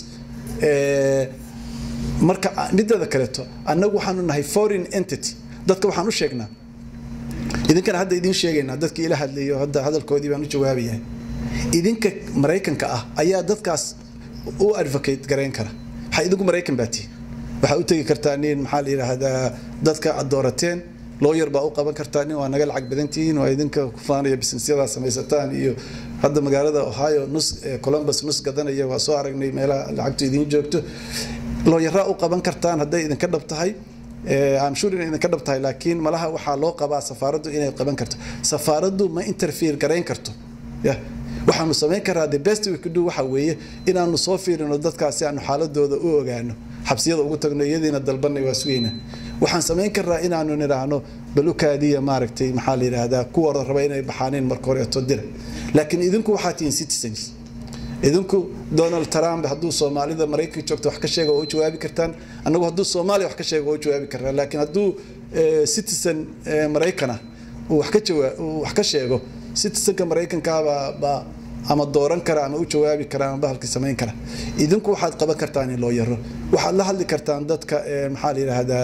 P: marka mideeda kaleeto annagu waxaanu nahay foreign entity dadka waxaan u sheegnaa idinkana hadda idiin sheegaynaa dadkii ila hadlayo hadda hadalkoodii baan u jawaabayahay idinka maraykanka ah ayaa dadkaas u advocate garayn kara waxaa idinku maraykan baa tihin waxaa u tegi kartaa nin maxaa la yidhaahdaa dadka aad doorateen looyar baa u qaban kartaa nin waa naga lacag badan tihiin waa idinka ku faanaya businessyada samaysataan iyo hadda magaalada ohio nus columbus nus gadanaya waa soo aragnay meelaha lacagtu idiin joogto looyaraa u qaban kartaan hadday idinka dhab tahay I'm sure inay idinka dhab tahay laakiin malaha waxaa loo qabaa safaaraddu inay qaban karto safaaraddu ma interfere garayn karto yeah. waxaanu samayn karaa the best we could do waxa weeye inaanu soo fiirino dadkaasi aanu xaaladooda u ogaano xabsiyada ugu tagno iyadiina dalbanay waa sugayna waxaan samayn karnaa inaanu nidhaahno balukaadiya maaragtay maxaa la yidhaahdaa kuwa raba inay baxaaneen marka horeeto dira laakiin idinku waxaa tihiin citizens idinku donald trump hadduu soomaalida maraykanka joogto wax ka sheega oo u jawaabi kartaan annagu hadduu soomaaliya wax ka sheega oo u jawaabi karnaa laakiin hadduu citizen maraykana uu wax ka jawaa uu wax ka sheego citizenka maraykankaabaa baa ama dooran kara ama u jawaabi kara ama bahalkii samayn kara idinku waxaad qaban kartaan in loo yaro waxaad la hadli kartaan dadka maxaa la yidhaahdaa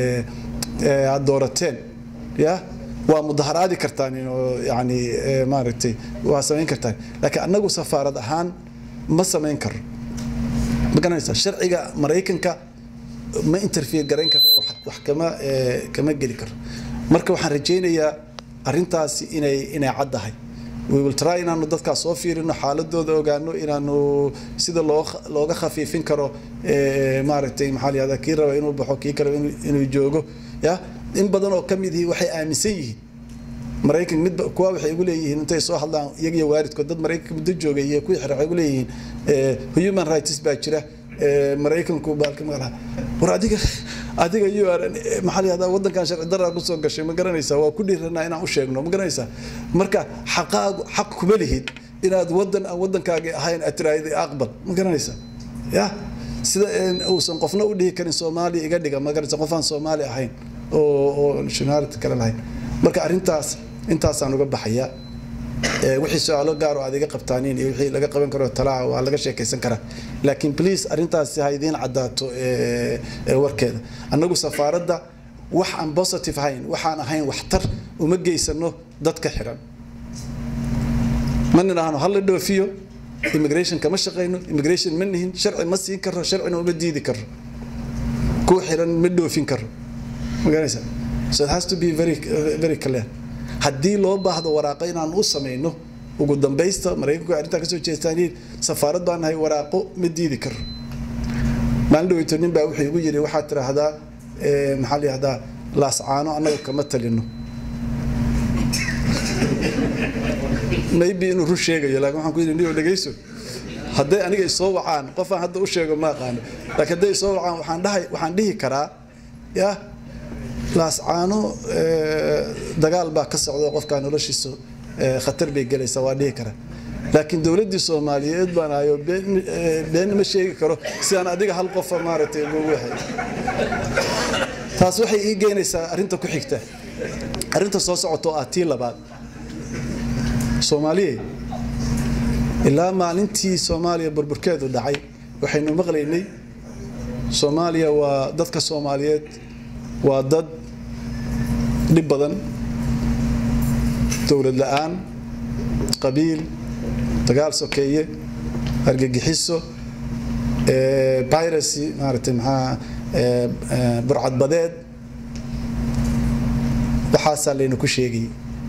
P: aad doorateen ya waa mudaharaadi kartaan oo yani maaragtay waa samayn kartaan laakiin annagu safaarad ahaan ma samayn karo ma garanaysaa sharciga maraykanka ma interfere garayn karo wax kama kama geli karo marka waxaan rajaynayaa arrintaasi inay inay caddahay we will try inaanu dadkaas soo fiirino xaaladooda ogaano inaanu sida loo looga khafiifin karo maaragtay maxaa la yihahdaa kii raba inuu baxo kii kale inuu joogo ya in badan oo ka mid ihi waxay aaminsan yihiin maraykan mid kuwa waxay ugu leeyihiin intay soo hadlaan iyaga iyo waalidkood dad maraykanka muddo joogay iyo kuwii xira waxay ugu leeyihiin human rights baa jira maraykanku baalka magaraa war adiga adiga you are maxaa la yihahdaa waddankan sharci daraa kusoo gashay ma garanaysaa waa ku dhiiranaa inaan u sheegno ma garanaysaa marka xaqaagu xaq kuma lihid inaad waddan aan waddankaagi ahayn aad tiraahday aqbal ma garanaysaa ya sida uusan qofna u dhihi karin soomaaliya iga dhiga ma garanaysa qof aan soomaali ahayn oo oo nationality kale lahayn marka arrintaas intaasaan uga baxayaa wixii su-aalo gaar oo aad iga qabtaaniin iyo wixii laga qaban karo talaa waa laga sheekaysan karaa laakiin please arrintaasi ha idiin caddaato warkeeda annagu safaaradda wax aan positive ahayn waxaan ahayn waxtar uma geysano dadka xiran ma nidhaahno hala dhoofiyo immigration kama shaqayno immigration ma nihin sharci ma siin karo sharcina uma diidi karo kuwa xiran ma dhoofin karo maganaysa so it has to be very very clear haddii loo baahdo waraaqo inaan u samayno ugu dambaysta maraykanku arrintaa kasoo jeestaan safaarad baan nahay waraaqo ma diidi karo maalin dhaweyto nin baa wuxuu igu yidhi waxaad tiraahdaa maxaa la yihahdaa laascaano annaga kama talino maybe inuu run sheegayo laakiin waxaan ku yidhi niyo dhegeyso hadday aniga isoo wacaan qofaan hadda u sheego ma aqaano laakiin hadday isoo wacaan waxaan dhahay waxaan dhihi karaa ya laascaano dagaal baa ka socda qofkaa noloshiisa khatar bay gelaysaa waa dhihi karaa laakiin dowladdii soomaaliyeed baan ahayo been ma sheegi karo sidaan adiga hal qofa maaragtay ugu waxay taas waxay ii geynaysaa arrinta ku xigta arrinta soo socota oo ah tii labaad soomaaliye ilaa maalintii soomaaliya burburkeedu dhacay waxaynu maqlaynay soomaaliya waa dadka soomaaliyeed waa dad dhib badan dowlad la-aan qabiil dagaal sokeeye argagixiso piracy maaragtay maxaa burcadbadeed waxaasaa laynu ku sheegayay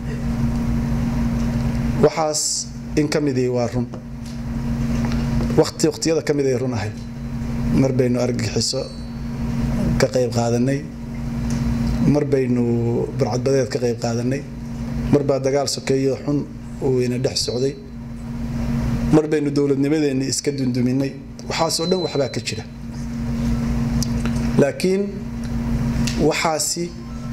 P: waxaas in ka midii waa run waqti waqtiyada ka mid ay run ahayd mar baynu argagixiso ka qayb qaadanay mar baynu burcadbadeed ka qayb qaadanay mar baa dagaal sokeeyo xun uu ina dhex socday mar baynu dowladnimadeenni iska dunduminay waxaasoo dhan waxbaa ka jira laakiin waxaasi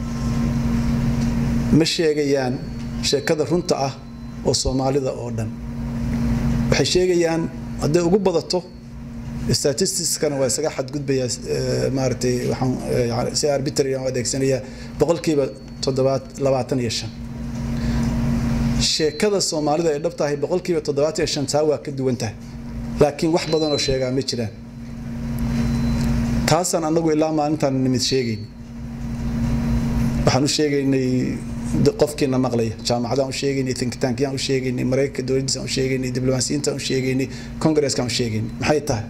P: ma sheegayaan sheekada runta ah oo soomaalida oo dhan waxay sheegayaan hadday ugu badato statistiskana waa isaga xadgudbayaa maaragtay waxaan yani si arbitrary aan u adeegsanayaa boqolkiiba toddobaad labaatan iyo shan sheekada soomaalida ay dhab tahay boqolkiiba toddobaatan iyo shan taa waa ka duwan tahay laakiin wax badan oo sheegaa ma jiraan taasaan anagu ilaa maalintaan nimid sheegayn waxaan u sheegaynay qofkiina maqlaya jaamacadaan u sheegaynay thinktankyaan u sheegaynay maraykanka dowladdiisaan u sheegaynay diblomaasiyiintaan u sheegaynay kongareeskaan u sheegaynay maxay tahay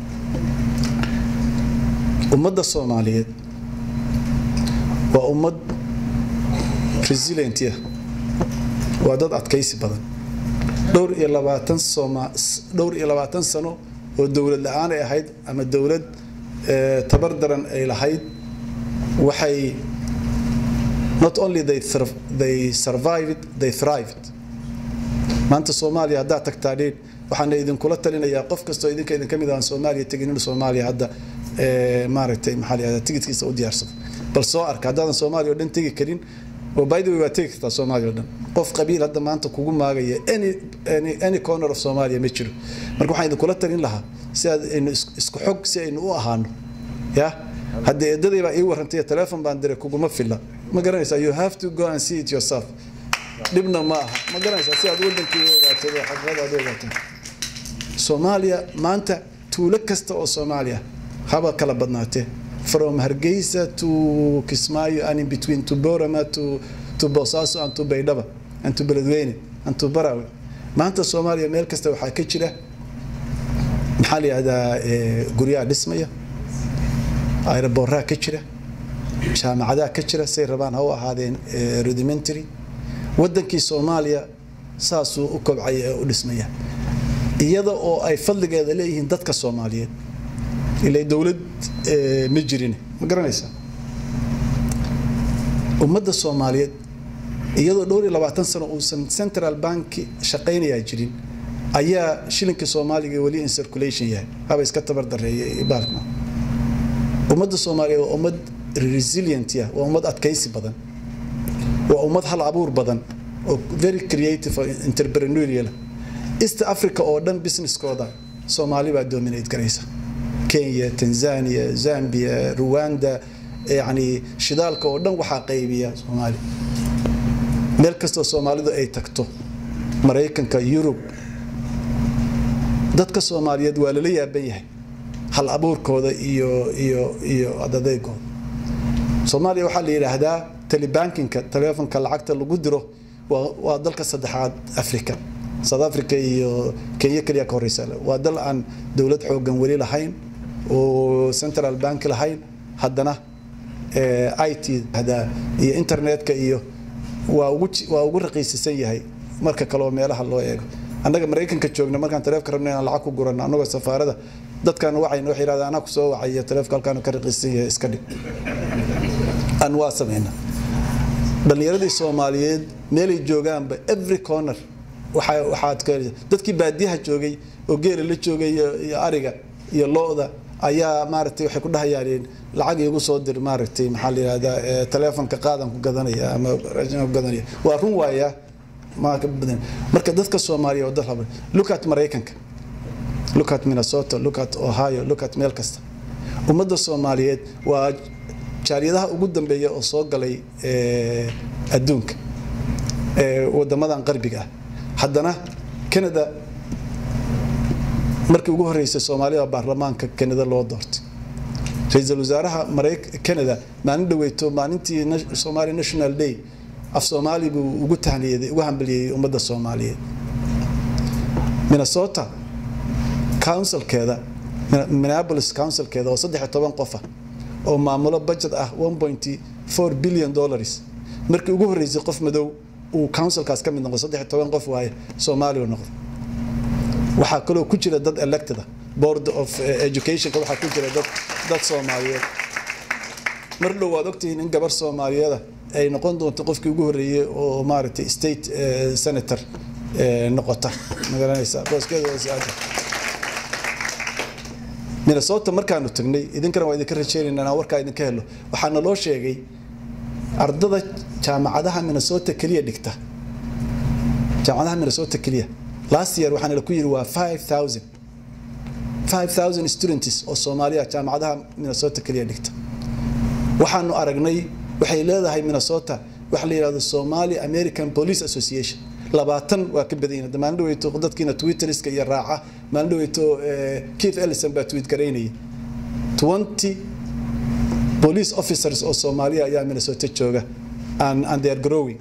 P: ummadda soomaaliyeed waa ummad resilientia waa dad adkaysi badan dhowr iyo labaatan sooma dhowr iyo labaatan sano oo dowlad la-aan ay ahayd ama dowlad tabar daran ay lahayd waxay not only they, they survived they thrived maanta soomaaliya haddaad tagtaa dhiin waxaana idinkula talinayaa qof kastoo idinka idinka mid aan soomaaliya tegin inuu soomaaliya hadda maaragtay maxaa la yihahdaa tigidkiisa u diyaarsado bal soo arka haddaadan soomaaliya oo dhan tegi karin oo by the way waa tegi kartaa soomaaliya oo dhan qof qabiil hadda maanta kugu maagaya any any any corner of soomaaliya ma jiro marka waxaan idinkula talin lahaa si aad aynu isku xog si aynu u ahaano ya haddii eedaday baa ii warrantay teleefon baan diray kuguma filla ma garanaysaa you have to go and see it yourself dhibna ma aha ma garanaysaa si aad wadankii u ogaato oo xaqiiqada aad u ogaato soomaaliya maanta tuulo kasta oo soomaaliya haba kala badnaatee from hargeysa to kismaayo and in between to borama to to boosaaso and to baydhaba and to beledweyne and to barawe maanta soomaaliya meel kasta waxaa ka jira maxaa la yihahdaa guryaha dhismaya aeroboorraha ka jira jaamacadaha ka jira say rabaan ha u ahaadeen rudimentary wadankii soomaaliya saasuu u kobcaya ee u dhismaya iyada oo ay fadligeeda leeyihiin dadka soomaaliyeed ilaa dowlad ma jirin ma garanaysaa ummadda soomaaliyeed iyadoo dhowr iyo labaatan sano uusan central bank shaqaynayaa jirin ayaa shilinka soomaaliga weli in circulation yahay haba iska tabar dareeya baalkna ummadda soomaaliyeed waa ummad resilient ah waa ummad adkaysi badan waa ummad hal abuur badan oo very creative oo entrepreneurial east africa oo dhan businesskooda soomaali baa dominate garaysa kenya tanzania zambia rwanda yani shidaalka oo dhan waxaa qaybiya soomaali meel kastoo soomaalidu ay tagto maraykanka yurub dadka soomaaliyeed waa lala yaaban yahay hal abuurkooda iyo iyo iyo adadeegooda soomaaliya waxaa la yidhaahdaa telebankinka telefonka lacagta lagu diro waa dalka saddexaad africa south africa iyo kenya keliya ka horeysa waa dal aan dowlad xoogan weli lahayn oo central bank lahayn haddana i t iyo internetka iyo waa ugu waa ugu raqiisisan yahay marka kale oo meelaha loo eego annaga maraykanka joogna markaan taleefka rabna inaan lacag ku gurano annagoo safaarada dadkaan wacayna waxay yidhahdaan anaa ku soo wacaya taleefka halkaan ka raqiisan yahay iska dhig aan waa samayna dhallinyaradii soomaaliyeed meelay joogaanba every corner waxaa waxaad ka dadkii baadiyaha joogay oo geela la joogay iyo ariga iyo lo-da ayaa maaragtay waxay ku dhahayaan lacag iigu soo dir maaragtay maxaa la yihahdaa taleefonka qaadan ku gadanaya ama raashinka ku gadanaya waa run waaya marka dadka soomaaliya oo dal haba look at maraykanka look at minnesota look at ohio look at meel kasta ummadda soomaaliyeed waa jaaliyadaha ugu dambeeya oo soo galay adduunka wadamadan qarbiga ah haddana canada markii ugu horeysay soomaalida baarlamaanka canada loo doortay ra-iisul wasaaraha canada maalin dhaweyto maalintii somali national day af soomaali buu ugu tahniyaday ugu hambaliyey ummadda soomaaliyeed minnesota councilkeeda minneapolis councilkeeda oo saddex iyo toban qof ah oo maamulo budget ah 1.4 billion dollars markii ugu horeysay qof madow uu councilkaas ka mid noqdo saddex iyo toban qof waaye soomaali uu noqdo waxaa kaloo ku jira dad elected ah board of educationka waxaa ku jira dad dad soomaaliyeed mar dhow waad ogtihiin in gabar soomaaliyeeda ay noqon doonto qofkii ugu horeeyey oo maaragtay state senator noqota magaranaysa booskeeda waa saada minnesota markaanu tagnay idinkana waa idinka rajeynayna inaan warkaa idinka helo waxaa naloo sheegay ardada jaamacadaha minnesota keliya dhigta jaamacadaha minnesota keliya last year waxaa nala ku yidhi waa 5000 5000 students oo soomaaliya jaamacadaha minnesota keliya dhigta waxaanu aragnay waxay leedahay minnesota waxa la yidhahdo somali american police association labaatan waa ka badan yihiin maalin dhaweyto dadkiina twitteriska iyo raaca maalin dhaweyto keith ellison baa tweet garaynayay 20 police officers oo soomaaliya ayaa minnesota jooga and, and they are growing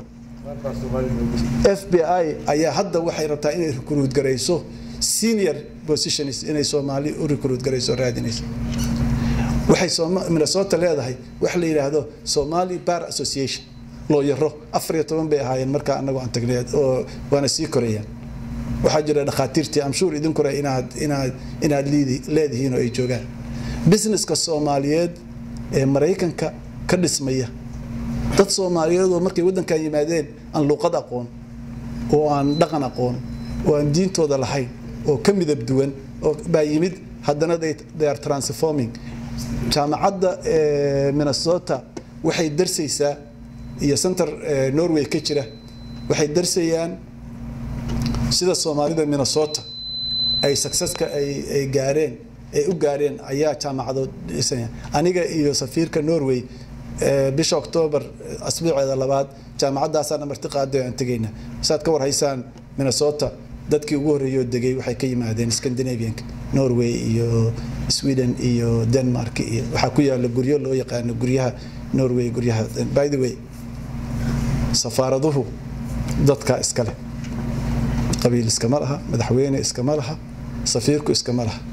P: fbi ayaa hadda waxay rabtaa inay recruit garayso senior positions inay soomaali u recruit garayso raadinayso waxay minnesota leedahay waxa la yidhaahdo somali bar association looyaro afar iyo toban bay ahaayeen markaa anagu aan tagnay oo waana sii korayaan waxaa jira dhakhaatiirtii amshuur idinkure inaad inaad inaad liidi leedihiin oo ay joogaan businesska soomaaliyeed ee maraykanka ka dhismaya dad soomaaliyeed oo markay waddankan yimaadeen aan luuqad aqoon oo aan dhaqan aqoon oo aan diintooda lahayn oo ka midab duwan oo baa yimid haddana they, they are transforming jaamacadda minnesota waxay darsaysaa iyo center norway ka jira waxay darsayaan sida soomaalida minnesota ay successka ay ay gaareen ay u gaareen ayaa jaamacadood dhisaya aniga iyo safiirka norway bisha octoobar asbuuceeda labaad jaamacadaasaana marti qaaday aan tegayna saad ka war haysaan minnesota dadkii ugu horreeyoo degay waxay ka yimaadeen scandinavianka norway iyo sweden iyo denmark iyo waxaa ku yaala guryo loo yaqaano guryaha norway guryaha by the way safaaraduhu dadka iskale qabiil iskama laha madaxweyne iskama laha safiirku iskama laha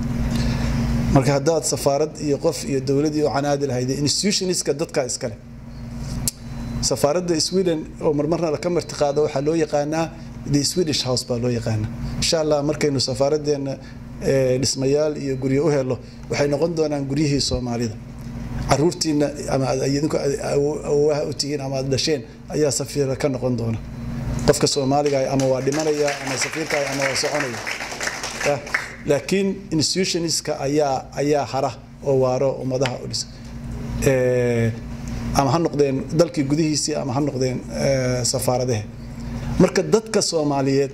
P: marka haddaad safaarad iyo qof iyo dowladii u canaadi lahayd institutionska dadka iskale safaaradda sweden oo marmarna laka marti qaado waxaa loo yaqaanaa the swedish house baa loo yaqaanaa insha allah markaynu safaaraddeena dhismayaal iyo guryo u helo waxay noqon doonaan guryihii soomaalida caruurtiina ama idinku awowaha u tihiin ama aad dhasheen ayaa safiira ka noqon doona qofka soomaaliga ama waa dhimanaya ama safiirka ama waa soconaya laakiin institutionska ayaa ayaa hara oo waaro ummadaha u dhisa ama ha noqdeen dalkii gudihiisii ama ha noqdeen safaaradahe marka dadka soomaaliyeed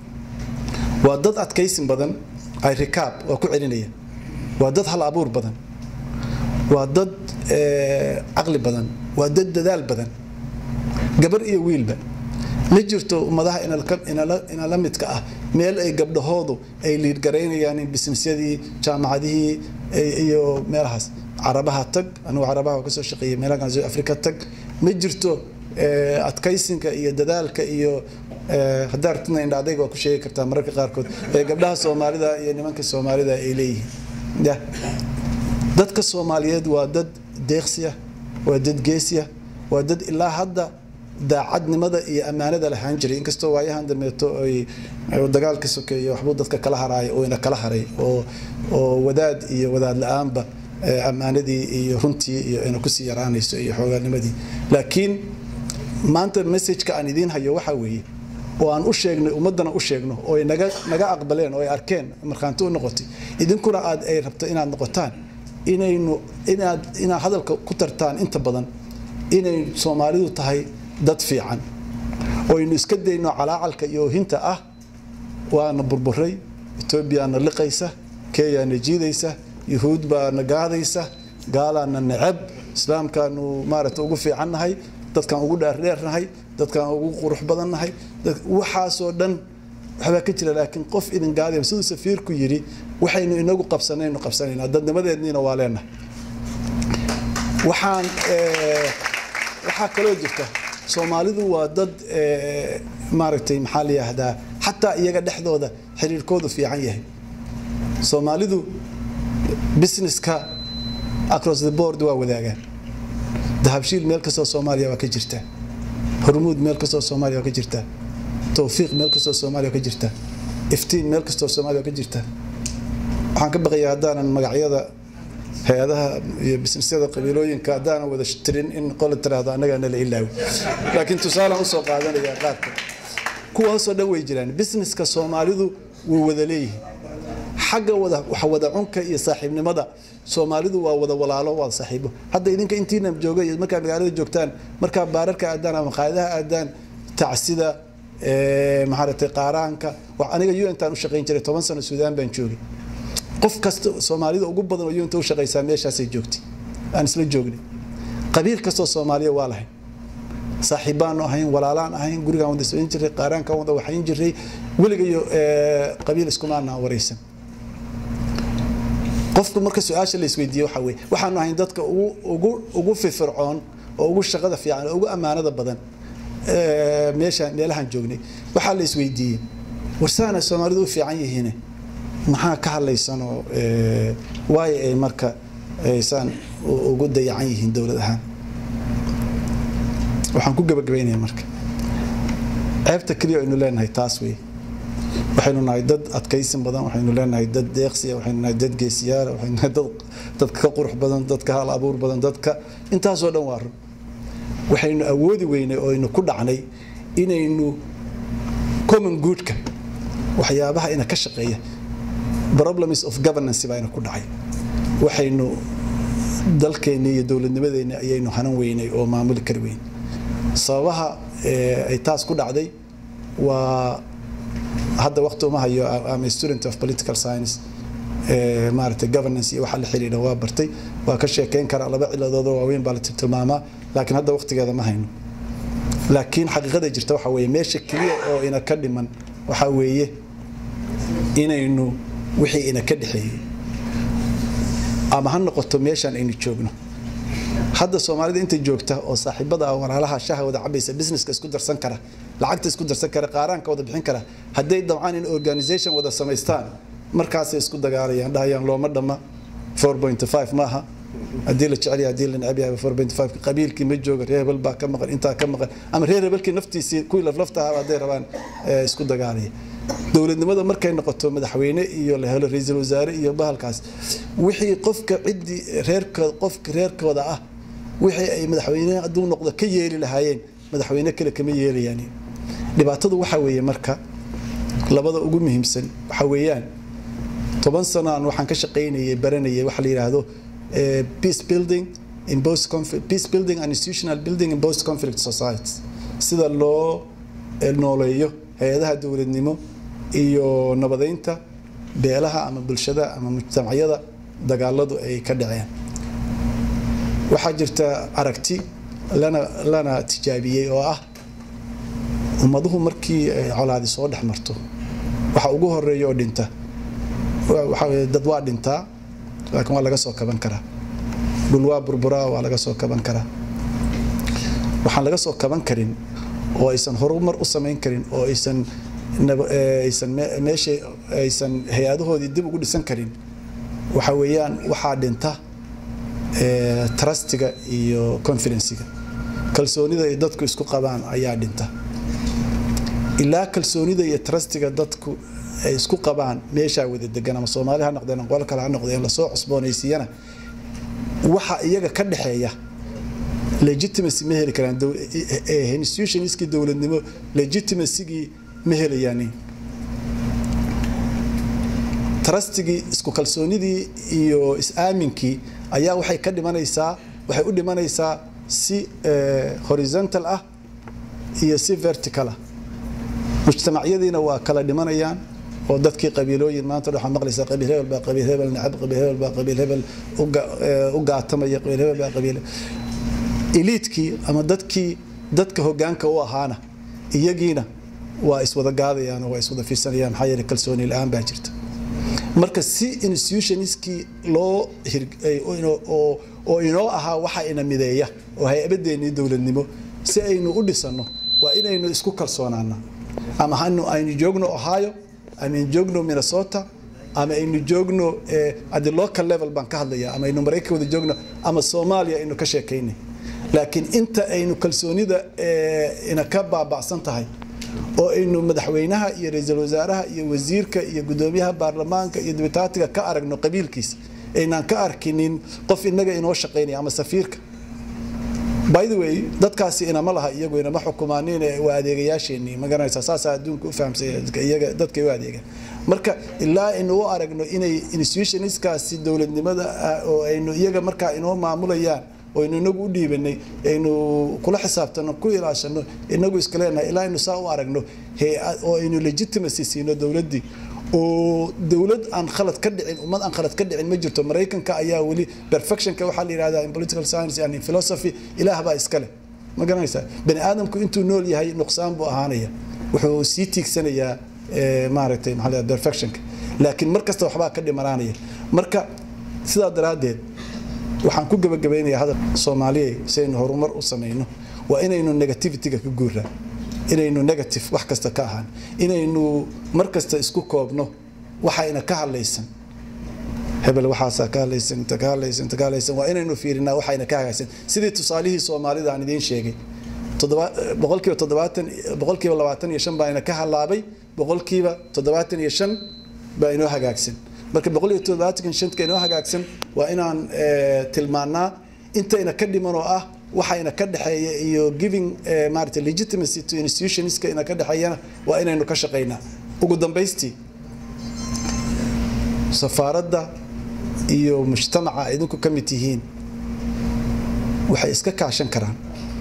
P: waa dad adkaysin badan ay rikaab waa ku celinaya waa dad hal abuur badan waa dad caqli badan waa dad dadaal badan gabar iyo wiilba ma jirto ummadaha inala midka ah meel ay gabdhahoodu ay liidgaraynayaan businessyadii jaamacadihii iyo meelahaas carabaha tag anugu carabaha kasoo shaqeeyay meelaha afrika tag ma jirto adkaysinka iyo dadaalka iyo haddaa artina indha adayga waa ku sheegi kartaa mararka qaarkood ee gabdhaha soomaalida iyo nimanka soomaalida ay leeyihiin dadka soomaaliyeed waa dad deeqsiya waa dad geesiya waa dad ilaa hadda daacadnimada iyo ammaanada lahaan jiray inkastoo waayahan dambeeto ay dagaalka sokeeye waxbuu dadka kala haraay oo ina kala haray oo oo wadaad iyo wadaad la-aanba ammaanadii iyo runtii iyo ina kusii yaraanayso iyo xoogaanimadii laakiin maanta messageka aan idiin hayo waxaa weeye oo aan u sheegnay ummadana u sheegno oo ay naga naga aqbaleen oo ay arkeen markhaanti u noqotay idinkuna aad ay rabto inaad noqotaan inaynu inaad inaad hadalka ku tartaan inta badan inay soomaalidu tahay dad fiican oo aynu iska dayno calaacalka iyo oohinta ah waana burburay etoobiyaana liqaysa kenyaana jiidaysa yuhuud baana gaadaysa gaalaana necab islaamkaanu maaragta ugu fiicannahay dadkaan ugu dheerdheernahay dadkaan ugu qurux badannahay waxaasoo dhan waxbaa ka jira laakiin qof idin gaadaya siduu safiirku yidhi waxaynu inagu qabsanaynu qabsanaynaa dadnimadeedniina waa leenahay waxaan waxaa kaloo jirta soomaalidu waa dad maaragtay maxaa la yidhaahdaa xataa iyaga dhexdooda xiriirkoodu fiican yahay soomaalidu businesska across the board waa wadaagaan dahabshiil meel kastoo soomaaliya waa ka jirtaa hormuud meel kastoo soomaaliya waa ka jirtaa towfiiq meel kastoo soomaaliya waa ka jirtaa iftiin meel kastoo soomaaliya waa ka jirtaa waxaan ka baqayaa haddaanan magacyada hay-adaha iyo bisnisyada qabiilooyinka haddaanan wada tirin in qola tiraahdo annagaa nala ilaawi laakiin tusaalaan usoo qaadanaya qaarka kuwaasoo dhan way jiraan businesska soomaalidu wuu wada leeyihin xagga wada wax wada cunka iyo saaxiibnimada soomaalidu waa wada walaalo waa saaxiibo hadda idinka intiina jooga iyo markaa magaalada joogtaan markaa baararka aadaan ama qaadaha aadaan tacsida maxaaratay qaaraanka wax aniga un-taan u shaqayn jiray toban sano suudaan baan joogay qof kasta soomaalida ugu badan oo unta u shaqaysaa meeshaasay joogtay aan isla joognay qabiil kastoo soomaaliya waa lahayn saaxiibbaanu ahayn walaalaan ahayn gurigaan wada socon jiray qaaraankaan wada waxayn jiray weligayo qabiil iskumaanaan waraysan qofku marka su-aasha la isweydiiye waxa weye waxaanu ahayn dadka ugu ugu ugu firfircoon oo ugu shaqada fiican oo ugu ammaanada badan meesha meelahaan joognay waxaa la isweydiiyey warsaana soomaalidu u fiican yihiin maxaa ka hadlaysanoo waayo ay marka aysaan ugu dayacan yihiin dowlad ahaan waxaan ku gabagabaynaya marka ceebta keliya aynu leenahay taas wey waxaynu nahay dad adkaysin badan waxaynu leenahay dad deeqsiya waxaynu nahay dad geesiyaala waxaynu nahay dad dadka ka qurux badan dadka hal abuur badan dadka intaasoo dhan waa run waxaynu awoodi weynay oo aynu ku dhacnay inaynu common goodka waxyaabaha ina ka shaqeeya problems of governance baayna ku dhacay waxaynu dalkeenni iyo dowladnimadeenni ayaynu hanan weynay oo maamuli kari weyn sababaha ay taas ku dhacday waa hadda waqti uma hayo am a student of political science maaragtay governance iyo waxa la xiriira waa bartay waa ka sheekeyn karaa laba ciladood oo waaweyn baa la tilmaamaa laakiin hadda waqtigeeda ma hayno laakiin xaqiiqada jirta waxa weeye meesha keliya oo ina ka dhiman waxa weeye inaynu wixii ina ka dhexeeyey ama ha noqoto meeshaan aynu joogno hadda soomaalida inta joogta oo saaxiibada ah walaalaha shaha wada cabaysa businesska isku darsan kara lacagta isku darsan kara qaaraanka wada bixin kara hadday dabcaan in organization wada samaystaan markaasay isku dagaalayaan dhahayaan looma dhamma 4.5 maaha haddii la jecel yahay haddii la neceb yahay 4.5 qabiilkii ma jooga reer hebel baa ka maqan intaa ka maqan ama reer hebelkii naftiisii kuwii laflafta ahaa hadday rabaan isku dagaalaya dowladnimada markay noqoto madaxweyne iyo la helo ra-iisul wasaare iyo bahalkaas wixii qofka ciddii reerkooda qofka reerkooda ah wixii ay madaxweyne hadduu noqdo ka yeeli lahaayeen madaxweyne kale kama yeelayaan dhibaatadu waxa weeye marka labada ugu muhiimsan waxa weeyaan toban sano aan waxaan ka shaqaynayay baranayay waxa la yidhaahdo peace building in post conflict peace building and institutional building in post conflict societies sida loo nooleeyo hay-adaha dowladnimo iyo nabadeynta beelaha ama bulshada ama mujtamacyada dagaaladu ay ka dhaceen waxaa jirta aragti lana lana tijaabiyey oo ah ummaduhu markii ay colaadi soo dhex marto waxa ugu horeeya oo dhinta waxa weye dad waa dhintaa laakiin waa laga soo kaban karaa dhul waa burburaa waa laga soo kaban karaa waxaan laga soo kaban karin oo aysan horumar u samayn karin oo aysan aysan meesha aysan hay-adahoodii dib ugu dhisan karin waxa weeyaan waxaa dhinta trustiga iyo confidenciga kalsoonida ay dadku isku qabaan ayaa dhinta ilaa kalsoonida iyo trustiga dadku ay isku qabaan meeshaa wada degan ama soomaali ha noqdeen qolo kale ha noqdeen lasoo cusboonaysiiyana waxa iyaga ka dhexeeya legitimacy ma heli karaan institutionskii dowladnimo legitimacygii ma helayaan trustigii isku kalsoonidii iyo is-aaminkii ayaa waxay ka dhimanaysaa waxay u dhimanaysaa si horizontal ah iyo si vertical ah mujtamacyadiina waa kala dhimanayaan oo dadkii qabiilooyin maanta waxaa maqlaysaa qabiil hebel baa qabiil hebel necab qabiil hebel baa qabiil hebel u gaatamaya qabiil hebel baa qabiil eliitkii ama dadkii dadka hogaanka u ahaana iyagiina waa iswada gaadayaan oo waa iswada fiirsanayaan maxaa yeelay kalsooni la-aan baa jirta marka si institutionskii loo oo inoo ahaa waxa ina mideeya oo hay-abadeennii dowladnimo si aynu u dhisanno waa inaynu isku kalsoonaana ama hanu aynu joogno ohio ama aynu joogno minnesota ama aynu joogno at the local level baan ka hadlaya ama aynu maraykan wada joogno ama soomaaliya aynu ka sheekaynay laakiin inta aynu kalsoonida ina ka baaba'san tahay oo aynu madaxweynaha iyo ra-iisul wasaaraha iyo wasiirka iyo gudoomiyaha baarlamaanka iyo dibitaatiga ka aragno qabiilkiisa aynaan ka arkinin qof inaga inoo shaqaynaya ama safiirka by the way dadkaasi inama laha iyagu inama xukumaaniin waa adeegayaasheenii ma garanaysaa saasaa adduunka u fahamsaya iyaga dadkay u adeegaan marka ilaa aynu u aragno inay institutionistkaasi dowladnimada ah oo aynu iyaga markaa inoo maamulayaan oo aynu inagu u dhiibanay aynu kula xisaabtano ku ilaashano inagu iska leenahay ilaa aynu saa u aragno hay-ad oo aynu legitimacy siino dowladdii oo dowlad aan khalad ka dhicin ummad aan khalad ka dhicin ma jirto maraykanka ayaa weli perfectionka waxaa la yidhahdaa in political science and in philosophy ilaah baa iskale ma garanaysaa bani aadamku intuu nool yahay nuqsaan buu ahaanaya wuxuu sii tiigsanayaa maaragtay maxaa la perfectionka laakiin mar kasta waxbaa ka dhimanaanaya marka sidaa daraaddeed waxaan ku gabagabaynayaa hadal soomaaliya si aynu horumar u samayno waa inaynu negativityga ka guuraa inaynu negative wax kasta ka ahaan inaynu mar kasta isku koobno waxayna ka hadlaysan hebel waxaasaa ka hadlaysan inta ka hadlaysan inta ka hadlaysan waa inaynu fiirinaa waxayna ka hagaagsan sidii tusaalihii soomaalida aan idiin sheegay boqolkiiba toddobaatan boqolkiiba labaatan iyo shan baa ina ka halaabay boqolkiiba toddobaatan iyo shan baa inoo hagaagsan marka boqol iyo toddobaatan shanka inoo hagaagsan waa inaan tilmaanaa intayna ka dhiman oo ah waxayna ka dhexeeya iyo giving maarata legitimacy to institutionska ina ka dhexeeyana waa inaynu ka shaqaynaa ugu dambaystii safaaradda iyo mujtamaca idinku ka mid tihiin waxay iska kaashan karaan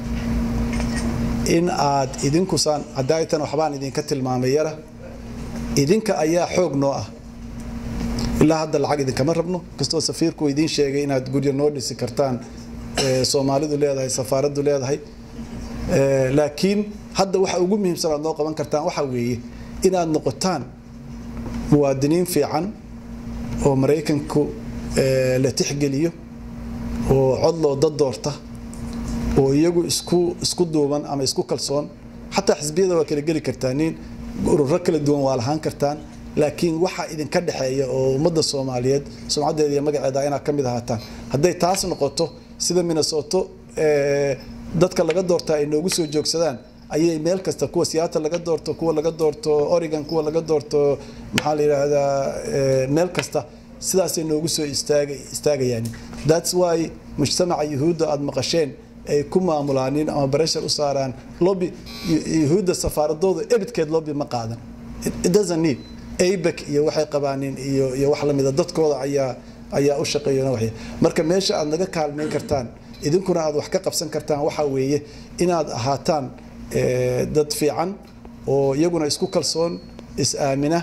P: in aad idinkusaan hadaaytan waxbaan idinka tilmaamay yara idinka ayaa xoog noo ah ilaa hadda lacag idinkama rabno kastoo safiirku idiin sheegay inaad guryo noo dhisi kartaan soomaalidu leedahay safaaraddu leedahay laakiin hadda waxa ugu muhiimsan aad noo qaban kartaan waxa weeye inaad noqotaan muwaadiniin fiican oo maraykanku la tixgeliyo oo cod loo dad doorta oo iyagu isku isku duuban ama isku kalsoon xataa xisbiyada waa kala geli kartaan nin ururo kala duwan waa lahaan kartaan laakiin waxa idinka dhexeeya oo ummadda soomaaliyeed sumcaddeeda iyo magaceeda inaad ka mid ahaataan hadday taas noqoto sida minnesota dadka laga doortaa ay noogu soo joogsadaan ayay meel kasta kuwa seattle laga doorto kuwa laga doorto oregon kuwa laga doorto maxaa la yidhaahdaa meel kasta sidaasay noogu soo istaagay istaagayaan that's why mujtamaca yuhuudda aada maqasheen ay ku maamulaanin ama bareshar u saaraan lobby yuhuudda safaaradooda ebidkeed lobby ma qaadan it doesn't need abek iyo waxay qabaanin iyo iyo wax lamida dadkooda ayaa ayaa u shaqeeya waxya marka meesha aad naga kaalmeyn kartaan idinkuna aad wax ka qabsan kartaan waxa weeye inaad ahaataan dad fiican oo iyaguna isku kalsoon is-aamina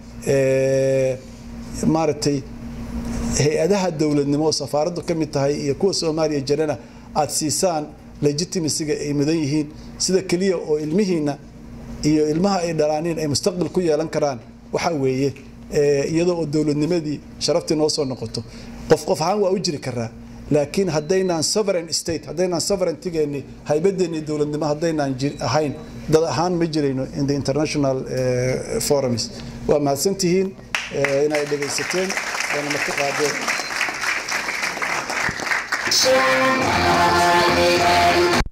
P: maaragtay hay-adaha dowladnimo oo safaaraddu ka mid tahay iyo kuwa soomaaliya jirana aad siisaan legitimacyga ay mudan yihiin sida keliya oo ilmihiina iyo ilmaha ay dhalaaniin ay mustaqbal ku yeelan karaan waxa weeye iyadoo oo dowladnimadii sharaftii noo soo noqoto qof qof ahaan waa u jiri karaa laakiin haddaynaan sovereign state haddaynaan sovereigntigeeni haybadeeni dowladnimo haddaynaan ahayn dad ahaan ma jirayno in the international forums waa mahadsantihiin inay dhegaysateen waana marka qaadeen